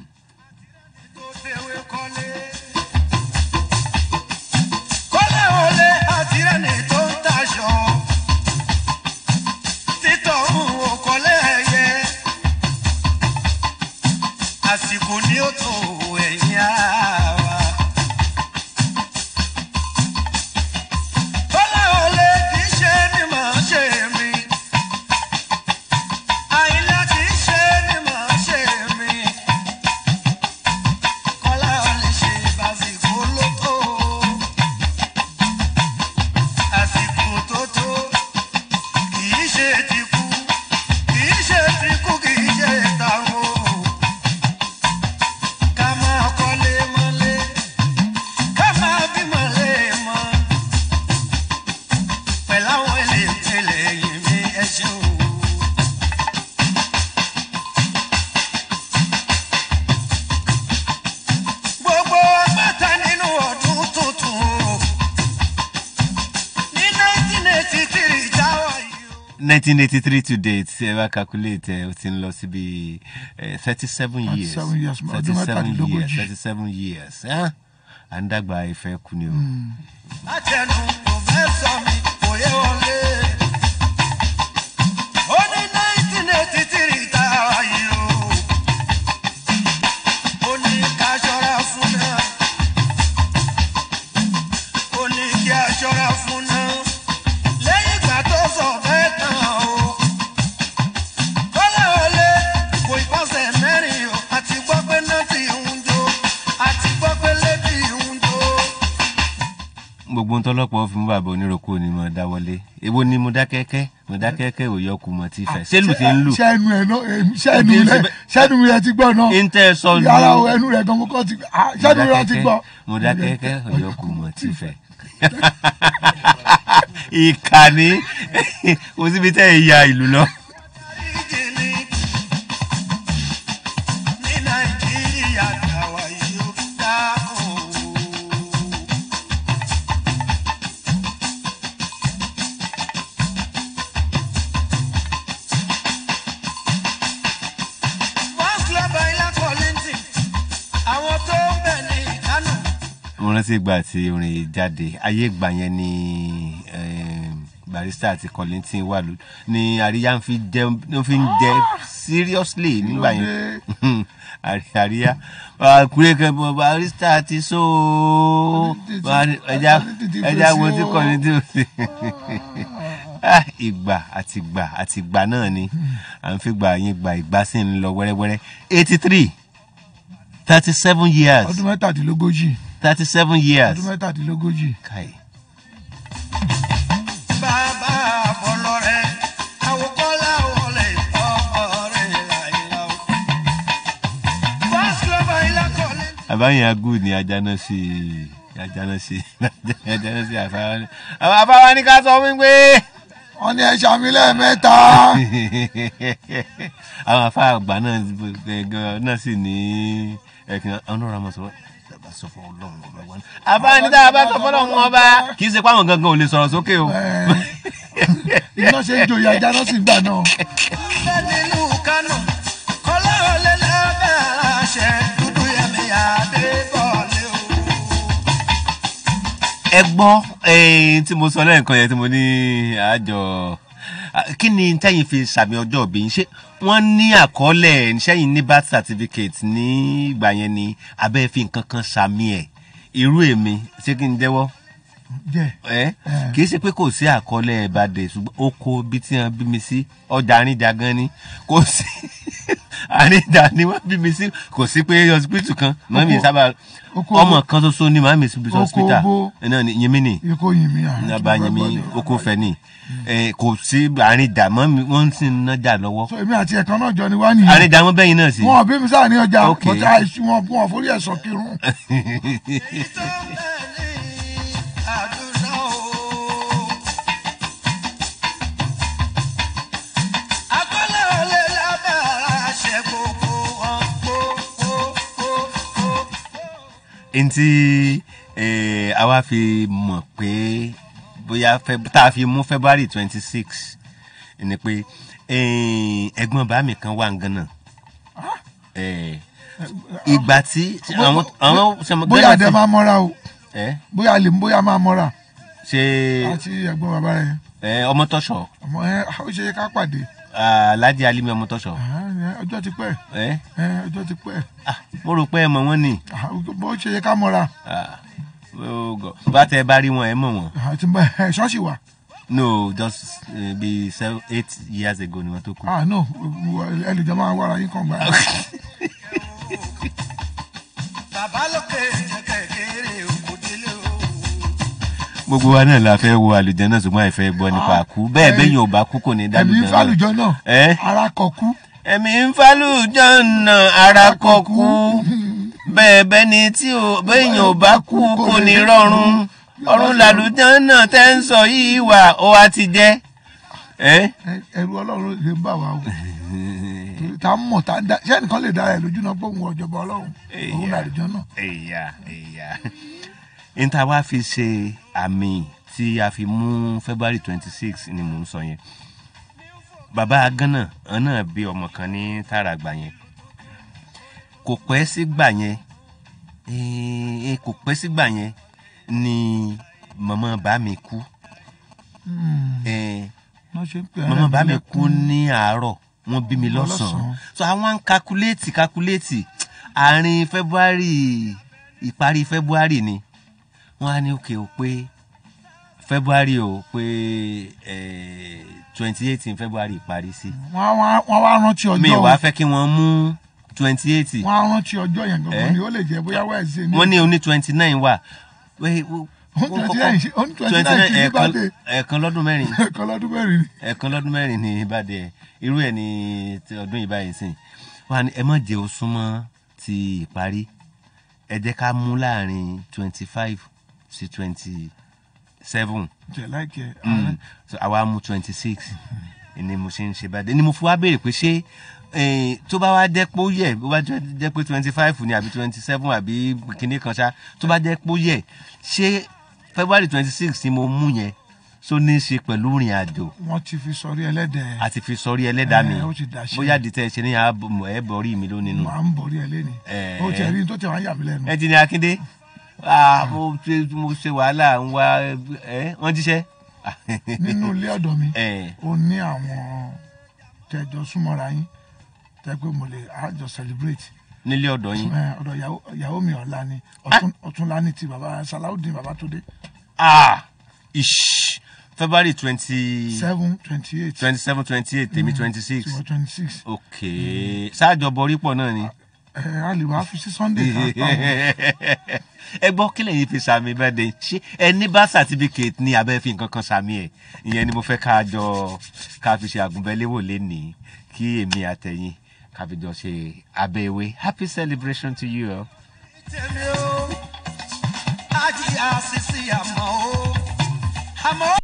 kọ́lé olè àti ẹni tó ń taṣọ títọ̀ ń wò kọ́lé ẹyẹ àsìkò ní ó tó ẹ̀yìn àwa. kọ́lé olè kì í ṣe ni màá ṣe mí àyìnlá kì í ṣe ni màá ṣe mí kọ́lá olè ṣe bàṣìkò ló tó àsìkò tó tó kìí ṣe ti kú kìí ṣe ti kú kìí ṣe tàwọn o ká máa kọ́lé mọ́lé ká máa bímọ lé mọ́ pẹ̀lú àwọn eléyìí yìí mi ẹ ṣeun. gbogbo agbáta nínú ọdún tuntun o ní nineteen eighty three táwa yìí. nineteen eighty three to date ẹ bá calculate ẹ o ti ń lọ síbi thirty seven years 37 years, ọdún thirty seven mẹ́tàdínlógójì. years thirty seven years ẹ́ à ń dàgbà ìfẹ́ kú ni o. látẹnu pòfẹ́sọ̀ mi kò yé wọlé. ó ní nineteen eighty three táwa yìí o. ó ní ká ṣọ́ra fún náà. ó ní kí a ṣọ́ra fún náà. lẹ́yìn ìgbà tó sọ bẹ́ẹ̀ tán o. kọ́lá wọlé kò ìpọ́sẹ̀ mẹ́rin o. àti gbọ́ pé náà ti ń jó. àti gbọ́ pé lébi ń jó. gbogbo ń tọ́lọ́pọ̀ fi mú bàbá oníròkó ni mo dáwọ́lé èwo ni mo dá kẹ́kẹ́ mọ̀dákẹ́kẹ́ ò yọ kùmọ̀ tí fẹ́ ṣé lù ti ń lù. sẹ́nu ẹ̀ náà em, sẹ́nu rẹ̀ sẹ́nu rẹ̀ ti gbọ́ náà. Intẹ́ sọ lu- yàrá o ẹnu rẹ̀ gan mo kọ́ ti ah, sẹ́nu rẹ̀ ti gbọ́. mọ̀dákẹ́kẹ́ ò yọ kùmọ̀ tí fẹ́. ìkànnì kò síbi tẹ́ ẹ ya ìlú lọ. ní nàìjíríà tàwa yìí ó dákun o. first club ilá kọ́lẹ́ntì àwọn tó ń bẹ̀ ní ìkánò. mo rántí ìgbà tí orin yìí jáde ayé ìgbà yẹn ni em, barista àti Kollington wà ló ni àríyá ń fi jẹ ń fi ń jẹ seriously nígbà yẹn Àrí- àríyá kúrẹ́kẹ́ bọ̀ barista ti so Bari- ẹja ẹja wo tí Kollington sí Ah, ìgbà àti ìgbà àti ìgbà náà ni à ń fi gbà yín gba ìgbà sí ń lọ wẹ́rẹ́wẹ́rẹ́ eighty three thirty seven years ọdún mẹ́tàdínlógójì thirty seven years. ọdún mẹ́tàdínlógójì. Kai. bàbá àbọ̀lọ́rẹ́ àwòkọ́lá wọlé ọ̀rẹ́ láìla o. first club ilá kọ́lẹ́ntì. àbáyìn agú ni ajáná sí ajáná sí ajáná sí àfáwá ní. àwọn àfáwá ní ká sọ wípé. wọ́n ní ẹ ṣàmì lẹ́ẹ̀mẹ́ta. àwọn àfáà àgbà náà gan- náà sì ní ẹ̀kìn ọ̀nà ọmọ sọ bá sọ fún ọlọ́run ọba wa ní. àfáà ní tá a bá sọ fún ọlọ́run ọba kì í ṣe pé àwọn gangan ò lè sọ̀rọ̀ sókè o. iná ṣe ń joyè ajá náà sì ń gbà náà. bẹ́ẹ̀ nínú kánò kọ́lá wọlé lábẹ́ aláṣẹ dúdú yẹmi adé bọ́ọ̀lì o. ẹ gbọ́ eh, tí mo sọ lẹ́ẹ̀kan yẹn tí mo ní àjọ ah, kí ni tẹ́yìn fi sàmì ọjọ́ òbí yín ṣé wọ́n ní àkọọ́lẹ̀ sẹ́yìn ní birth certificate ní ìgbà yẹn ni abẹ́ fi nǹkan kan sàmì ẹ̀ irú èmi ṣé kí n jẹ́wọ́ jẹ́ ẹ kì í ṣe pé kò sí àkọọ́lẹ̀ ìbàdàn ṣùgbọ́n oko bí tí wọ́n bí mi sí ọjà àríjà gan ni kò sí àríjà ni wọ́n bí mi sí kò sí pé hospital kan mọ́mí Oko- sábà oko ọmọ bo- kan ṣoṣo ni màmí sí Oko hospital bo- náà ni yẹmí ni ikú yìn mí àrùn. nàbà yẹmí oko fẹ ni ẹ kò sí àríjà mọ́mí wọ́n sì ń nájà lọ́wọ́ so èmi àti ẹ̀kan náà jọ ni wá nìyẹn. àríjà wọn bẹ́yìn náà sí. wọn ò bí mi sáà ní ọjà Ok. bọ́tà àìsí wọn wọn forí ẹ̀ sọ kírun. àdúrà o. akọ́lá wọlé lábẹ́ aláṣẹ gbogbo wọn gbogbo. ntí eh, àwa fi mọ̀ pé bóyá Feb- tá a fi mú february twenty six ni pé eh, ẹ̀gbọ́n bá mi kan wà ń gánà Eh, ìgbà tí àwọn àwọn sọmọ- bóyá Ghana àdẹ ti- máa mọ́ra o Eh, bóyá lè bóyá máa mọ́ra ṣe àti ẹ̀gbọ́n bàbá rẹ̀ eh, ọmọ tọ́ṣọ̀ ọmọ ẹ ó ṣe yẹ ká pàdé alhaji alimi ọmọ tọ́ṣọ̀ Ah, ọjọ́ ti pẹ́ Eh, Eh, ọjọ́ ti pẹ́ mo rò pé ẹ mọ̀ wọ́n ni Ah, bó ṣe yẹ ká mọ́ra Ah, oh God. bá tẹ bá rí wọn ẹ mọ̀ wọn. àti ẹ ṣọ́ọ̀ṣì wà no just uh, be seven eight years ago ni wọn tó kú. ah no ẹ lè jọ máa wára yín kàn gbà. bàbá lókè jẹ́ kékeré òkú délé o. gbogbo wa náà la fẹ́ wo àlùjọ náà ṣùgbọ́n àìfẹ́ gbọ́ nípa àkú bẹ́ẹ̀ bẹ́yìn ò bá kú kò ní ẹ̀mí dálùjọ ń fàlùjọ náà ẹ́ ara kọ̀ kú. ẹ̀mí ń fàlùjọ náà ara kọ kú bẹ́ẹ̀ bẹ́ẹ̀ ni tí ò bẹ́yìn ò bá kú kò ní rọrùn ọ̀run làlùjọ náà tẹ́ ń sọ yìí wà ó wá ti jẹ́ ẹ́ Ẹ- ẹrù ọlọ́run lè ń bà wá o Torí tá a mọ̀ tá a dá ṣé ẹnìkan lè dára ẹ̀ lójú náà pé òun ọ̀jọ̀gbọ́n ọlọ́run òun làlùjọ náà. ẹ̀yà ẹ̀yà níta wá fi ṣe àmì tí a fi mú february twenty six ni mò ń sọ yẹn bàbá gánà ọ̀nà bí ọmọ kan ní tàràgbà yẹn kò pẹ́ sígbà yẹn eh, kò pẹ́ sígbà yẹn ni màmá bá mi kú Eh, wọ́n ṣe ń pè màmá bá mi kú ní àárọ̀ wọ́n bí mi lọ́sàn-án so àwọn ń kakuléètì kakuléètì àárín february ìparí february ni wọ́n á ní òkè o pé february o pé twenty eighteen february parí sí wọ́n wá- wọ́n wá rántí ọjọ́ mi ì wá fẹ́ kí wọ́n mú twenty eight wọ́n á rántí ọjọ́ yẹn Eh? gangan ni ó lè jẹ́ bóyá wẹ́ẹ̀sì ni. wọ́n ní oní twenty nine wà Wé- Ó ní 29 ṣe- ó ní 29 kì í ẹ̀ẹ̀kan birthday. ẹ̀ẹ̀kan lọ́dún mẹ́rin ẹ̀ẹ̀kan lọ́dún mẹ́rin ni. ẹ̀ẹ̀kan lọ́dún mẹ́rin ní ìbàdí ẹ̀ irú ẹ̀ ní ti ọdún yìí báyìí sìn wọ́n á ní ẹ má jẹ́ ó súnmọ́ ti ìparí ẹ jẹ́ ká mú láàrin twenty five sí twenty seven jẹ láìkẹ Mm. so àwa mú twenty six ni mo ṣe ń ṣe bàdé ni mo fi wá béèrè pé ṣé eh, tó bá wá jẹ́ pé ó yẹ bó bá jẹ́ jẹ́ pé twenty five ni àbí twenty seven àbí kinní kan ṣá tó bá jẹ́ pé ó yẹ ṣé february twenty six ni mo mú yẹn so ní í ṣe pẹ̀lú ìrìn àjò wọn ti fi sọrí ẹlẹ́dẹ̀ àti fi sọrí ẹlẹ́dàá mi Eh, ó ti dàṣẹ. bóyá dìtẹ̀ ṣe ní ààbò ẹ̀ bọ̀rí mi lónìí nù. máa ń borí ẹ lẹ́ni Eh. ó ti rí tó tẹ̀ wá yà mí lẹ́nu. ẹ ti ní akíndé Ah, mo ṣe mo ṣe wàhálà ń wá ẹ wọ́n jíṣẹ́. nínú ilé ọ̀dọ̀ mi Eh. ó ní àwọn tẹjọ súnmọ́ra yín tẹ pé mo lè àjọ celebrate nílé ọ̀dọ̀ yín. Eh, ọ̀dọ̀ ìyàwó- ìyàwó mi ọ̀la ni Ọ̀tún- ọ̀túnla ní ti baba salawudeen babatunde ah ish february twenty seven twenty eight twenty seven twenty eight tèmi twenty six tiwọ twenty six ok ṣáàjọ bọrí pọ̀ náà ni. ẹ a lè wá fi sí sunday kan pa wọn. ẹ gbọ́ kí lẹ́yìn fi sàmì bẹ́ẹ̀dẹ̀ ṣé ẹ ní bá certificate ní abẹ́ fi nǹkan kan sàmì ẹ̀ ìyẹn ni mo fẹ́ ká jọ ká fi ṣe àgùnbẹ́léwò lénìí kí èmi àtẹ̀yìn ká fi jọ ṣe abẹ́ ewé happy celebration to you all. tèmi o ájí àṣìṣe àmọ́ o àmọ́.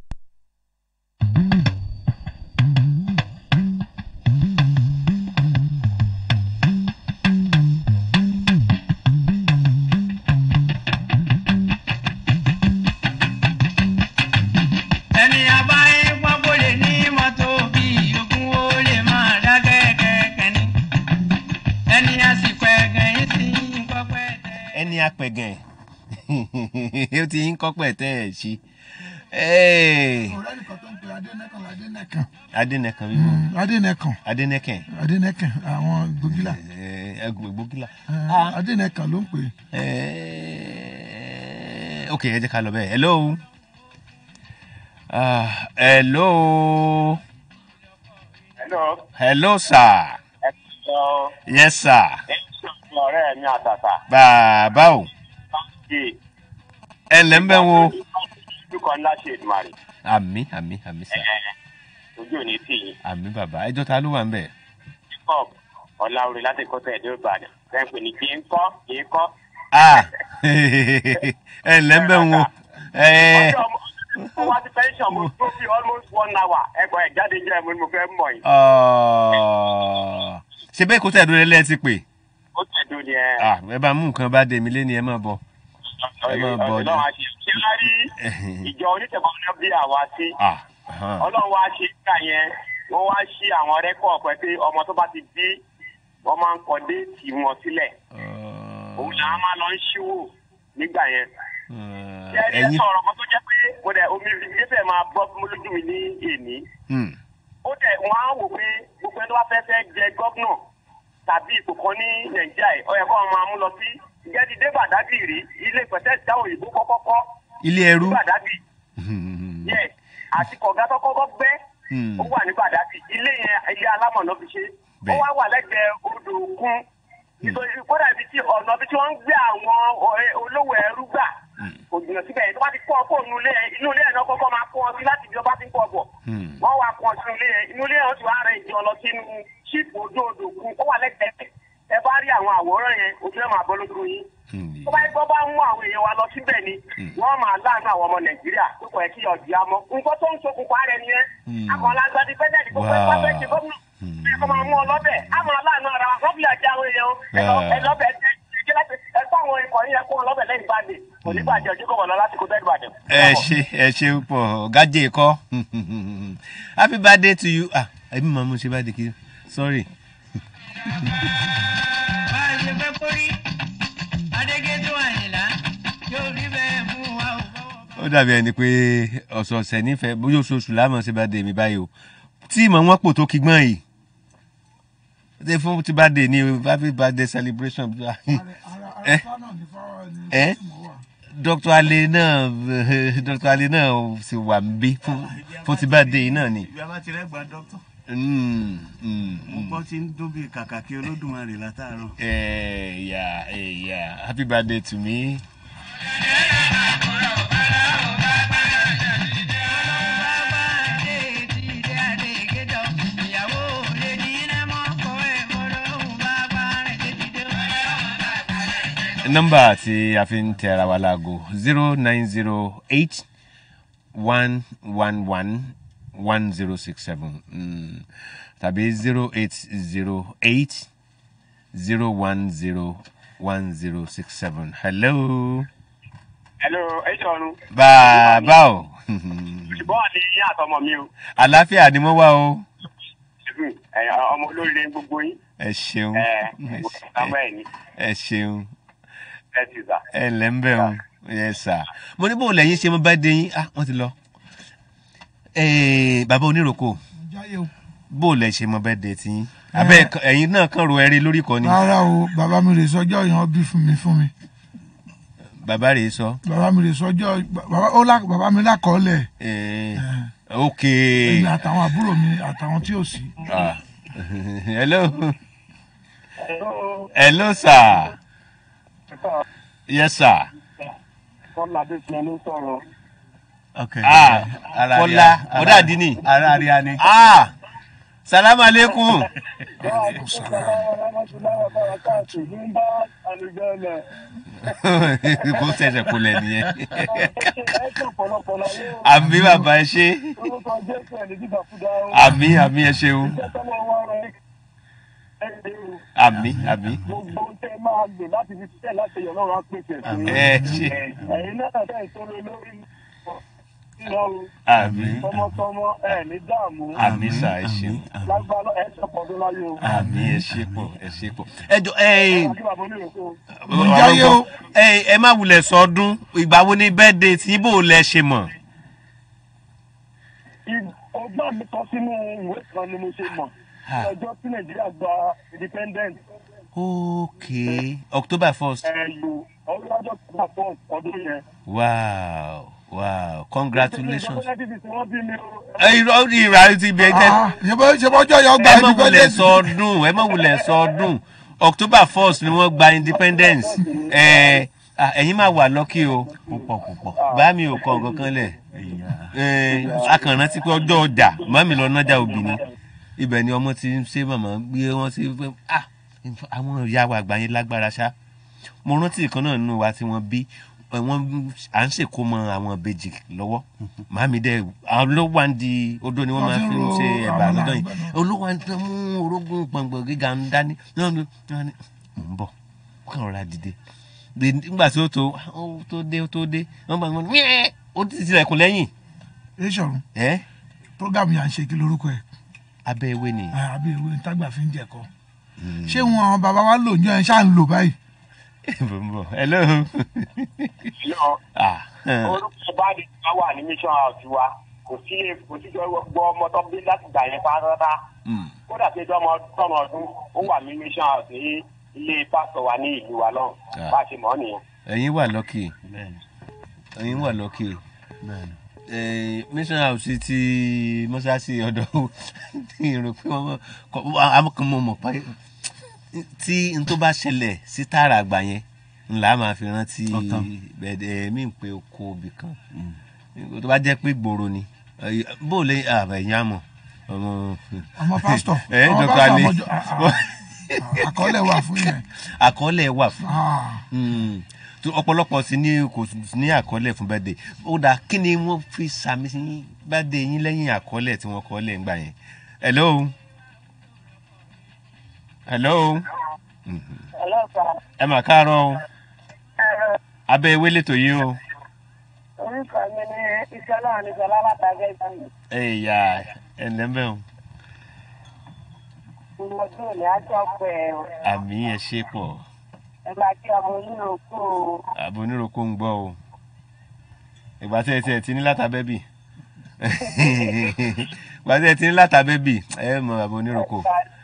ẹni abáyé pápó lè ní mọ́tò bí ogún ó lè máa dá kẹ́kẹ́kẹ́ ní ẹni àsìkò ẹ̀gàn yìí sí pọ́pẹ́ ẹni apẹ̀gàn ó ti ń kọ́pẹ̀ tẹ́ ẹ̀ ṣí ọ̀rẹ́ nìkan tó ń pe adẹ́nẹ́kan adẹ́nẹ́kan adẹ́nẹ̀kan wíwọ́ Mm, adẹ́nẹ́kan adẹ́nẹ̀kẹ̀ adẹ́nẹ́kan àwọn gbogila ẹgbẹ́ gbógílà. Eh, adẹ́nẹ́kan ló ń pè é. ok ẹ jẹ́ ká lọ bẹ́ẹ̀ hello Ah, hello Hello. hello sir Hello. yes sir ọ̀rẹ́ mi àtàtà. bàbá o Ṣé ẹ ǹlẹ́ ń bẹ́ wo dúkọ̀ ńlá ṣe ìdùmarè? àmì àmì àmì sà Ojú ò ní tì yín. àmì bàbá ẹjọ́ ta ló wà ń bẹ̀. Jacob Ọláorí láti kọ́tà ẹ̀dẹ́ Ìbàdàn. Bẹ́ẹ̀ pè ní kí n kọ́ kí n kọ́. ah ẹ ǹlẹ́ ń bẹ́ wo ẹ Ọjọ́ mo wá sí pension mo tó bí almost one hour. Ẹ̀gbọ́n ẹ̀ jáde jẹ́ mo ní mo fẹ́ mọ̀ yín. ọ ṣe bẹ́ẹ̀ kó tẹ̀dúró lẹ́ẹ̀ ti pè Ó tẹ̀dó ni ẹ. ah ẹ bá mú nǹkan bá dé mi lé ní ẹ máa bọ̀ ẹ máa bọ̀ Ọ̀dọ̀ náà wá ṣe ṣé wá rí ìjọ onítẹ̀kọ́ náà bí àwa sí. ah hàn. Ọlọ́run wá ṣe ká yẹn. Wọ́n wá ṣí àwọn rẹ́kọ̀ọ̀ pẹ̀ pé ọmọ tó bá ti bí wọ́n máa ń kọ déètì wọn sílẹ̀. Òun làwọn máa lọ ń ṣíwò nígbà yẹn. Ṣé ẹ sọ̀rọ̀ kan tó jẹ́ pé mo dẹ̀ omi ìgbésẹ̀ máa bọ́ fún mi lójú mi ní èní. Hmm. Ó dẹ̀ wọ́n á wò pé gbogbo ẹni tó bá fẹ́ fẹ́ jẹ gọ́vnọ̀ tàbí ipò kan ní Nàìjíríà yìí, ó yẹ kó wọn máa mú lọ sí Gẹ́dídé Bàdágìrì ilé ìpẹ̀tẹ́ ìta òyìnbó kọ́kọ́kọ́ ilé ẹrú ní Bàdágìrì. Yes, àti kọ̀gá tó kọ́kọ́ gbẹ́ ó wà ní Bàdágìrì. Ilé yẹn ilé alámọ̀ náà fi ṣe. Ó wá wà lẹ́gbẹ̀ẹ́ odò òkun. Nítorí kódà ibi tí ọ̀nà ibi tí wọ́n ń gbé àwọn ọ̀rẹ́ olówó ẹrú gbà kò jìnnà síbẹ̀ yẹn tó bá ti kọ́ ọkọ̀ inú ilé yẹn inú ilé yẹn náà kọ́kọ́ máa kọ́ ọ sí láti ibi ọba ti ń kọ́ ọ̀bọ̀ wọ́n wá kọ́ ọ sínú ilé yẹn inú ilé yẹn wọ́n ti wá rẹ̀ ìjọ lọ sínú ṣíìpù ojú odò òkun ó wà lẹ́gbẹ̀ẹ́ ẹ bá rí àwọn àwòrán yẹn ojú ẹ̀ máa bọ́ lójú yín tó bá gbọ́ bá mú àwọn èèyàn wa lọ síbẹ̀ ni wọ́n máa láàánú àwọn ọmọ nàìjíríà tó kọ̀ ẹ́ kí ọ̀dì á mọ́ nǹkan tó ń ṣokùnfà rẹ̀ nìyẹn akọ̀ọ́lágbá ti fẹ́ẹ́ dẹ́ẹ̀dì gbogbo ẹ̀ pàṣẹ ti gómìnà ẹ̀ kọ́ máa mú ọ lọ́bẹ̀ á máa láàánú ara wa wọ́n fi àjẹ àwọn èèyàn ẹ̀ lọ́bẹ̀ ẹ̀ ẹ fún àwọn ikọ̀ yẹn kó wọn lọ́bẹ̀ lẹ́yìn báde kò ní bàjẹ́ ojú kò wọ́n lọ láti kó bẹ́ẹ̀ bàjẹ́. ẹ ṣe ẹ ṣe pọ̀ gájé kọ́ happy birthday to you ah ẹbí màmú ṣe birthday kí sorry. bá a ṣe fẹ́ kórí adégétò àyìnlá yóò rí bẹ́ẹ̀ fún wa o. ó dàbí ẹni pé ọ̀sọ̀ọ̀sẹ̀ nífẹ̀ẹ́ bóyá oṣooṣù láàmú ṣe birthday mi báyìí o tí ìmọ̀ wọn pò tó kígbọ́n yìí ṣe fún ti birthday ni o happy birthday celebration. ẹ ẹ dr ale náà dr ale náà sì wà níbí fún fún ti birthday yìí náà ni. ibi abá ti rẹ́gbàá dọ́kítọ̀. Mm, mm, mo mm. gbọ́ tí ń dún bíi kàkà kí olódùmarè látàárọ̀. Eh, yeah, eh, yeah. Happy birthday to me. nọ́mbà tí a fi ń tẹ ara wa láago zero nine zero eight one one one one zero six seven tàbí zero eight zero eight zero one zero one zero six seven hello. hello ẹ ṣọrun. bàbá o. ṣùgbọ́n àti yín àtọmọ mi o. àlàáfíà ni mo wá o. Ẹ, ọmọ olóríire gbogbo yín. ẹ ṣeun ẹ ọmọ ẹ ní ẹ ṣeun ẹ ti sà. ẹ ǹlẹ́ ń bẹ̀ wọn yẹ sà mo ní bóun lẹ́yìn ṣe mo bá dé yín ah wọ́n ti lọ. Eh, bàbá oníròkò jáyé o. bóun lẹ ṣe mo bá dé tí yín abẹ́ ẹ̀yin náà kàn ro ẹrí lórí kan ni rárá o bàbá mi rè sọjọ́ yẹn bí fún mi fún mi bàbá rèé sọ. bàbá mi rè sọjọ́ bàbá ó lá bàbá mi lákọọ́lẹ̀ Eh, ok èmi àtàwọn àbúrò mi àtàwọn tí ò sí. Ah. hello hello sir yes sir. kọ́lá dé tiẹ̀ ló sọ̀rọ̀. ah kọ́lá ọ̀dà àdínì. ara rí a ní. ah salamu aleykum. kó sẹ̀sẹ̀ kó lẹ̀ nìyẹn. àmì bàbá ẹ ṣe. àmì àmì ẹ ṣeun. àmì àmì. gbogbo tẹ máa gbè láti fi tẹ láti yọ lọ́rùn á pèsè fún yín. ẹ ṣe. ẹ̀yin náà tẹ̀ sọ́rọ̀ lórí ìlọrun àmì tọmọtọmọ ẹ ní dààmú. àmì sà ẹ ṣeun. lágbára ẹ ṣọpọdún láyé o. àmì ẹ ṣe pọ̀ ẹ ṣe pọ̀. ẹ jọ ẹ kí bàbá oníròkó. jáyé o. ẹ ẹ má wulẹ̀ sọdún ìgbà wo ni bẹ́ẹ̀dẹ̀ tí ibo lẹ ṣe mọ̀. ọgbọ́n mi kọ sínú ìwé kan ni mo ṣe mọ̀ ní ọjọ́ tí nàìjíríà gba independent. ok october first. ẹ̀yọ ọdún ọjọ́ tó bá fọ́ ọdún yẹn. wow wow congratulations. wọ́n bí mi o. ẹ irọ́ ìrà ti bẹ jẹ́. ṣe bọ́jọ́ yọ gba ẹ má wulẹ̀ independence. sọ ọdún ẹ má wulẹ̀ sọ ọdún october first ni wọ́n gba independence ẹ ah, ẹ̀yin máa wà lọ́kì o púpọ̀ púpọ̀ bá mi ò kọ nǹkan kan lẹ̀ ẹ akànnà ti pé ọjọ́ ọjà màmí lọ nájà òbí ni ibẹ̀ ni ọmọ ti ń ṣe màmá gbé wọn sí pé ah àwọn ìyá wa àgbà yẹn lágbára ṣá mo rántí ìkan náà nínú wa tí wọ́n bí ẹ, wọ́n à ń ṣèkó mọ àwọn ìbejì lọ́wọ́ màmí dẹ àwọn ló wà ń di odó ni wọ́n máa fi ń ṣe ẹ̀bà lọ́dọ̀ yìí olówó à ń tẹ́ mú orógùn gbọ̀ngbọ̀n gíga ń dání náà ni wọ́n ní mò ń bọ̀ wọ́n kàn rọra dìde Dè- nígbà tí ó tó ó tó dé ó tó dé wọ́n bá wọn ní "Mẹ́ẹ̀!" ó ti tilẹ̀kùn lẹ́yìn ẹ ṣọ̀run ẹ́ program yà ń ṣe kí lorúkọ ẹ̀ abẹ́ ewé ni. àbí ìwé ìtagbà fi ń jẹ̀kọ́ ṣé wọn àwọn bàbá wa lò ń jọ ẹ ṣáà ń lò báyìí. bò ń bọ̀ hello. ah orúkọ bá di ká wà ní mission house wa kò sí kò sí gbọ́ ọmọ tó bí láti gbà yẹn pátá kódà tí ọmọ tọmọ ọdún ó wà ní mission house ní ilé pásítọ̀ wa ní ìlú wa náà Ah. bá a ṣe mọ̀ ọ́ nìyẹn. ẹ̀yin wà lọ́kì ẹ̀yin wà lọ́kì Eh, mission house ti mọ́sáàsì ọ̀dọ̀ ìrò pé wọ́n kọ́ àwọn kan mọ̀ mọ̀ pé tí n tó bá ṣẹlẹ̀ sí tààrà àgbà yẹn ńlá máa fi rántí bẹ̀ẹ́dẹ̀ mí pé oko òbí kan tó bá jẹ́ pé gbòòrò ni Eh, bó o lè ẹ̀yìn àmọ̀ ọmọ ọmọ pásítọ̀ ẹ ọmọ dr pásítọ̀ ali ọmọ jọ- ah, ah. àkọọ́lẹ̀ wà fún yẹn. àkọọ́lẹ̀ wà fún Ah. Mm. tó ọ̀pọ̀lọpọ̀ sí ní kò sí ní àkọọ́lẹ̀ fún bẹ́ẹ̀dẹ̀ ó dáa kí ni wọ́n fi sàmì sí bẹ́ẹ̀dẹ̀ yín lẹ́yìn àkọọ́lẹ̀ tí wọ́n kọ́ọ́lẹ̀ ń gbà yẹn. hello hello ẹ mà káàárọ̀ o abẹ́ ewé lẹ́tọ̀ yìí o orúkọ mi ní ìṣọlá àníṣọlá látàgẹ́ ìbáyìí ẹ̀yà ẹ̀lẹ́mbẹ̀ o ọdún òní àjọ pé àmì ẹ̀ ṣe pọ̀ ẹ máa kí ọmọ onírò kú o. àbò oníròkó ń gbọ́ o ìgbà tí ẹ ti ẹ ti ní látàbẹ́bì ìgbà tí ẹ ti ní látàbẹ́bì ẹ mọ àbò oníròkó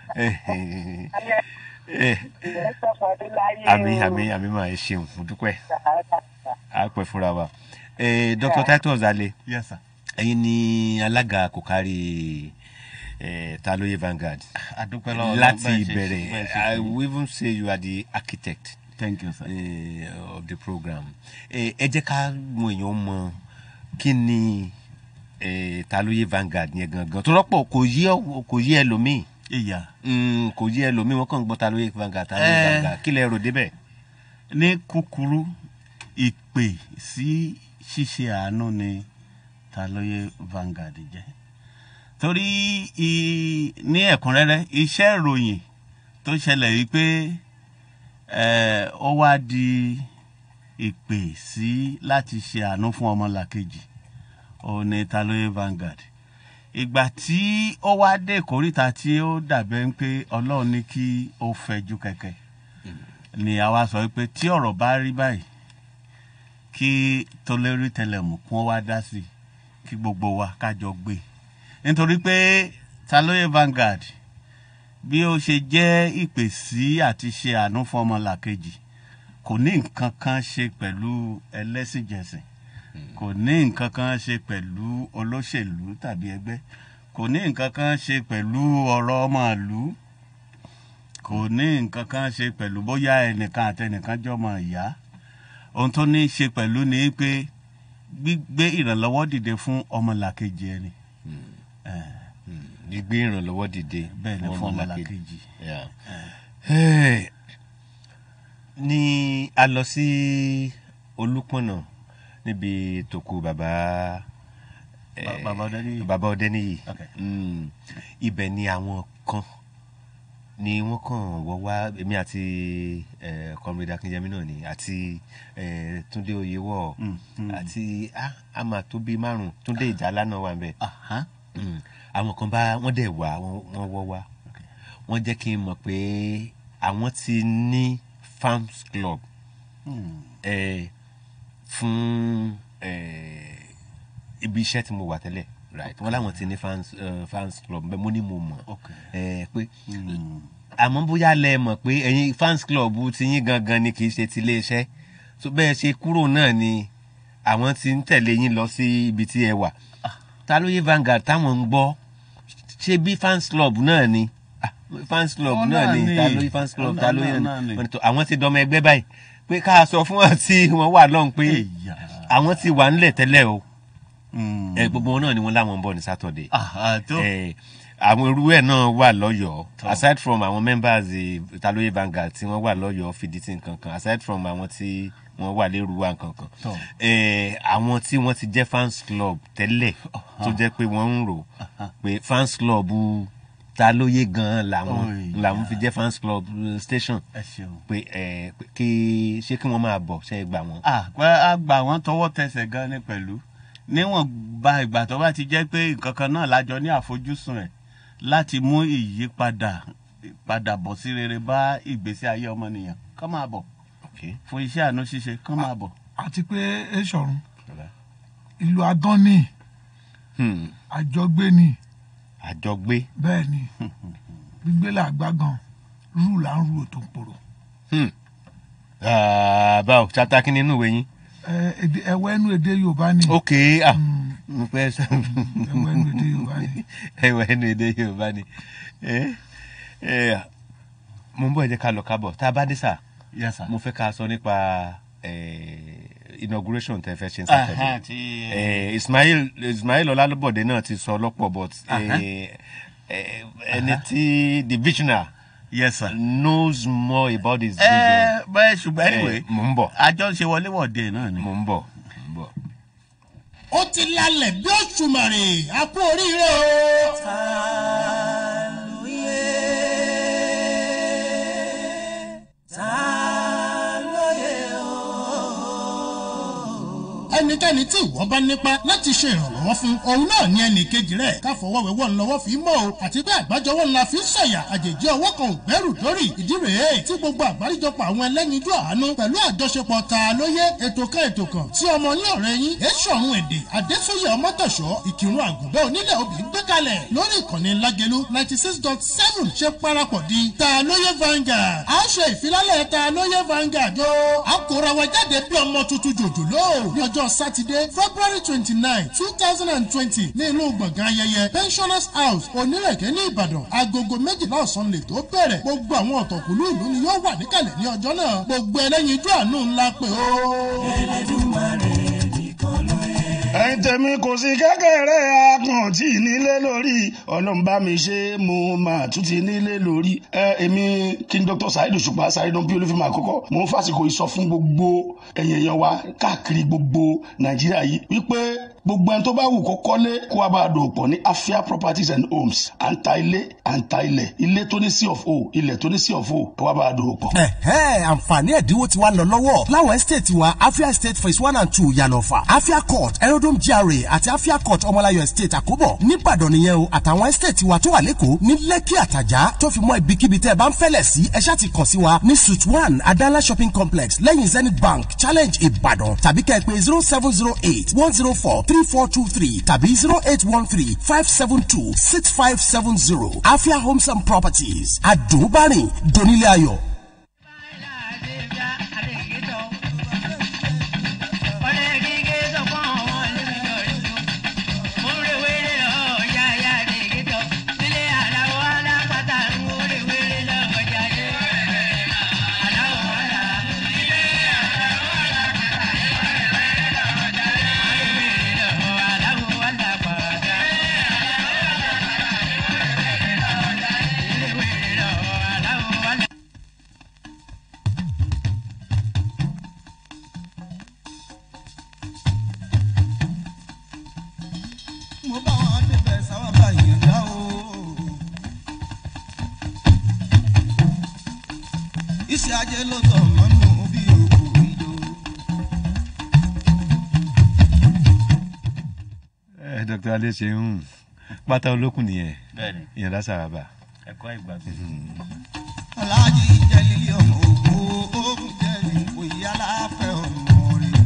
àmì àmì àmì máa ẹ ṣeun mo dúpẹ́ a pẹ́ fúnra wa Eh, dr titus ale Yes, sir. ẹ̀yin ni alága kò kárí eh, taloye vanguard adúpẹ́ lọ́wọ́ láti bẹ́ẹ̀ ṣe- ìbẹ̀rẹ̀ bẹ́ẹ̀ ṣe i fún mi. will even say you are the architect Thank you, sir. uh, of the program Eh, ẹ jẹ́ ká mọ èèyàn mọ kí ni eh, taloye vanguard yẹn gangan tó rọ́pọ̀ kò yí ọ- kò yí ẹlòmíì ìyá Mm, kò yí ẹlòmíì wọn kàn ń gbọ́ taloye vanguard taloye Eh. vanguard kí lẹ rò débẹ̀. ní kúkúrú ìpè sí ṣíṣe àánú ni ta lóye Vanguard jẹ́ torí i- ní ẹ̀kúnrẹ́rẹ́ iṣẹ́ ìròyìn tó ṣẹlẹ̀ wípé eh, ó wá di ìpè sí láti ṣe àánú fún ọmọlàkejì òun ni ta lóye Vanguard ìgbà tí ó wá dé ìkóríta tí ó dàbẹ́ ń pé ọlọ́run ní kí ó fẹjú kẹ̀kẹ́ ni àwa sọ pé tí ọ̀rọ̀ bá rí báyìí kí tolérí tẹlẹmù kún wá dá sí i kí gbogbo wa kájọ gbé nítorí pé ta lóye Vanguard bí ó ṣe jẹ́ ìpè sí àti ṣe àánú fún ọmọlàkejì kò ní nǹkan kan ṣe pẹ̀lú ẹlẹ́sìnjẹsìn kò ní nǹkan kan ṣe pẹ̀lú olóṣèlú tàbí ẹgbẹ́ kò ní nǹkan kan ṣe pẹ̀lú ọ̀rọ̀ ọmọ ìlú kò ní nǹkan kan ṣe pẹ̀lú bóyá ẹnìkan àtẹnìkan jọmọ ìyá ohun tó ní í ṣe pẹ̀lú ni pé gbígbé ìrànlọ́wọ́ dìde fún ọmọlàkejì ẹni. gbígbé ìrànlọ́wọ́ dìde bẹ́ẹ̀ ni fún ọmọlàkejì. Yeah. Hey, ní a lọ sí olúpọ̀nà níbi tòkù bàbá eh, Bàbá Ọdẹ́níyì. bàbá Ọdẹ́níyì Okay. Mm, ibẹ̀ ni àwọn kan ni wọ́n kàn wọ́ wá èmi àti eh, comrade akínyẹmí náà ni àti eh, túndé oyèwọ̀ Mm, mm. àti ah, a máa tó bíi márùn túndé ìjálá náà wà ń bẹ̀ Mm, àwọn kan bá wọ́n dẹ̀ wá wọ́n wọ́n wọ́ wá wọ́n jẹ́ kí n mọ̀ pé àwọn ti ní farms club eh, fún eh, ibi iṣẹ́ tí mo wà tẹ́lẹ̀ right wọ́n láwọn ti ní fans, uh, fans club bẹ́ẹ̀ mo ní mo mọ̀ eh, pé àmọ́ bóyá lẹ mọ̀ pé ẹ̀yin fans club ti yín gangan ni kì í ṣe ti iléeṣẹ́ so bẹ́ẹ̀ ṣe kúrò náà ni àwọn ti ń tẹ̀lé yín lọ sí ibi tí ẹ wà ta ló yé Vanguard táwọn ń gbọ́ ṣé bí fans club náà ni Ah, fans club Ó náà náà ni ni. ta ló yé fans club Ó ta ló náà yé náà ni. wọ́n ní tó- àwọn ti dọmọ ẹgbẹ́ báyìí pé ká sọ fún wọn tí wọ́n wà lọ́hùn pé àwọn ti wà ńlẹ̀ tẹ́lẹ̀ o ẹ gbogbo wọn náà ni wọ́n láwọn ń bọ̀ ní Saturday tó. ẹ àwọn irú ẹ̀ náà wà lọ́yọ̀ọ́ aside from àwọn members eh, Taloye Vanguard tí wọ́n wà lọ́yọ̀ọ́ fìdítì nkankan aside from àwọn tí wọ́n wà lérúwà nkankan Tọ́. eh, àwọn tí wọ́n ti jẹ́ fans club tẹ́lẹ̀ tó jẹ́ pé wọ́n ń rò pé fans club Taloye gan-an làwọn Oy, làwọn fi jẹ́ fans club eh, station ẹ ṣeun. pé eh, pé kí ṣé kí wọ́n máa bọ̀ ṣe é gbà wọ́n. Ah, pé a gbà wọ́n tọwọ́ tẹsẹ̀ gan ni pẹ̀lú níwọ̀n ba ìgbà tó bá ti jẹ́ pé nǹkan kan náà lájọ ní àfojúsùn ẹ̀ láti mú ìyípadà padà bọ̀ sí rere bá ìgbésí ayé ọmọnìyàn kán máa bọ̀ fún iṣẹ́ àánú ṣíṣe kán máa bọ̀. àti pé eṣọ̀run ìlú adán ni àjọgbé ni àjọgbé. bẹ́ẹ̀ ni gbígbé là gbágan rú là ń ru òtò pòrò báwo chapter kí ni inú ìwé yín. ẹ èdè ẹwọ ẹnu èdè yorùbá ni ok ah mo fẹ́ sọ. ẹwọ ẹnu èdè yorùbá ni ẹwọ ẹnu èdè yorùbá ni Eh, eh, mo ń bọ̀ ẹ jẹ́ ká lọ kábọ̀ tá a bá dé sà Yes, sir. mo fẹ́ ká sọ nípa eh, inauguration tẹ fẹ́ ṣe ní Aha, Saturday ti- Eh, Ismail Ismail Ọlálọ́bọ̀dé náà ti sọ lọ́pọ̀ but Aha. eh, eh, ẹni tí the visionary yes sir knows more about his ẹ vision. bẹ́ẹ̀ ṣùgbọ́n anyway Eh, mo ń bọ̀. àjọ ṣe wọléwọ̀de náà ni. mo ń bọ̀. ó ti lálẹ̀ bí òṣùmàrè a kú oríire o. ẹnikẹ́ni tí ìwọ bá nípa láti ṣe ìrànlọ́wọ́ fún òun náà ní ẹnì kejì rẹ̀ káfọwọ́wẹ́wọ́ ńlọ́wọ́ fi mọ́ o àti pé àgbájọwọ́ ńlá fi ń sọ̀yà àjèjì ọwọ́ kan ò gbẹ́rù dórí ìdí rèé tí gbogbo àgbáríjọpọ̀ àwọn ẹlẹ́yinjú àánú pẹ̀lú àjọṣepọ̀ ta lóye ètò kan ètò kan tí ọmọ yín ọ̀rẹ́ yín èṣọ̀run èdè adésóyè ọmọtọ̀ṣọ́ ìkírun àgùnbẹ́ onílẹ̀ òbí gbé kalẹ̀ lórí ìkànnì lágẹ̀lú ninety six dot seven ṣe parapọ̀ di ta lóye Vanguard a ṣe ìfilálẹ̀ ta lóye Vanguard o a kóra wa jáde bí ọmọ tuntun jòjòló ní ọjọ́ sátidé february twenty nine two thousand and twenty ní inú gbọ̀ngàn ayẹyẹ pensioners house onírèké ní ìbàdàn agogo méjìlá ọ̀sán lè tó bẹ̀rẹ̀ gbogbo àwọn ọ̀tọ̀kùlú ìlú ni yóò wà níkàlẹ̀ ní ọjọ́ náà gbogbo ẹlẹ́yinjú àánú ńlá pé ó. ẹ̀yin ẹ̀yin tèmi kò sí kékeré akàn tí nílé lórí ọlọ́mbà mi ṣe mo máa tún ti nílé lórí. ẹ èmi kí n dr saheed òṣùpá saheed bí olúfẹ́mi àkọ́kọ́ mo ń fàsìkò ìsọ fún gbogbo ẹ̀yìn èèyàn wa káàkiri gbogbo nàìjíríà yìí wípé gbogbo ẹni tó bá wù kó kọ́lé kó wá bá a dòwò pọ̀ ní afia properties and homes à ń ta ilé à ń ta ilẹ̀ ilé tó ní sí of o ilẹ̀ tó ní sí of o kó wá bá a dòwò pọ̀. ẹ̀hẹ́ àǹfààní ẹ̀dínwó ti wá lọ lọ́wọ́ láwọn estate wa afia estate phase one and two yànnàfà afia court aerodrome gra àti afia court ọmọláyọ estate àkóbọ̀ nìbàdàn nìyẹn o àtàwọn estate wa tó wà lẹ́kọ̀ọ́ ní lẹ́kì àtàjà tó fi mọ́ ibikíbi tẹ́ ẹ bá ń fẹ́lẹ̀ sí ẹ ṣáà ti kàn sí wa ní suite one adala shopping complex lẹ́yìn zenith bank challenge ìbàdàn tàbí kẹ́ ẹ pé zero seven zero eight one zero four three four two three tàbí zero eight one three five seven two six five seven zero afia homes and properties àdùnbárìn donílé ayọ̀. mo bá wọn débẹ̀ sáwọn bá yàn dá o. iṣẹ́ ajé ló tọ̀ mọ́nú bí òkú ìjọ. ẹ dr adeseun pátá olókùn nìyẹn Bẹ́ẹ̀ni. ìyẹn lásàràbà. ẹ̀kọ́ ìgbàgbé. aláàjì ìjẹ́lílé ọmọ ògbó ogun jẹ́lí òye aláfẹ́ ọmọ rẹ̀.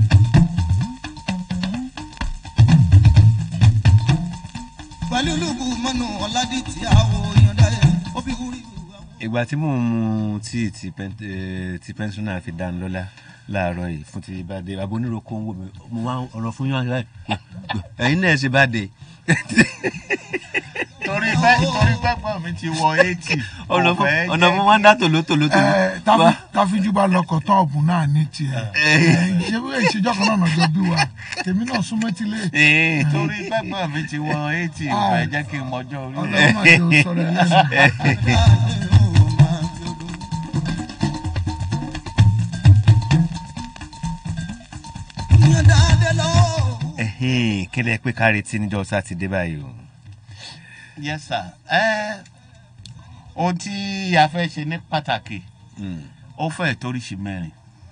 pẹ̀lú lùbù mọ́nú ọ̀làdì tí àwọ̀ yọ̀ǹda yẹn ó fi wúrí. ìgbà tí mò ń mu tíì tí pen- eh, tí pẹ́ńsúnà fi dá lọ́lá láàárọ̀ yìí fún ti bá dé aboníroko ń wò mí mo wá ọ̀rọ̀ fún yín láì ẹ̀yin náà ṣe bá dé. torí pé torí pé gbọ́n mi ti wọ eighty. ọ̀nà fún ọ̀nà fún wọn dá tòló tòló tòló. Ẹ, táfi- táfíjú bá lọkọ̀ tọ́ọ̀bù náà ní tiẹ̀ Ẹ, ṣé bí ìṣèjọ́ kan náà nàjọ bí wa tèmi náà súnmọ́ tí lé. Ee, torí pé gbọ́n mi ti wọ eighty Ah. ẹ jẹ́ kí n mọjọ́ orí Ọlọ́run máa ṣe òsọ̀rọ̀ ẹlẹ́nu. yọ̀ǹda dé lọ́wọ́. ẹ̀hìn kílẹ̀ pé ká retí níjọ́ sátidé báyìí o. yes sir ẹ ohun tí a fẹ́ ṣe ní pàtàkì ó fẹ́ toríṣi mẹ́rin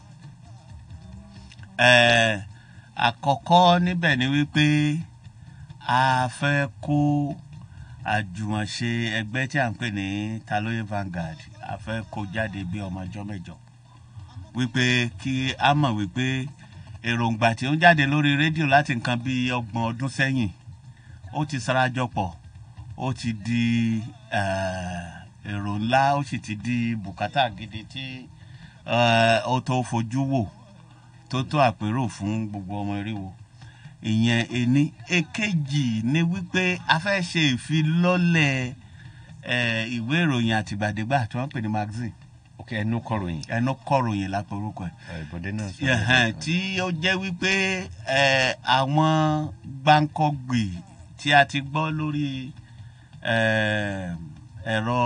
ẹ àkọ́kọ́ níbẹ̀ ni wípé a fẹ́ kó àjùmọ̀ṣe ẹgbẹ́ tí à ń pè ní taloye Vanguard a fẹ́ kó jáde bí ọmọ ọjọ́ mẹ́jọ wípé kí a mọ̀ wípé èròǹgbà tí ó ń jáde lórí rédíò láti nǹkan bíi ọgbọ̀n ọdún sẹ́yìn ó ti sarajọ pọ̀ ó ti di eh, èrò ńlá ó sì ti di bùkátà gidi tí eh, ó tó fojú wò tó tó àpérò fún gbogbo ọmọ eríwo ìyẹn ení èkejì ni wípé a fẹ́ ṣe ìfilọ́lẹ̀ eh, ìwé ìròyìn àtìgbàdégbà tí wọ́n ń pè ní magazine ok ẹnu kọròyìn. ẹnu kọròyìn lápẹ̀rúkọ ẹ̀ ìbọ̀dé náà sọ. Ẹ̀hẹ̀n, tí ó jẹ́ wípé ẹ, àwọn gbáǹkọ́gbì tí a ti gbọ́ lórí ẹ, ẹ̀rọ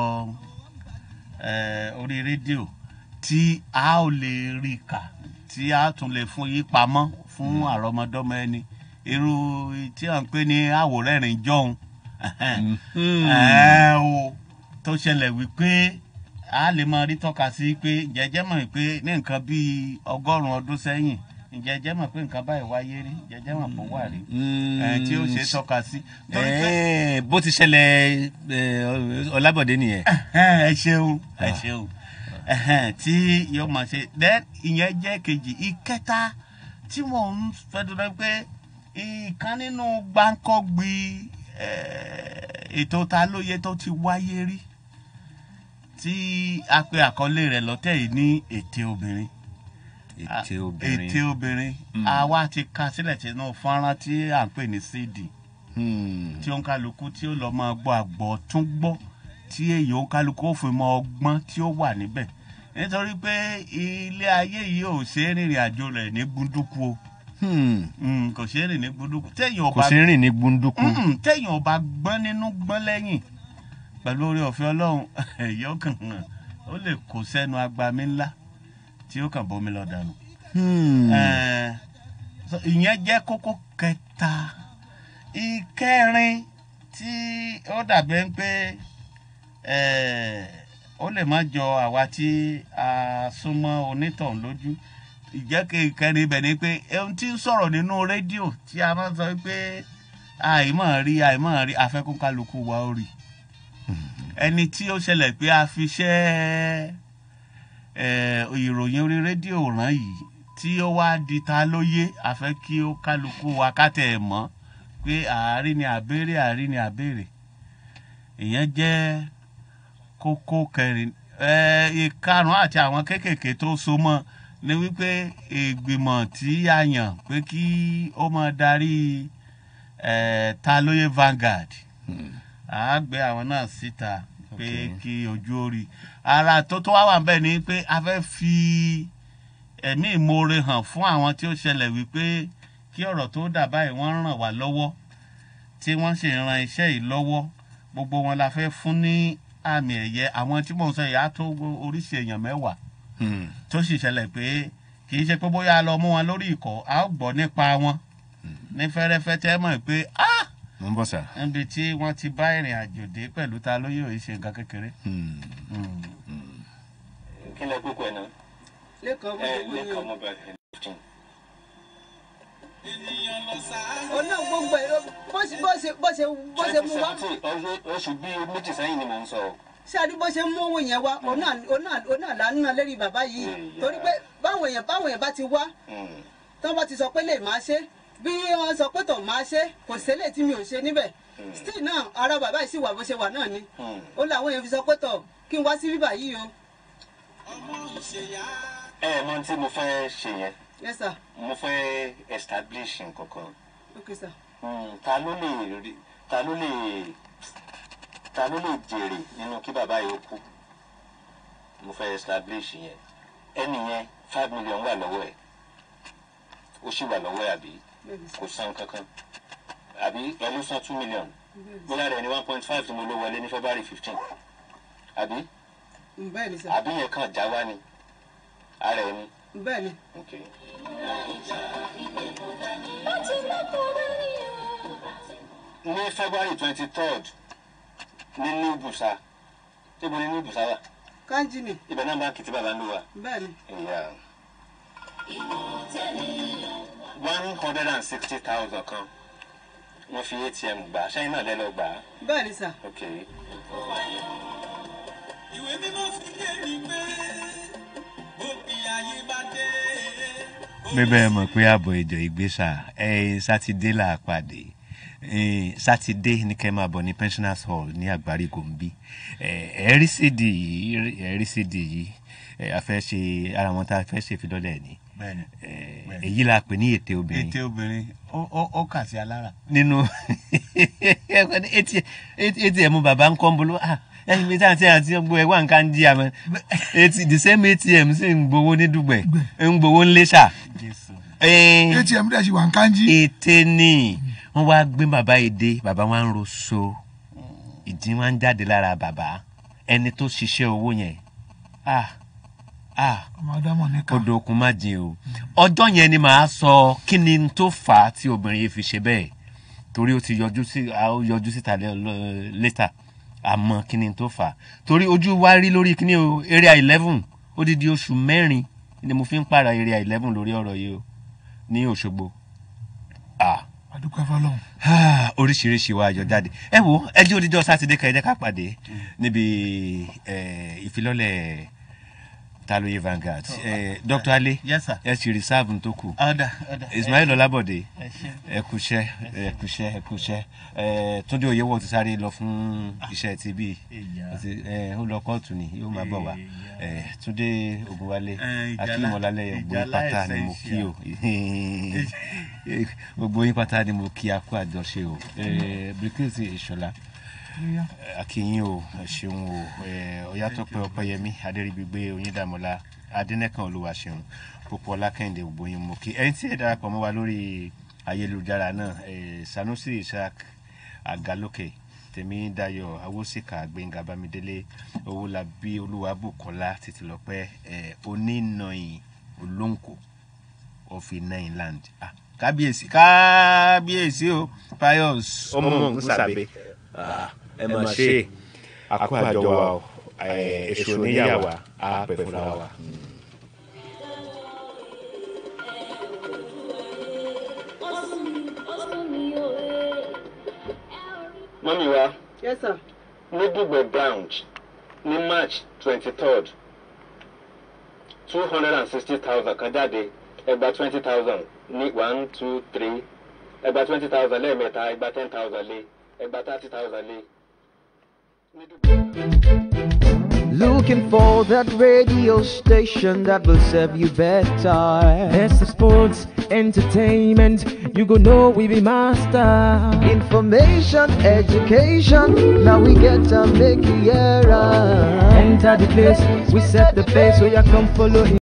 ẹ, orí rédíò tí a ò lè rí kà tí a tún lè fún yí pamọ́ fún àrọ́mọdọ́mọ ẹni irú tí à ń pè ní àwòrẹ́rìn jọ̀hún ẹ̀hẹ̀n, ẹ̀ o tó ṣẹlẹ̀ wípé a lè máa rí tọ́ka sí pé jẹjẹ́ mọ̀ pé ní nǹkan bíi ọgọ́rùn-ún ọdún sẹ́yìn jẹjẹ́ mọ̀ pé nǹkan báyìí wáyé rí jẹjẹ́ mọ̀ pé ó wà rí ẹ̀, tí ó ṣe é tọ́ka sí. torí pé Ẹ̀ẹ́, bó ti ṣẹlẹ̀ eh, ọlábọ̀dé nìyẹn. ẹ ṣeun ẹ ṣeun ẹhẹn, tí yóò máa ṣe then ìyẹn jẹ́ kejì ìkẹta tí mò ń fẹ́ dúró pé ìkan nínú gbáǹkọ́gbì eh, ètò ta lóye tó ti wáyé rí tí a pe àkọlé rẹ̀ lọ́tẹ̀ yìí ní ète obìnrin ète obìnrin. ète obìnrin àwa ti ka sílẹ̀ sínú fọ́nrán tí à ń pè ní cd tí ó ń kálukú tí ó lọ máa gbọ́ àgbọ̀ tún gbọ́ tí èyí ó ń kálukú ó fi mọ ọgbọ́n tí ó wà níbẹ̀ nítorí pé ilé ayé yìí ò ṣe é rìnrìn àjò rẹ̀ ní gbúndúkú o Mm, kò ṣeé rìn ní gbúdúkú téèyàn kò sí rìn ní gbunduku Mm, téèyàn ọba gbọ́n nínú gbọ́n lẹ́yìn pẹ̀lú orí ọ̀fẹ́ ọlọ́run yóò kàn hàn ó lè kó sẹ́nu agbami ńlá tí ó kàn bómi lọ dànù. Hmm. Eh, so ìyẹn jẹ́ kókó kẹta ìkẹrin tí ó dàbí ẹni pé eh, ó lè má jọ àwa tí a súnmọ́ onítọ̀hún lójú ìjẹ́ ìkẹrin ibẹ̀ ni pé ohun tí ń sọ̀rọ̀ nínú rédíò tí a máa ń sọ pé àìmọ̀ rí àìmọ̀ rí afẹ́kún kálukú wa ó rí ẹni tí ó ṣẹlẹ̀ pé a fi ṣẹ́ eh, ìròyìn orí rédíò ràn yìí tí ó wá di ta lóye a fẹ́ kí ó kálukú wa ká tẹ̀ ẹ̀ mọ́ pé àárín ni àbèrè àárín ni àbèrè ìyẹn jẹ́ kókó kẹrin eh, ìkarùn àti àwọn kéékèèké tó so mọ́ ni wípé ìgbìmọ̀ tí a yàn pé kí ó máa darí eh, ta lóye Vanguard a gbé àwọn náà síta pé kí ojú ó rí ara tó tó wá wà ń bẹ̀ ni pé a fẹ́ fi ẹ̀mí ìmoore hàn fún àwọn tí ó ṣẹlẹ̀ wípé kí ọ̀rọ̀ tó dà báyìí wọ́n ràn wá lọ́wọ́ tí wọ́n sì ran iṣẹ́ yìí lọ́wọ́ gbogbo wọn la fẹ́ fún ní àmì ẹ̀yẹ àwọn tí mò ń sọ yìí á tó oríṣi èèyàn mẹ́wàá tó sì ṣẹlẹ̀ pé kì í ṣe pé bóyá a lọ mú wọn lórí ìkọ́ a ó gbọ́ nípa wọn ní fẹ́rẹ́fẹ́ tẹ́ mọ̀ pé ah mo ń bọ̀ sà. níbi tí wọ́n ti bá ìrìn àjò dé pẹ̀lú ta lóyè òye ṣe nǹkan kékeré. kí lẹ kúkú ẹ náà. lẹ́kọ̀ọ́ bó ẹ ṣe wí ni o. lẹ́kọ̀ọ́ mobile fifteen. òun náà gbogbo ẹ̀ ló- bó ṣe bó ṣe bó ṣe bó ṣe mú wá oṣù bíi méjì sẹ́yìn ni mò ń sọ. ṣáàrí bó ṣe mú owó yẹn wá òun náà òun náà òun náà là ń ná lérí bàbá yìí torí pé báwọn èèyàn báwọn èèyàn bá ti wá tán bá ti sọ pé lè máa ṣe bí wọn sọ pé tọ̀ máa ṣe kò sẹ́lẹ̀ tí mi ò ṣe níbẹ̀ still náà ara bàbá yìí sì wà bó ṣe wà náà ni ó làwọn èèyàn fi sọ pé tọ̀ kí n wá sí bíbà yìí o ẹ ẹ mọ tí mo fẹ́ ṣe yẹn yes sir mo fẹ́ establish nǹkan kan okay sir Hmm, ta ló lè rí ta ló lè ta ló lè jèrè nínú kí bàbá yìí ó kú mo fẹ́ establish yẹn ẹni yẹn five million wà lọ́wọ́ ẹ̀ ó sì wà lọ́wọ́ ẹ̀ àbí kò san kankan àbí ẹ ló san two million bóyá rẹ̀ ní one point five tí mo ló wọlé ní february fifteen àbí bẹ́ẹ̀ ni sir àbí yẹn kàn já wá ni ara ẹ̀ ni. bẹ́ẹ̀ ni. Okay. ní february twenty third ní new busa níbo ni new busa wà kanji ni ibẹ̀ náà báńkì tí bàbá ń lò wà. bẹ́ẹ̀ ni ìyá one hundred and sixty thousand kan wọ́n fi atm gbà ṣẹ́yìn náà lẹ́lọ́ gbà á. bẹ́ẹ̀ ni sir ok ìwé mímọ́ fi yé mi pé òpin ayé bá dé. bẹ́ẹ̀ mọ̀ pé ààbọ̀ ìjọ ìgbésà ẹ̀ sátidé là á pàdé Eh, sátidé ní kẹ́ máa bọ̀ ní pensioners hall ní àgbárí gòmbí ẹ̀ẹ́rí sídì yìí ẹ̀ẹ́rí sídì yìí eh, a fẹ́ ṣe ara wọn tá a fẹ́ ṣe ìfidọ́lẹ̀ ni bẹ́ẹ̀ni Eh, èyí la pè ní ète obìnrin ète obìnrin ó ó ó kà sí alára. nínú atm bàbá ń kọ́ ń bolo ah ẹyin mi táwọn tí a ti gbọ́ ẹ wá nǹkan jí àmọ́ Ati- the same atm sì ń gbowó ní dùgbẹ̀ ń gbowó ní lẹ́ṣà. atm dẹ̀ ṣì wà ń kánjí. ète ni wọ́n wá gbé bàbá yìí dé bàbá wa ń ro so ìdí wa ń jáde lára bàbá ẹni tó ṣiṣẹ́ owó yẹn ah ah ọmọ adamu nìkan. odò okun má jìn o ọjọ́ yẹn ni màá sọ kí ni n tó fà á tí obìnrin yìí fi ṣe bẹ́ẹ̀ torí ó ti yọjú sí a ó yọjú síta lẹ́- lọ- létà àmọ́ kí ni n tó fà á torí ojú wa rí lórí kíní o area eleven odidi oṣù mẹ́rin ni mo fi ń pààrà area eleven lórí ọ̀rọ̀ yìí o ní òṣogbo ah àdúgbò fọlọ́hún. Ah, oríṣiríṣi wa àjọ jáde ẹ wo ẹjẹ òdìjọ sátidé kan ẹ jẹ́ ká pàdé níbi eh, ìfilọ́lẹ̀ taloye Vanguard Eh, Dr. Ale Yes, sir. ẹ sì reserve tó kù ọ̀dà ọ̀dà. Ismail Ọlábọ̀dé ẹ ṣé. ẹ kúṣẹ́ ẹ kúṣẹ́ ẹ kúṣẹ́ ẹ Túndé Oyèwọ̀ ti sáré lọ fún iṣẹ́ ti bí Ìyá. ó lọ kóòtù ni yóò máa bọ̀ wá ẹ Túndé Ògúnwálé Eh, Ìjálá- akíyèmọ̀lálẹ̀ gbogbo yín pátá ni mo kí o gbogbo yín pátá ni mo kí a kú àjọṣe o Eh, Bilkisu Ìṣọ̀lá akínyìn o ẹ ṣeun o ẹ, ọyátọpẹ ọpẹyẹmí adẹrìgbígbé oyíndàmọlá adẹnẹkan olúwaṣeun púpọ̀ ọlákẹ́hìndé ògbóyin mo kí ẹni tí ẹ darapọ̀ mọ́ wa lórí ayélujára náà ẹ, sanusi isaac agalókè tèmi dayo awosika gbẹngà bámidélé owólabí olúwabùkọlá títìlọpẹ ẹ, onínàyìn olóńkò of nine land ah, kábíyèsí kábíyèsí o pius ọmọ nsàbẹ ẹ máa ṣe àkó àjọ wa o ẹ, èso oníyàwó á pẹ fúnra wa. mọ́mí wa yes sir. ní dùgbẹ̀ branch ní march twenty third two hundred and sixty thousand kan jáde ẹgbà twenty thousand ní one two three ẹgbà twenty thousand lẹ́ẹ̀mẹ́ta ẹgbà ten thousand lé ẹgbà thirty thousand lé. Looking for that radio station that will serve you better. Best of sports, entertainment, you go know we be master. Information, education, now we get to make it era. Enter the place, we set the pace, so you come follow